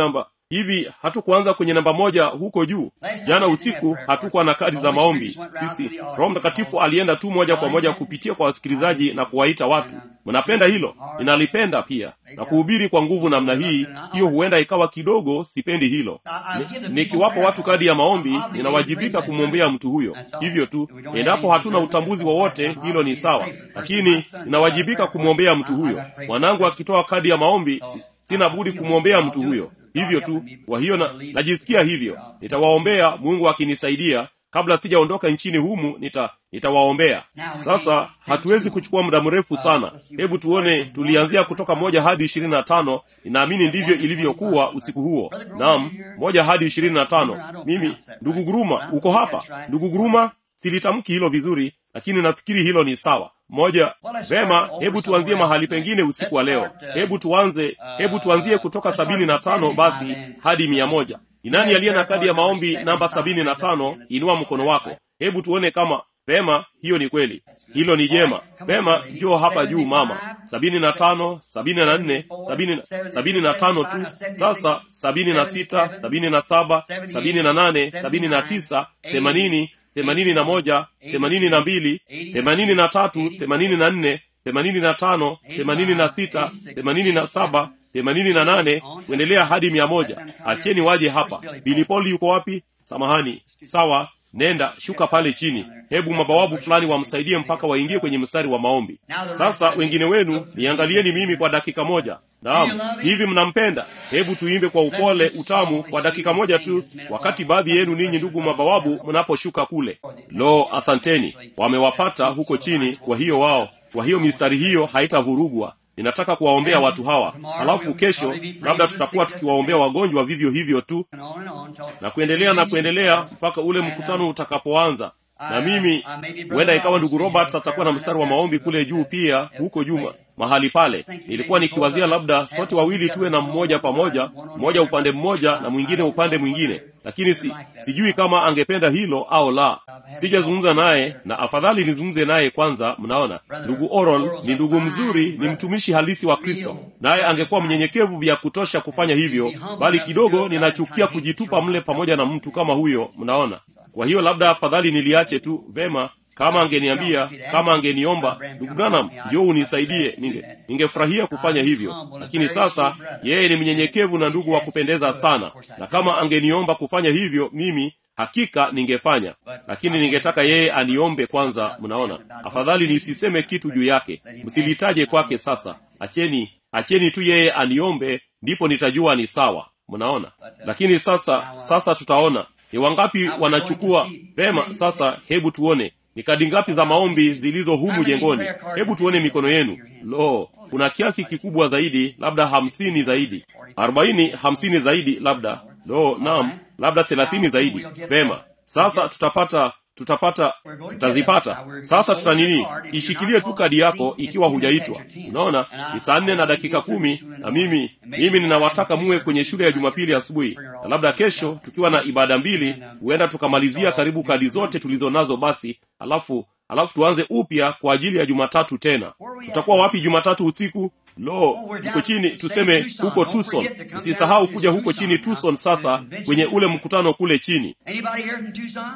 hivi hatukuanza kwenye namba moja huko juu jana usiku hatukuwa na kadi za maombi sisi roho mtakatifu alienda tu moja kwa moja kupitia kwa wasikilizaji na kuwaita watu mnapenda hilo ninalipenda pia na kuhubiri kwa nguvu namna hii hiyo huenda ikawa kidogo sipendi hilo Ni- nikiwapa watu kadi ya maombi ninawajibika kumwombea mtu huyo hivyo tu endapo hatuna utambuzi wowote hilo ni sawa lakini ninawajibika kumwombea mtu huyo mwanangu akitoa kadi ya maombi si- sina budi kumwombea mtu huyo hivyo tu kwa hiyo na, najisikia hivyo nitawaombea mungu akinisaidia kabla sijaondoka nchini humu nita nitawaombea sasa hatuwezi kuchukua muda mrefu sana hebu tuone tulianzia kutoka moja hadi ishirini na tano ninaamini ndivyo ilivyokuwa usiku huo naam moja hadi ishirini na tano mimi ndugu guruma uko hapa ndugu guruma silitamki hilo vizuri lakini nafikiri hilo ni sawa moja vema hebu tuanzie mahali pengine usiku wa leo hebu tuanze hebu tuanzie kutoka sabini na tano basi hadi mia moja ni nani aliye na kadi ya maombi namba sabini na tano inua mkono wako hebu tuone kama vema hiyo ni kweli hilo ni jema vema njoo hapa juu mama sabini na tano sabini na nne sabini, na- sabini na tano tu sasa sabini na sita sabini na saba sabini na nane sabini na tisa themanini themanini na moja themanini na mbili themanini na tatu themanini na nne themanini na tano themanini na sita themanini na saba themanini na nane kuendelea hadi mia moja acheni waje hapa bilipoli yuko wapi samahani sawa nenda shuka pale chini hebu mabawabu fulani wamsaidie mpaka waingie kwenye mstari wa maombi sasa wengine wenu niangalieni mimi kwa dakika moja naam hivi mnampenda hebu tuimbe kwa upole utamu kwa dakika moja tu wakati baadhi yenu ninyi ndugu mabawabu mnaposhuka kule lo asanteni wamewapata huko chini kwa hiyo wao kwa hiyo mistari hiyo haitavurugwa ninataka kuwaombea watu hawa halafu kesho labda tutakuwa tukiwaombea wagonjwa vivyo hivyo tu And on and on till na kuendelea na kuendelea mpaka ule mkutano utakapoanza na mimi huenda ikawa ndugu roberts atakuwa na mstari wa maombi kule juu pia huko juma mahali pale nilikuwa nikiwazia labda sote wawili tuwe na mmoja pamoja mmoja upande mmoja na mwingine upande mwingine lakini si, sijui kama angependa hilo au la sijazungumza naye na afadhali nizungumze naye kwanza mnaona ndugu oral ni ndugu mzuri ni mtumishi halisi wa kristo naye angekuwa mnyenyekevu vya kutosha kufanya hivyo bali kidogo ninachukia kujitupa mle pamoja na mtu kama huyo mnaona kwa hiyo labda afadhali niliache tu vema kama angeniambia kama angeniomba ndugu branham njoo unisaidie ninge ningefurahia kufanya hivyo lakini sasa yeye ni mnyenyekevu na ndugu wa kupendeza sana na kama angeniomba kufanya hivyo mimi hakika ningefanya lakini ningetaka yeye aniombe kwanza mnaona afadhali nisiseme kitu juu yake msilitaje kwake sasa acheni acheni tu yeye aniombe ndipo nitajua ni sawa mnaona lakini sasa sasa tutaona ni wangapi wanachukua pema sasa hebu tuone ni kadi ngapi za maombi zilizo humu jengoni hebu tuone mikono yenu lo kuna kiasi kikubwa zaidi labda hamsini zaidi arobaini hamsini zaidi labda lo nam labda thelathini zaidi vema sasa tutapata tutapata tutazipata sasa tuta nini ishikilie tu kadi yako ikiwa hujaitwa unaona ni saa nne na dakika kumi na mimi mimi ninawataka muwe kwenye shule ya jumapili asubuhi na labda kesho tukiwa na ibada mbili huenda tukamalizia karibu kadi zote tulizo nazo basi alafu alafu tuanze upya kwa ajili ya jumatatu tena tutakuwa wapi jumatatu usiku lo tuko chini tuseme huko tucson msisahau kuja huko chini tucson sasa kwenye ule mkutano kule chini Anybody here from Tucson?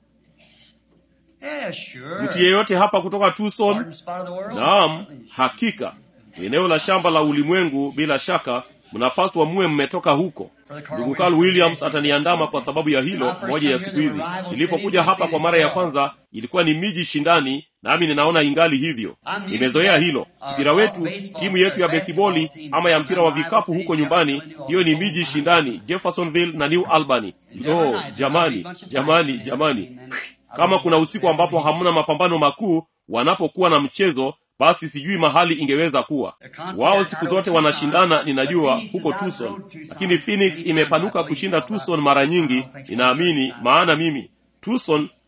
Yeah, sure. mtu yeyote hapa kutoka tucson Garden spot of the world? naam hakika eneo la shamba la ulimwengu bila shaka mnapaswa muwe mmetoka huko ndugu carl williams ataniandama kwa sababu ya hilo moja ya siku hizi nilipokuja hapa kwa mara ya kwanza ilikuwa ni miji shindani nami ninaona ingali hivyo nimezoea hilo mpira wetu timu yetu ya besiboli ama ya mpira wa vikapu huko nyumbani hiyo ni miji shindani jeffersonville na new albany lo jamani jamani jamani kama kuna usiku ambapo hamna mapambano makuu wanapokuwa na mchezo basi sijui mahali ingeweza kuwa wao siku zote wanashindana ninajua huko tucson lakini phoenix imepanuka kushinda tucson mara nyingi ninaamini maana mimi tucson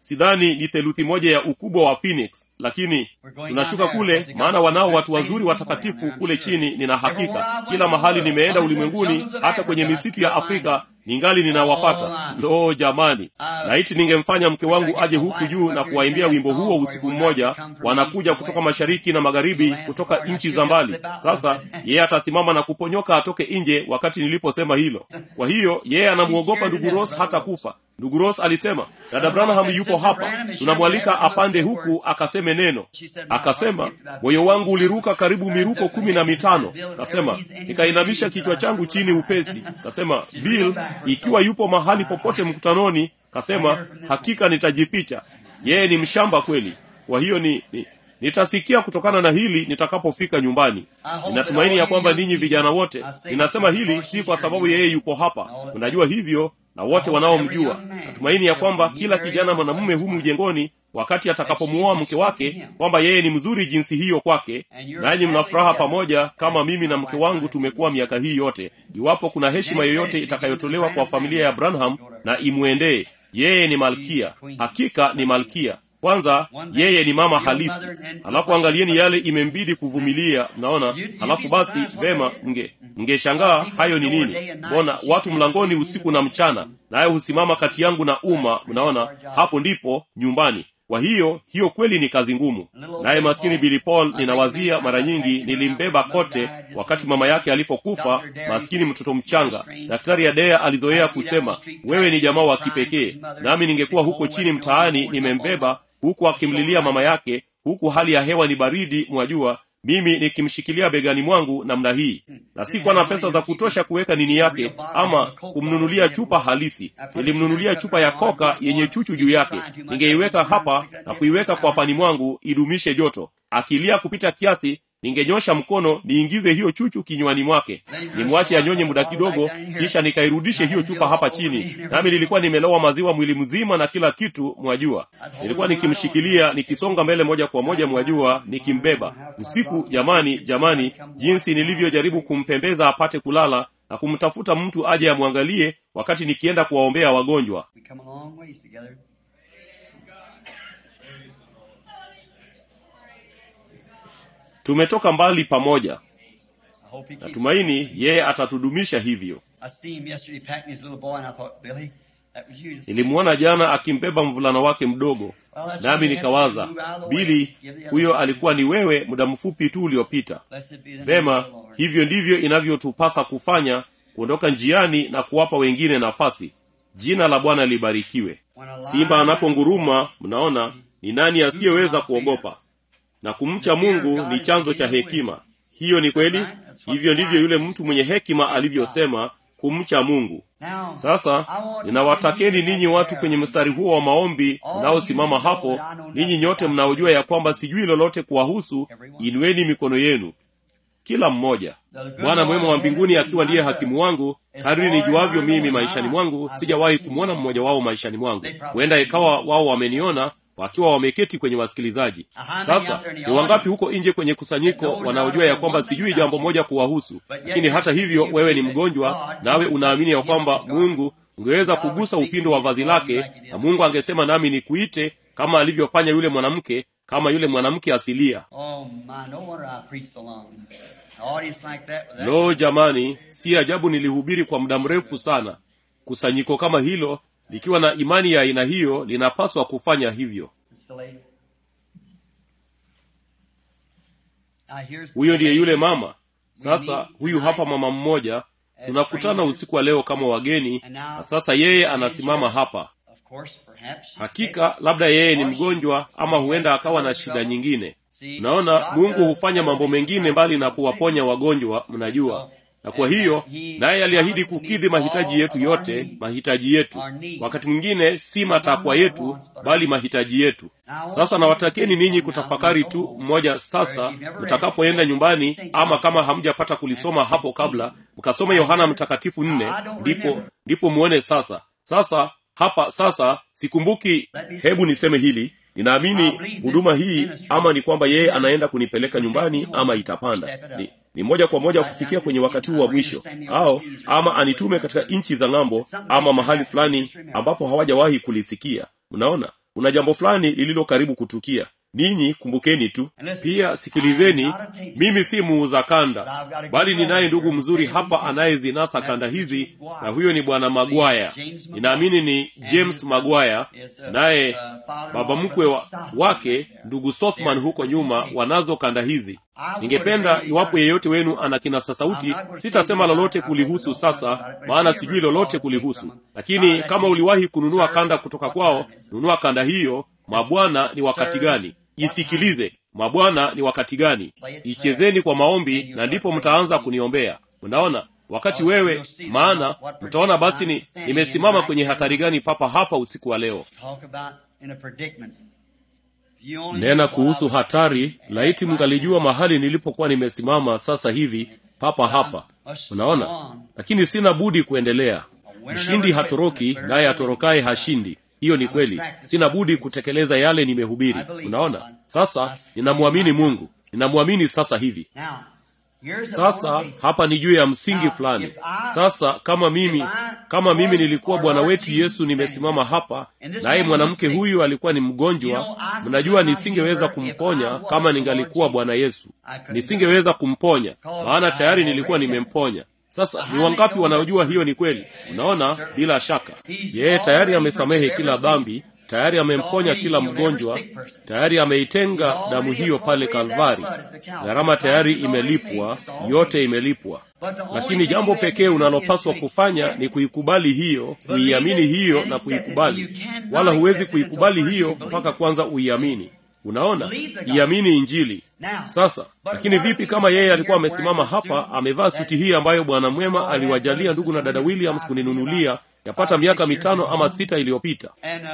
sidhani ni theluthi moja ya ukubwa wa phoenix lakini tunashuka kule maana wanao watu wazuri watakatifu kule chini nina hakika kila mahali nimeenda ulimwenguni hata kwenye misitu ya afrika ningali ninawapata ndoo jamani laiti ningemfanya mke wangu aje huku juu na kuwaimbia wimbo huo usiku mmoja wanakuja kutoka mashariki na magharibi kutoka nchi za mbali sasa yeye atasimama na kuponyoka atoke nje wakati niliposema hilo kwa hiyo yeye anamwogopa ndugu ros hata kufa ndugu ros alisema dada branham yupo hapa tunamwalika apande huku akaseme neno akasema moyo wangu uliruka karibu miruko kumi na mitano kasema nikainamisha kichwa changu chini upesi kasema bill ikiwa yupo mahali popote mkutanoni kasema hakika nitajificha yeye ni mshamba kweli kwa hiyo ni, ni nitasikia kutokana na hili nitakapofika nyumbani ninatumaini ya kwamba ninyi vijana wote ninasema hili si kwa sababu yeye yupo hapa unajua hivyo na wote wanaomjua natumaini ya kwamba kila kijana mwanamume humu jengoni wakati atakapomuoa mke wake kwamba yeye ni mzuri jinsi hiyo kwake nanyi mna furaha pamoja kama mimi na mke wangu tumekuwa miaka hii yote iwapo kuna heshima yoyote itakayotolewa kwa familia ya branham na imwendee yeye ni malkia hakika ni malkia kwanza yeye ni mama halisi halafu angalieni yale imembidi kuvumilia mnaona halafu basi vema mnge mngeshangaa hayo ni nini mbona watu mlangoni usiku na mchana naye husimama kati yangu na umma mnaona hapo ndipo nyumbani kwa hiyo hiyo kweli ni kazi ngumu naye maskini bili paul ninawazia mara nyingi nilimbeba kote wakati mama yake alipokufa maskini mtoto mchanga daktari adea alizoea kusema wewe ni jamaa wa kipekee nami ningekuwa huko chini mtaani nimembeba huku akimlilia mama yake huku hali ya hewa ni baridi mwajua mimi nikimshikilia begani mwangu namna hii na sikuwa na pesa za kutosha kuweka nini yake ama kumnunulia chupa halisi nilimnunulia chupa ya koka yenye chuchu juu yake ningeiweka hapa na kuiweka kwa pani mwangu idumishe joto akilia kupita kiasi ningenyosha mkono niingize hiyo chuchu kinywani mwake nimwache anyonye muda kidogo kisha nikairudishe hiyo chupa hapa chini nami nilikuwa nimelowa maziwa mwili mzima na kila kitu mwajua nilikuwa nikimshikilia nikisonga mbele moja kwa moja mwajua nikimbeba usiku jamani jamani jinsi nilivyojaribu kumpembeza apate kulala na kumtafuta mtu aje amwangalie wakati nikienda kuwaombea wagonjwa We come a long ways together. tumetoka mbali pamoja I hope he keeps natumaini yeye atatudumisha hivyo I see him yesterday packing his little boy, and I thought, Billy, that was you. nilimwona jana akimbeba mvulana wake mdogo nami nikawaza bili huyo alikuwa ni wewe muda mfupi tu uliopita Blessed be the name vema of the Lord. hivyo ndivyo inavyotupasa kufanya kuondoka njiani na kuwapa wengine nafasi jina la bwana libarikiwe When a simba lion anaponguruma mnaona ni nani asiyeweza kuogopa na kumcha mungu ni chanzo cha hekima hiyo ni kweli hivyo ndivyo yule mtu mwenye hekima alivyosema kumcha mungu Now, sasa ninawatakeni ninyi watu kwenye mstari huo wa maombi mnaosimama hapo ninyi nyote mnaojua ya kwamba sijui lolote kuwahusu inueni mikono yenu kila mmoja bwana mwema wa mbinguni akiwa ndiye hakimu wangu kadri nijuavyo mimi maishani mwangu sijawahi kumwona mmoja wao maishani mwangu huenda ikawa wao wameniona wakiwa wameketi kwenye wasikilizaji sasa ni wangapi huko nje kwenye kusanyiko wanaojua ya kwamba sijui jambo moja kuwahusu lakini hata hivyo wewe ni mgonjwa nawe unaamini ya kwamba mungu ungeweza kugusa upindo wa vazi lake na mungu angesema nami nikuite kama alivyofanya yule mwanamke kama yule mwanamke asilia oh my, no wonder I preached so long. An audience like that, with that lo jamani si ajabu nilihubiri kwa muda mrefu sana kusanyiko kama hilo likiwa na imani ya aina hiyo linapaswa kufanya hivyo It's the lady. Now here's huyo ndiye yule mama sasa huyu hapa mama mmoja tunakutana usiku wa leo kama wageni na sasa yeye anasimama hapa Of course, perhaps she's hakika labda yeye ni mgonjwa ama huenda akawa na shida nyingine mnaona mungu hufanya mambo mengine mbali na kuwaponya wagonjwa mnajua na kwa hiyo naye aliahidi kukidhi mahitaji yetu yote mahitaji yetu wakati mwingine si matakwa yetu bali mahitaji yetu sasa nawatakeni ninyi kutafakari tu mmoja sasa mtakapoenda nyumbani ama kama hamjapata kulisoma hapo kabla mkasoma yohana mtakatifu nne ndipo ndipo muone sasa sasa hapa sasa sikumbuki hebu niseme hili ninaamini huduma hii ama ni kwamba yeye anaenda kunipeleka nyumbani ama itapanda ni, ni moja kwa moja kufikia kwenye wakati huu wa mwisho au ama anitume katika nchi za ng'ambo ama mahali fulani ambapo hawajawahi kulisikia mnaona kuna jambo fulani lililo karibu kutukia ninyi kumbukeni tu pia sikilizeni mimi si muuza kanda bali ninaye ndugu mzuri hapa anayezinasa kanda hizi na huyo ni bwana magwaya ninaamini ni james magwaya naye baba mkwe wa, wake ndugu sothman huko nyuma wanazo kanda hizi ningependa iwapo yeyote wenu ana kinasa sauti sitasema lolote kulihusu sasa maana sijui lolote kulihusu lakini kama uliwahi kununua kanda kutoka kwao nunua kanda hiyo mabwana ni wakati gani isikilize mabwana ni wakati gani ichezeni kwa maombi na ndipo mtaanza kuniombea unaona wakati wewe maana mtaona basi ni nimesimama kwenye hatari gani papa hapa usiku wa leo nena kuhusu hatari laiti mngalijua mahali nilipokuwa nimesimama sasa hivi papa hapa unaona lakini sina budi kuendelea mshindi hatoroki naye atorokaye hashindi hiyo ni kweli sina budi kutekeleza yale nimehubiri unaona sasa ninamwamini mungu ninamwamini sasa hivi sasa hapa ni juu ya msingi fulani sasa kama mimi kama mimi nilikuwa bwana wetu yesu nimesimama hapa naye mwanamke huyu alikuwa ni mgonjwa mnajua nisingeweza kumponya kama ningalikuwa bwana yesu nisingeweza kumponya maana tayari nilikuwa nimemponya sasa ni wangapi wanaojua hiyo ni kweli unaona bila shaka yeye tayari amesamehe kila dhambi tayari amemponya kila mgonjwa tayari ameitenga damu hiyo pale kalvari gharama tayari imelipwa yote imelipwa lakini jambo pekee unalopaswa kufanya ni kuikubali hiyo kuiamini hiyo na kuikubali wala huwezi kuikubali hiyo mpaka kwanza uiamini unaona iamini injili sasa lakini vipi kama yeye alikuwa amesimama hapa amevaa suti hii ambayo bwana mwema aliwajalia ndugu na dada williams kuninunulia yapata miaka mitano ama sita iliyopita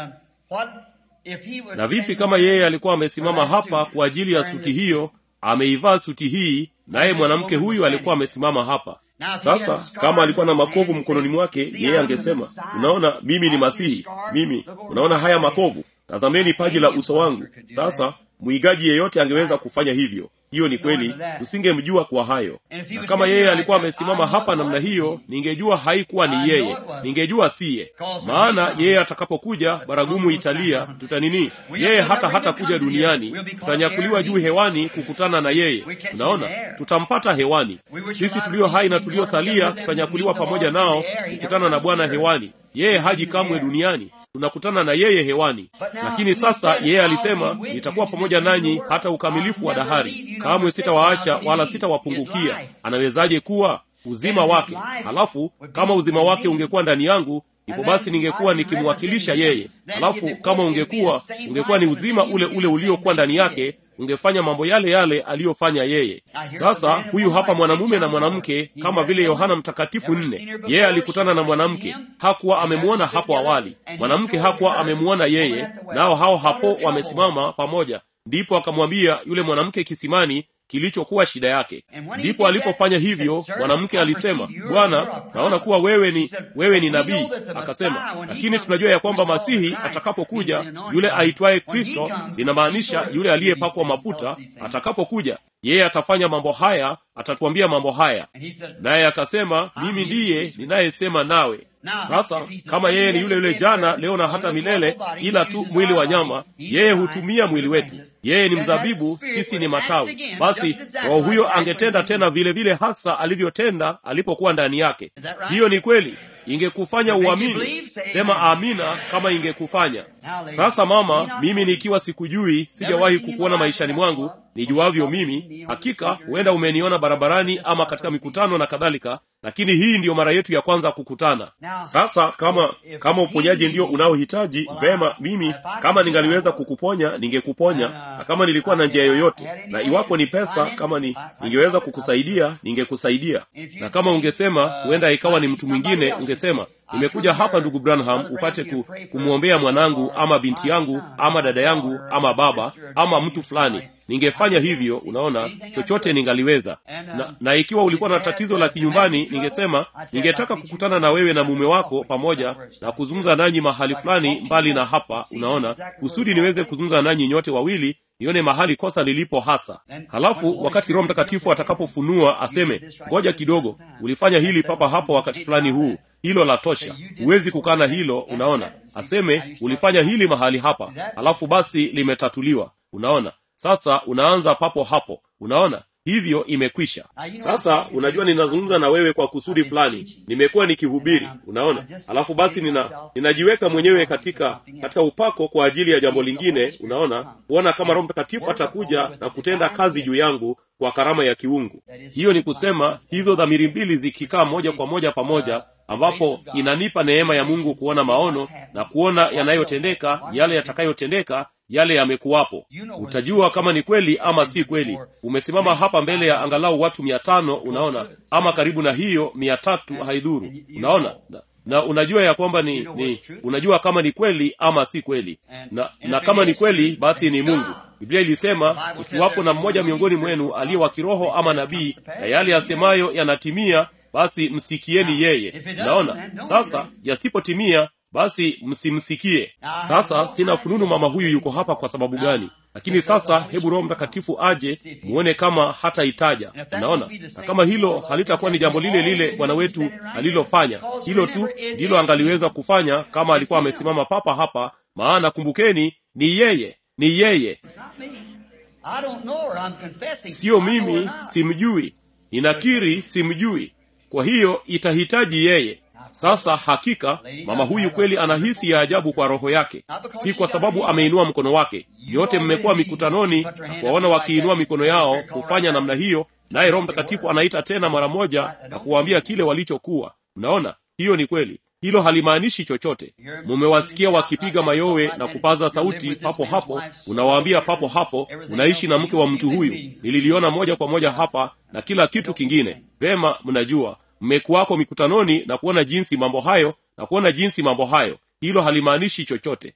na vipi kama yeye alikuwa amesimama hapa kwa ajili ya suti hiyo ameivaa suti hii naye mwanamke huyu alikuwa amesimama hapa sasa kama alikuwa na makovu mkononi mwake yeye angesema unaona mimi ni masihi mimi unaona haya makovu tazameni paji la uso wangu sasa mwigaji yeyote angeweza kufanya hivyo hiyo ni kweli tusingemjua kwa hayo na kama yeye alikuwa amesimama hapa namna hiyo ningejua haikuwa ni yeye ningejua siye maana yeye atakapokuja baragumu italia tutanini yeye hata hata kuja duniani tutanyakuliwa juu hewani kukutana na yeye unaona tutampata hewani sisi tulio hai na tuliosalia tutanyakuliwa pamoja nao kukutana na bwana hewani yeye haji kamwe duniani tunakutana na yeye hewani lakini sasa yeye alisema nitakuwa pamoja nanyi hata ukamilifu wa dahari kamwe sitawaacha wala sitawapungukia anawezaje kuwa uzima wake halafu kama uzima wake ungekuwa ndani yangu ipo basi ningekuwa nikimwakilisha yeye halafu kama ungekuwa ungekuwa ni uzima ule ule uliokuwa ndani yake ungefanya mambo yale yale aliyofanya yeye sasa huyu hapa mwanamume na mwanamke kama vile yohana mtakatifu nne yeye alikutana na mwanamke hakuwa amemwona hapo awali mwanamke hakuwa amemwona yeye nao hao hapo wamesimama pamoja ndipo akamwambia yule mwanamke kisimani kilichokuwa shida yake ndipo alipofanya hivyo mwanamke alisema bwana naona kuwa wewe ni wewe ni nabii akasema lakini tunajua ya kwamba masihi atakapokuja yule aitwaye kristo linamaanisha yule aliyepakwa mafuta atakapokuja yeye atafanya mambo haya atatuambia mambo haya naye akasema mimi ndiye ninayesema nawe sasa kama yeye ni yule yule jana leo na hata milele ila tu mwili wa nyama yeye hutumia mwili wetu yeye ni mzabibu sisi ni matawi basi roho huyo angetenda tena vile vile hasa alivyotenda alipokuwa ndani yake hiyo ni kweli ingekufanya uamini sema amina kama ingekufanya sasa mama mimi nikiwa sikujui sijawahi kukuona maishani mwangu nijuavyo mimi hakika huenda umeniona barabarani ama katika mikutano na kadhalika lakini hii ndiyo mara yetu ya kwanza kukutana sasa kama kama uponyaji ndio unaohitaji vema mimi kama ningaliweza kukuponya ningekuponya na kama nilikuwa na njia yoyote na iwapo ni pesa kama ni ningeweza kukusaidia ningekusaidia na kama ungesema huenda ikawa ni mtu mwingine ungesema nimekuja hapa ndugu branham upate ku, kumwombea mwanangu ama binti yangu ama dada yangu ama baba ama mtu fulani ningefanya hivyo unaona chochote ningaliweza na, na ikiwa ulikuwa na tatizo la kinyumbani ningesema ningetaka kukutana na wewe na mume wako pamoja na kuzungumza nanyi mahali fulani mbali na hapa unaona kusudi niweze kuzungumza nanyi nyote wawili nione mahali kosa lilipo hasa halafu wakati roho mtakatifu atakapofunua aseme ngoja kidogo ulifanya hili papa hapo wakati fulani huu hilo la tosha huwezi kukana hilo unaona aseme ulifanya hili mahali hapa alafu basi limetatuliwa unaona sasa unaanza papo hapo unaona hivyo imekwisha sasa unajua ninazungumza na wewe kwa kusudi fulani nimekuwa nikihubiri unaona alafu basi nina ninajiweka mwenyewe katika katika upako kwa ajili ya jambo lingine unaona kuona kama roho mtakatifu atakuja na kutenda kazi juu yangu kwa karama ya kiungu hiyo ni kusema hizo dhamiri mbili zikikaa moja kwa moja pamoja ambapo inanipa neema ya mungu kuona maono na kuona yanayotendeka yale yatakayotendeka yale yamekuwapo utajua kama ni kweli ama si kweli umesimama hapa mbele ya angalau watu mia tano unaona ama karibu na hiyo mia tatu haidhuru unaona na, na unajua ya kwamba ni, ni unajua kama ni kweli ama si kweli na, na kama ni kweli basi ni mungu biblia ilisema ikiwapo na mmoja miongoni mwenu aliye wa kiroho ama nabii na yale yasemayo yanatimia basi msikieni yeye naona sasa yasipotimia basi msimsikie sasa sina fununu mama huyu yuko hapa kwa sababu gani lakini sasa hebu roho mtakatifu aje muone kama hataitaja unaona na kama hilo halitakuwa ni jambo lile lile bwana wetu alilofanya hilo tu ndilo angaliweza kufanya kama alikuwa amesimama papa hapa maana kumbukeni ni yeye ni yeye siyo mimi simjui ninakiri simjui kwa hiyo itahitaji yeye sasa hakika mama huyu kweli anahisi ya ajabu kwa roho yake si kwa sababu ameinua mkono wake nyote mmekuwa mikutanoni na kuwaona wakiinua mikono yao kufanya namna hiyo naye roho mtakatifu anaita tena mara moja na kuwaambia kile walichokuwa mnaona hiyo ni kweli hilo halimaanishi chochote mumewasikia wakipiga mayowe na kupaza sauti papo hapo unawaambia papo hapo unaishi na mke wa mtu huyu nililiona moja kwa moja hapa na kila kitu kingine vema mnajua mmekuwako mikutanoni na kuona jinsi mambo hayo na kuona jinsi mambo hayo hilo halimaanishi chochote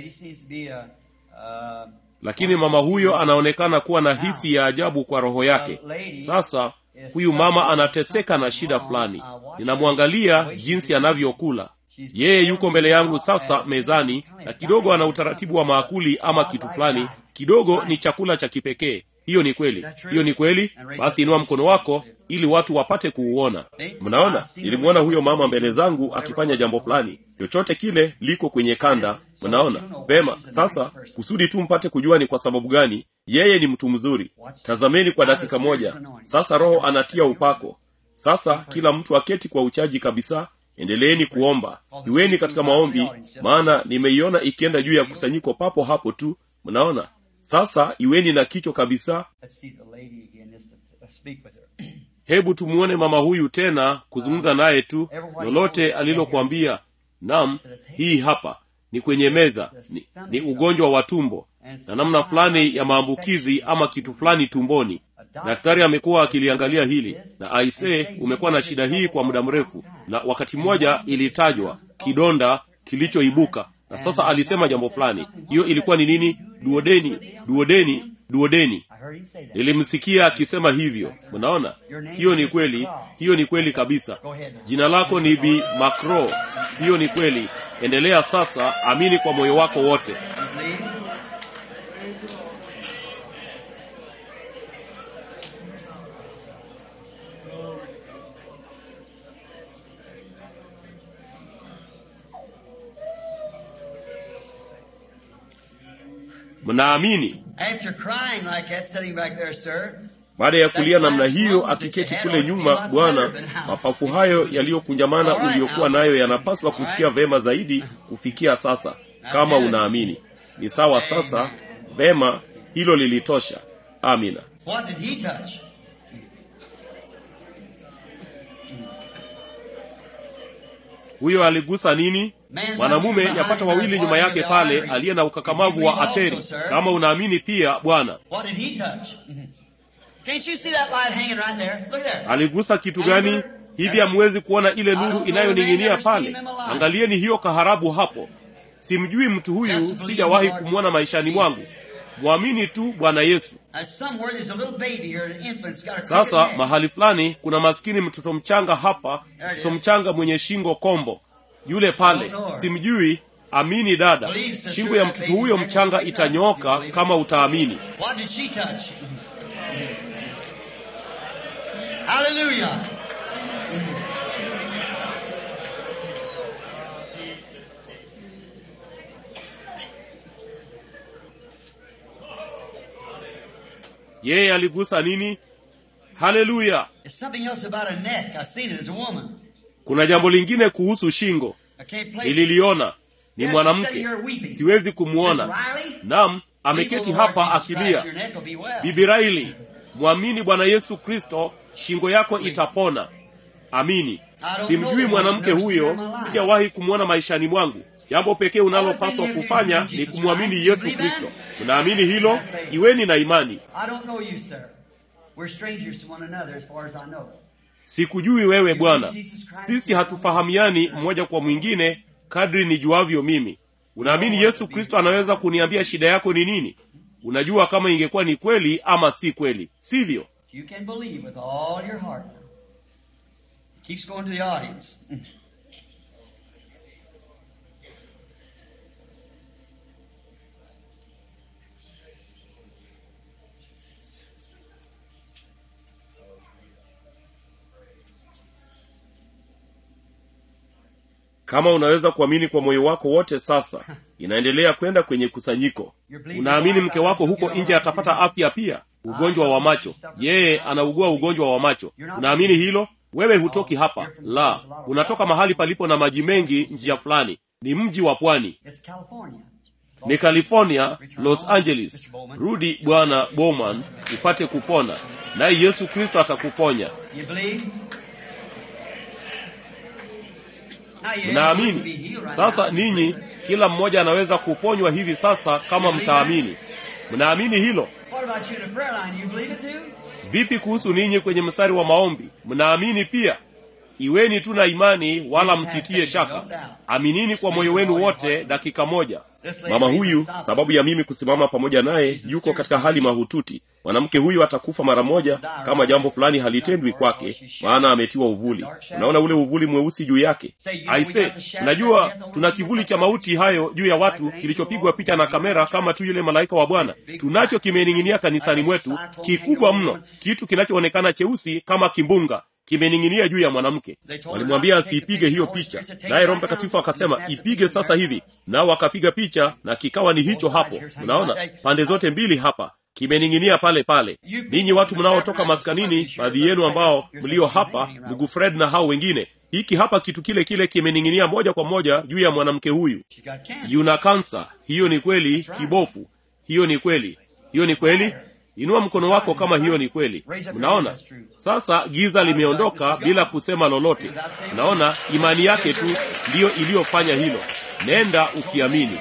lakini mama huyo anaonekana kuwa na hisi ya ajabu kwa roho yake sasa huyu mama anateseka na shida fulani ninamwangalia jinsi anavyokula yeye yuko mbele yangu sasa mezani na kidogo ana utaratibu wa maakuli ama kitu fulani kidogo ni chakula cha kipekee hiyo ni kweli hiyo ni kweli basi inua mkono wako ili watu wapate kuuona mnaona nilimwona huyo mama mbele zangu akifanya jambo fulani chochote kile liko kwenye kanda mnaona vema sasa kusudi tu mpate kujua ni kwa sababu gani yeye ni mtu mzuri tazameni kwa dakika moja sasa roho anatia upako sasa kila mtu aketi kwa uchaji kabisa endeleeni kuomba iweni katika maombi maana nimeiona ikienda juu ya kusanyiko papo hapo tu mnaona sasa iweni na kichwa kabisa hebu tumuone mama huyu tena kuzungumza naye tu lolote alilokuambia nam hii hapa ni kwenye meza ni, ni ugonjwa wa tumbo na namna fulani ya maambukizi ama kitu fulani tumboni daktari amekuwa akiliangalia hili na aisee umekuwa na shida hii kwa muda mrefu na wakati mmoja ilitajwa kidonda kilichoibuka na sasa alisema jambo fulani hiyo ilikuwa ni nini duodeni duodeni duodeni nilimsikia akisema hivyo mnaona hiyo ni kweli hiyo ni kweli kabisa jina lako ni bi macro hiyo ni kweli endelea sasa amini kwa moyo wako wote mnaamini After crying like that, sitting back there, sir, baada ya kulia namna hiyo akiketi kule nyuma bwana mapafu hayo yaliyokunjamana uliyokuwa nayo yanapaswa kusikia vema zaidi kufikia sasa kama unaamini ni sawa sasa vema hilo lilitosha amina what did he touch? huyo aligusa nini mwanamume yapata wawili nyuma yake pale aliye na ukakamavu wa ateri kama unaamini pia bwana What did he touch? Can't you see that light hanging right there? Look there. aligusa kitu gani hivi hamwezi kuona ile nuru inayoning'inia pale angalieni hiyo kaharabu hapo simjui mtu huyu sijawahi kumwona maishani mwangu mwamini tu bwana yesu Now, somewhere there's a little baby here, an infant's got a sasa crooked neck. mahali fulani kuna maskini mtoto mchanga hapa mtoto mchanga mwenye shingo kombo yule pale simjui amini dada shingo ya mtoto huyo mchanga itanyooka kama utaamini What did she touch? Hallelujah. yeye aligusa nini haleluya There's something else about a neck. I seen it as a woman. kuna jambo lingine kuhusu shingo I can't place it. nililiona ni Yes, mwanamke sitting here weeping. siwezi Miss kumwona Riley, nam ameketi people, Lord hapa Jesus Christ, akilia your neck will be well. bibi raili mwamini bwana yesu kristo shingo yako itapona amini simjui mwanamke huyo sijawahi kumwona maishani mwangu jambo pekee unalopaswa kufanya ni kumwamini yesu kristo unaamini hilo iweni na imani I don't know you, sir. We're strangers to one another as far as I know. sikujui wewe bwana sisi hatufahamiani mmoja kwa mwingine kadri nijuavyo mimi unaamini yesu kristo anaweza kuniambia shida yako ni nini unajua kama ingekuwa ni kweli ama si kweli sivyo You can believe with all your heart. Keeps going to the audience. kama unaweza kuamini kwa moyo wako wote sasa inaendelea kwenda kwenye kusanyiko unaamini mke wako huko nje atapata afya pia ugonjwa wa macho yeye anaugua ugonjwa wa macho unaamini hilo wewe hutoki hapa la unatoka mahali palipo na maji mengi njia fulani ni mji wa pwani It's California. ni california los angeles rudi bwana bowman upate kupona naye yesu kristo atakuponya You believe? Now you have to be mnaamini healed right sasa now. ninyi kila mmoja anaweza kuponywa hivi sasa kama mtaamini mnaamini hilo What about you in the prayer line? You believe it too? vipi kuhusu ninyi kwenye mstari wa maombi mnaamini pia iweni tu na imani wala msitie shaka aminini kwa moyo wenu wote dakika moja mama huyu sababu ya mimi kusimama pamoja naye yuko katika hali mahututi mwanamke huyu atakufa mara moja kama jambo fulani halitendwi kwake maana ametiwa uvuli unaona ule uvuli mweusi juu yake aise najua tuna kivuli cha mauti hayo juu ya watu kilichopigwa picha na kamera kama tu yule malaika wa bwana tunacho kimening'inia kanisani mwetu kikubwa mno kitu kinachoonekana cheusi kama kimbunga kimening'inia juu ya mwanamke walimwambia asiipige hiyo picha naye roho mtakatifu akasema ipige sasa hivi nao wakapiga picha na kikawa ni hicho hapo unaona pande zote mbili hapa kimening'inia pale pale ninyi watu mnaotoka maskanini baadhi yenu ambao mlio hapa ndugu fred na hao wengine hiki hapa kitu kile kile kimening'inia moja kwa moja juu ya mwanamke huyu She's got cancer. yuna kansa hiyo ni kweli kibofu hiyo ni kweli hiyo ni kweli inua mkono wako kama hiyo ni kweli mnaona sasa giza limeondoka bila kusema lolote mnaona imani yake tu ndiyo iliyofanya hilo nenda ukiamini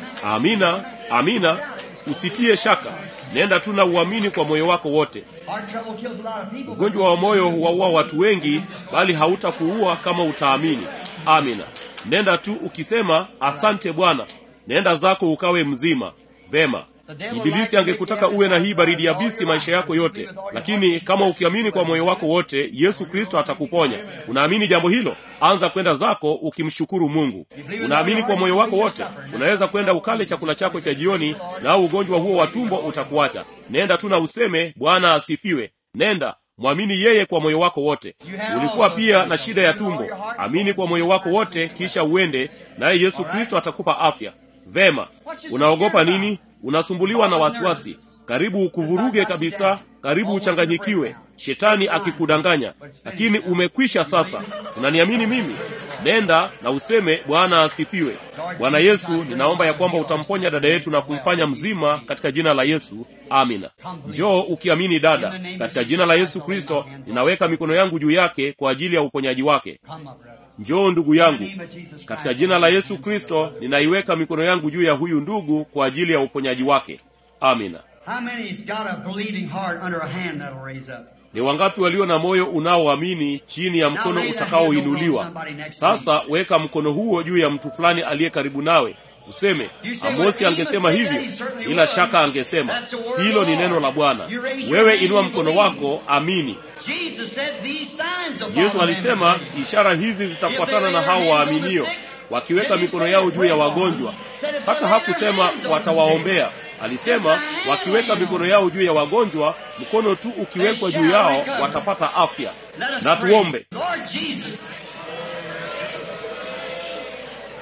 amina amina usitie shaka nenda tu na uamini kwa moyo wako wote Heart trouble kills a lot of people. ugonjwa wa moyo huwaua watu wengi bali hautakuua kama utaamini amina nenda tu ukisema asante bwana nenda zako ukawe mzima vema ibilisi angekutaka uwe na hii baridi yabisi maisha yako yote lakini kama ukiamini kwa moyo wako wote yesu kristo atakuponya unaamini jambo hilo anza kwenda zako ukimshukuru mungu unaamini kwa moyo wako wote unaweza kwenda ukale chakula chako cha jioni nao ugonjwa huo wa tumbo utakuacha nenda tu na useme bwana asifiwe nenda mwamini yeye kwa moyo wako wote ulikuwa pia na shida ya tumbo amini kwa moyo wako wote kisha uende naye yesu kristo atakupa afya vema unaogopa nini unasumbuliwa na wasiwasi karibu ukuvuruge kabisa karibu uchanganyikiwe shetani akikudanganya lakini umekwisha sasa unaniamini mimi nenda na useme bwana asifiwe bwana yesu ninaomba ya kwamba utamponya dada yetu na kumfanya mzima katika jina la yesu amina njoo ukiamini dada katika jina la yesu kristo ninaweka mikono yangu juu yake kwa ajili ya uponyaji wake Come up, brother. njoo ndugu yangu In the name of Jesus Christ. katika jina la yesu kristo ninaiweka mikono yangu juu ya huyu ndugu kwa ajili ya uponyaji wake amina How many's got a believing heart under a hand that'll raise up? ni wangapi walio na moyo unaoamini chini ya mkono utakaoinuliwa sasa weka mkono huo juu ya mtu fulani aliye karibu nawe useme amosi angesema hivyo bila shaka angesema hilo ni neno la bwana wewe inua mkono wako amini Jesus said these signs will yesu follow them alisema that believe. ishara hizi zitafuatana na hao waaminio wakiweka mikono yao juu ya wagonjwa hata hakusema watawaombea alisema wakiweka mikono yao juu ya wagonjwa mkono tu ukiwekwa juu yao watapata afya Let us na pray. tuombe Lord Jesus,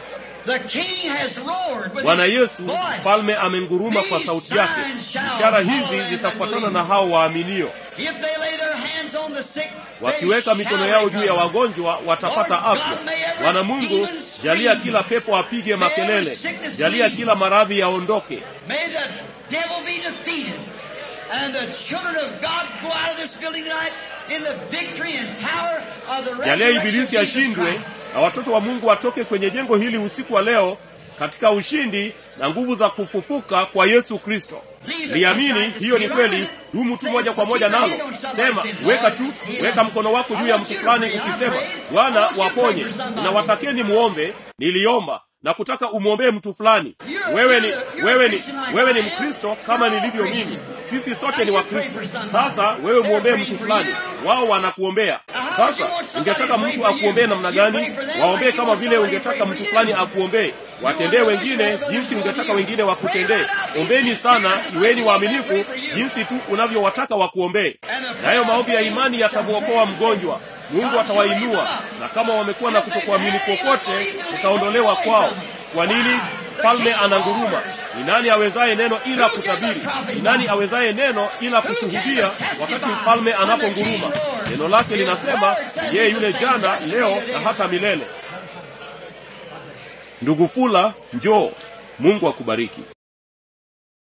The king has roared with bwana his yesu voice. mfalme amenguruma kwa sauti yake ishara hizi zitafuatana na hao waaminio If they lay their hands on the sick, they wakiweka shall mikono yao juu ya recover. wagonjwa watapata afya bwana mungu jalia kila pepo apige makelele jalia kila maradhi yaondoke May the devil be defeated. And the children of God go out of this building tonight in the victory and power of the jalia resurrection of ibilisi Jesus ashindwe Christ. na watoto wa mungu watoke kwenye jengo hili usiku wa leo katika ushindi na nguvu za kufufuka kwa yesu kristo liamini hiyo ni kweli dumu tu moja kwa moja nalo sema weka tu weka mkono wako juu ya mtu fulani ukisema bwana waponye nawatakeni muombe niliomba na kutaka umwombee mtu fulani wewe ni wewe ni wewe ni mkristo kama nilivyo mimi sisi sote ni wakristo sasa wewe mwombee mtu fulani wao wanakuombea sasa ungetaka mtu akuombee namna gani waombee kama vile ungetaka mtu fulani akuombee watendee wengine jinsi ungetaka wengine wakutendee ombeni sana iweni waaminifu jinsi tu unavyowataka wakuombee nayo maombi ya imani yatamwokoa mgonjwa mungu atawainua na kama wamekuwa na kutokuamini kokote utaondolewa kwao kwa nini mfalme ananguruma ni nani awezaye neno ila kutabiri ni nani awezaye neno ila kushuhudia wakati mfalme anaponguruma neno lake linasema yeye yule jana leo na hata milele ndugu fula njoo mungu akubariki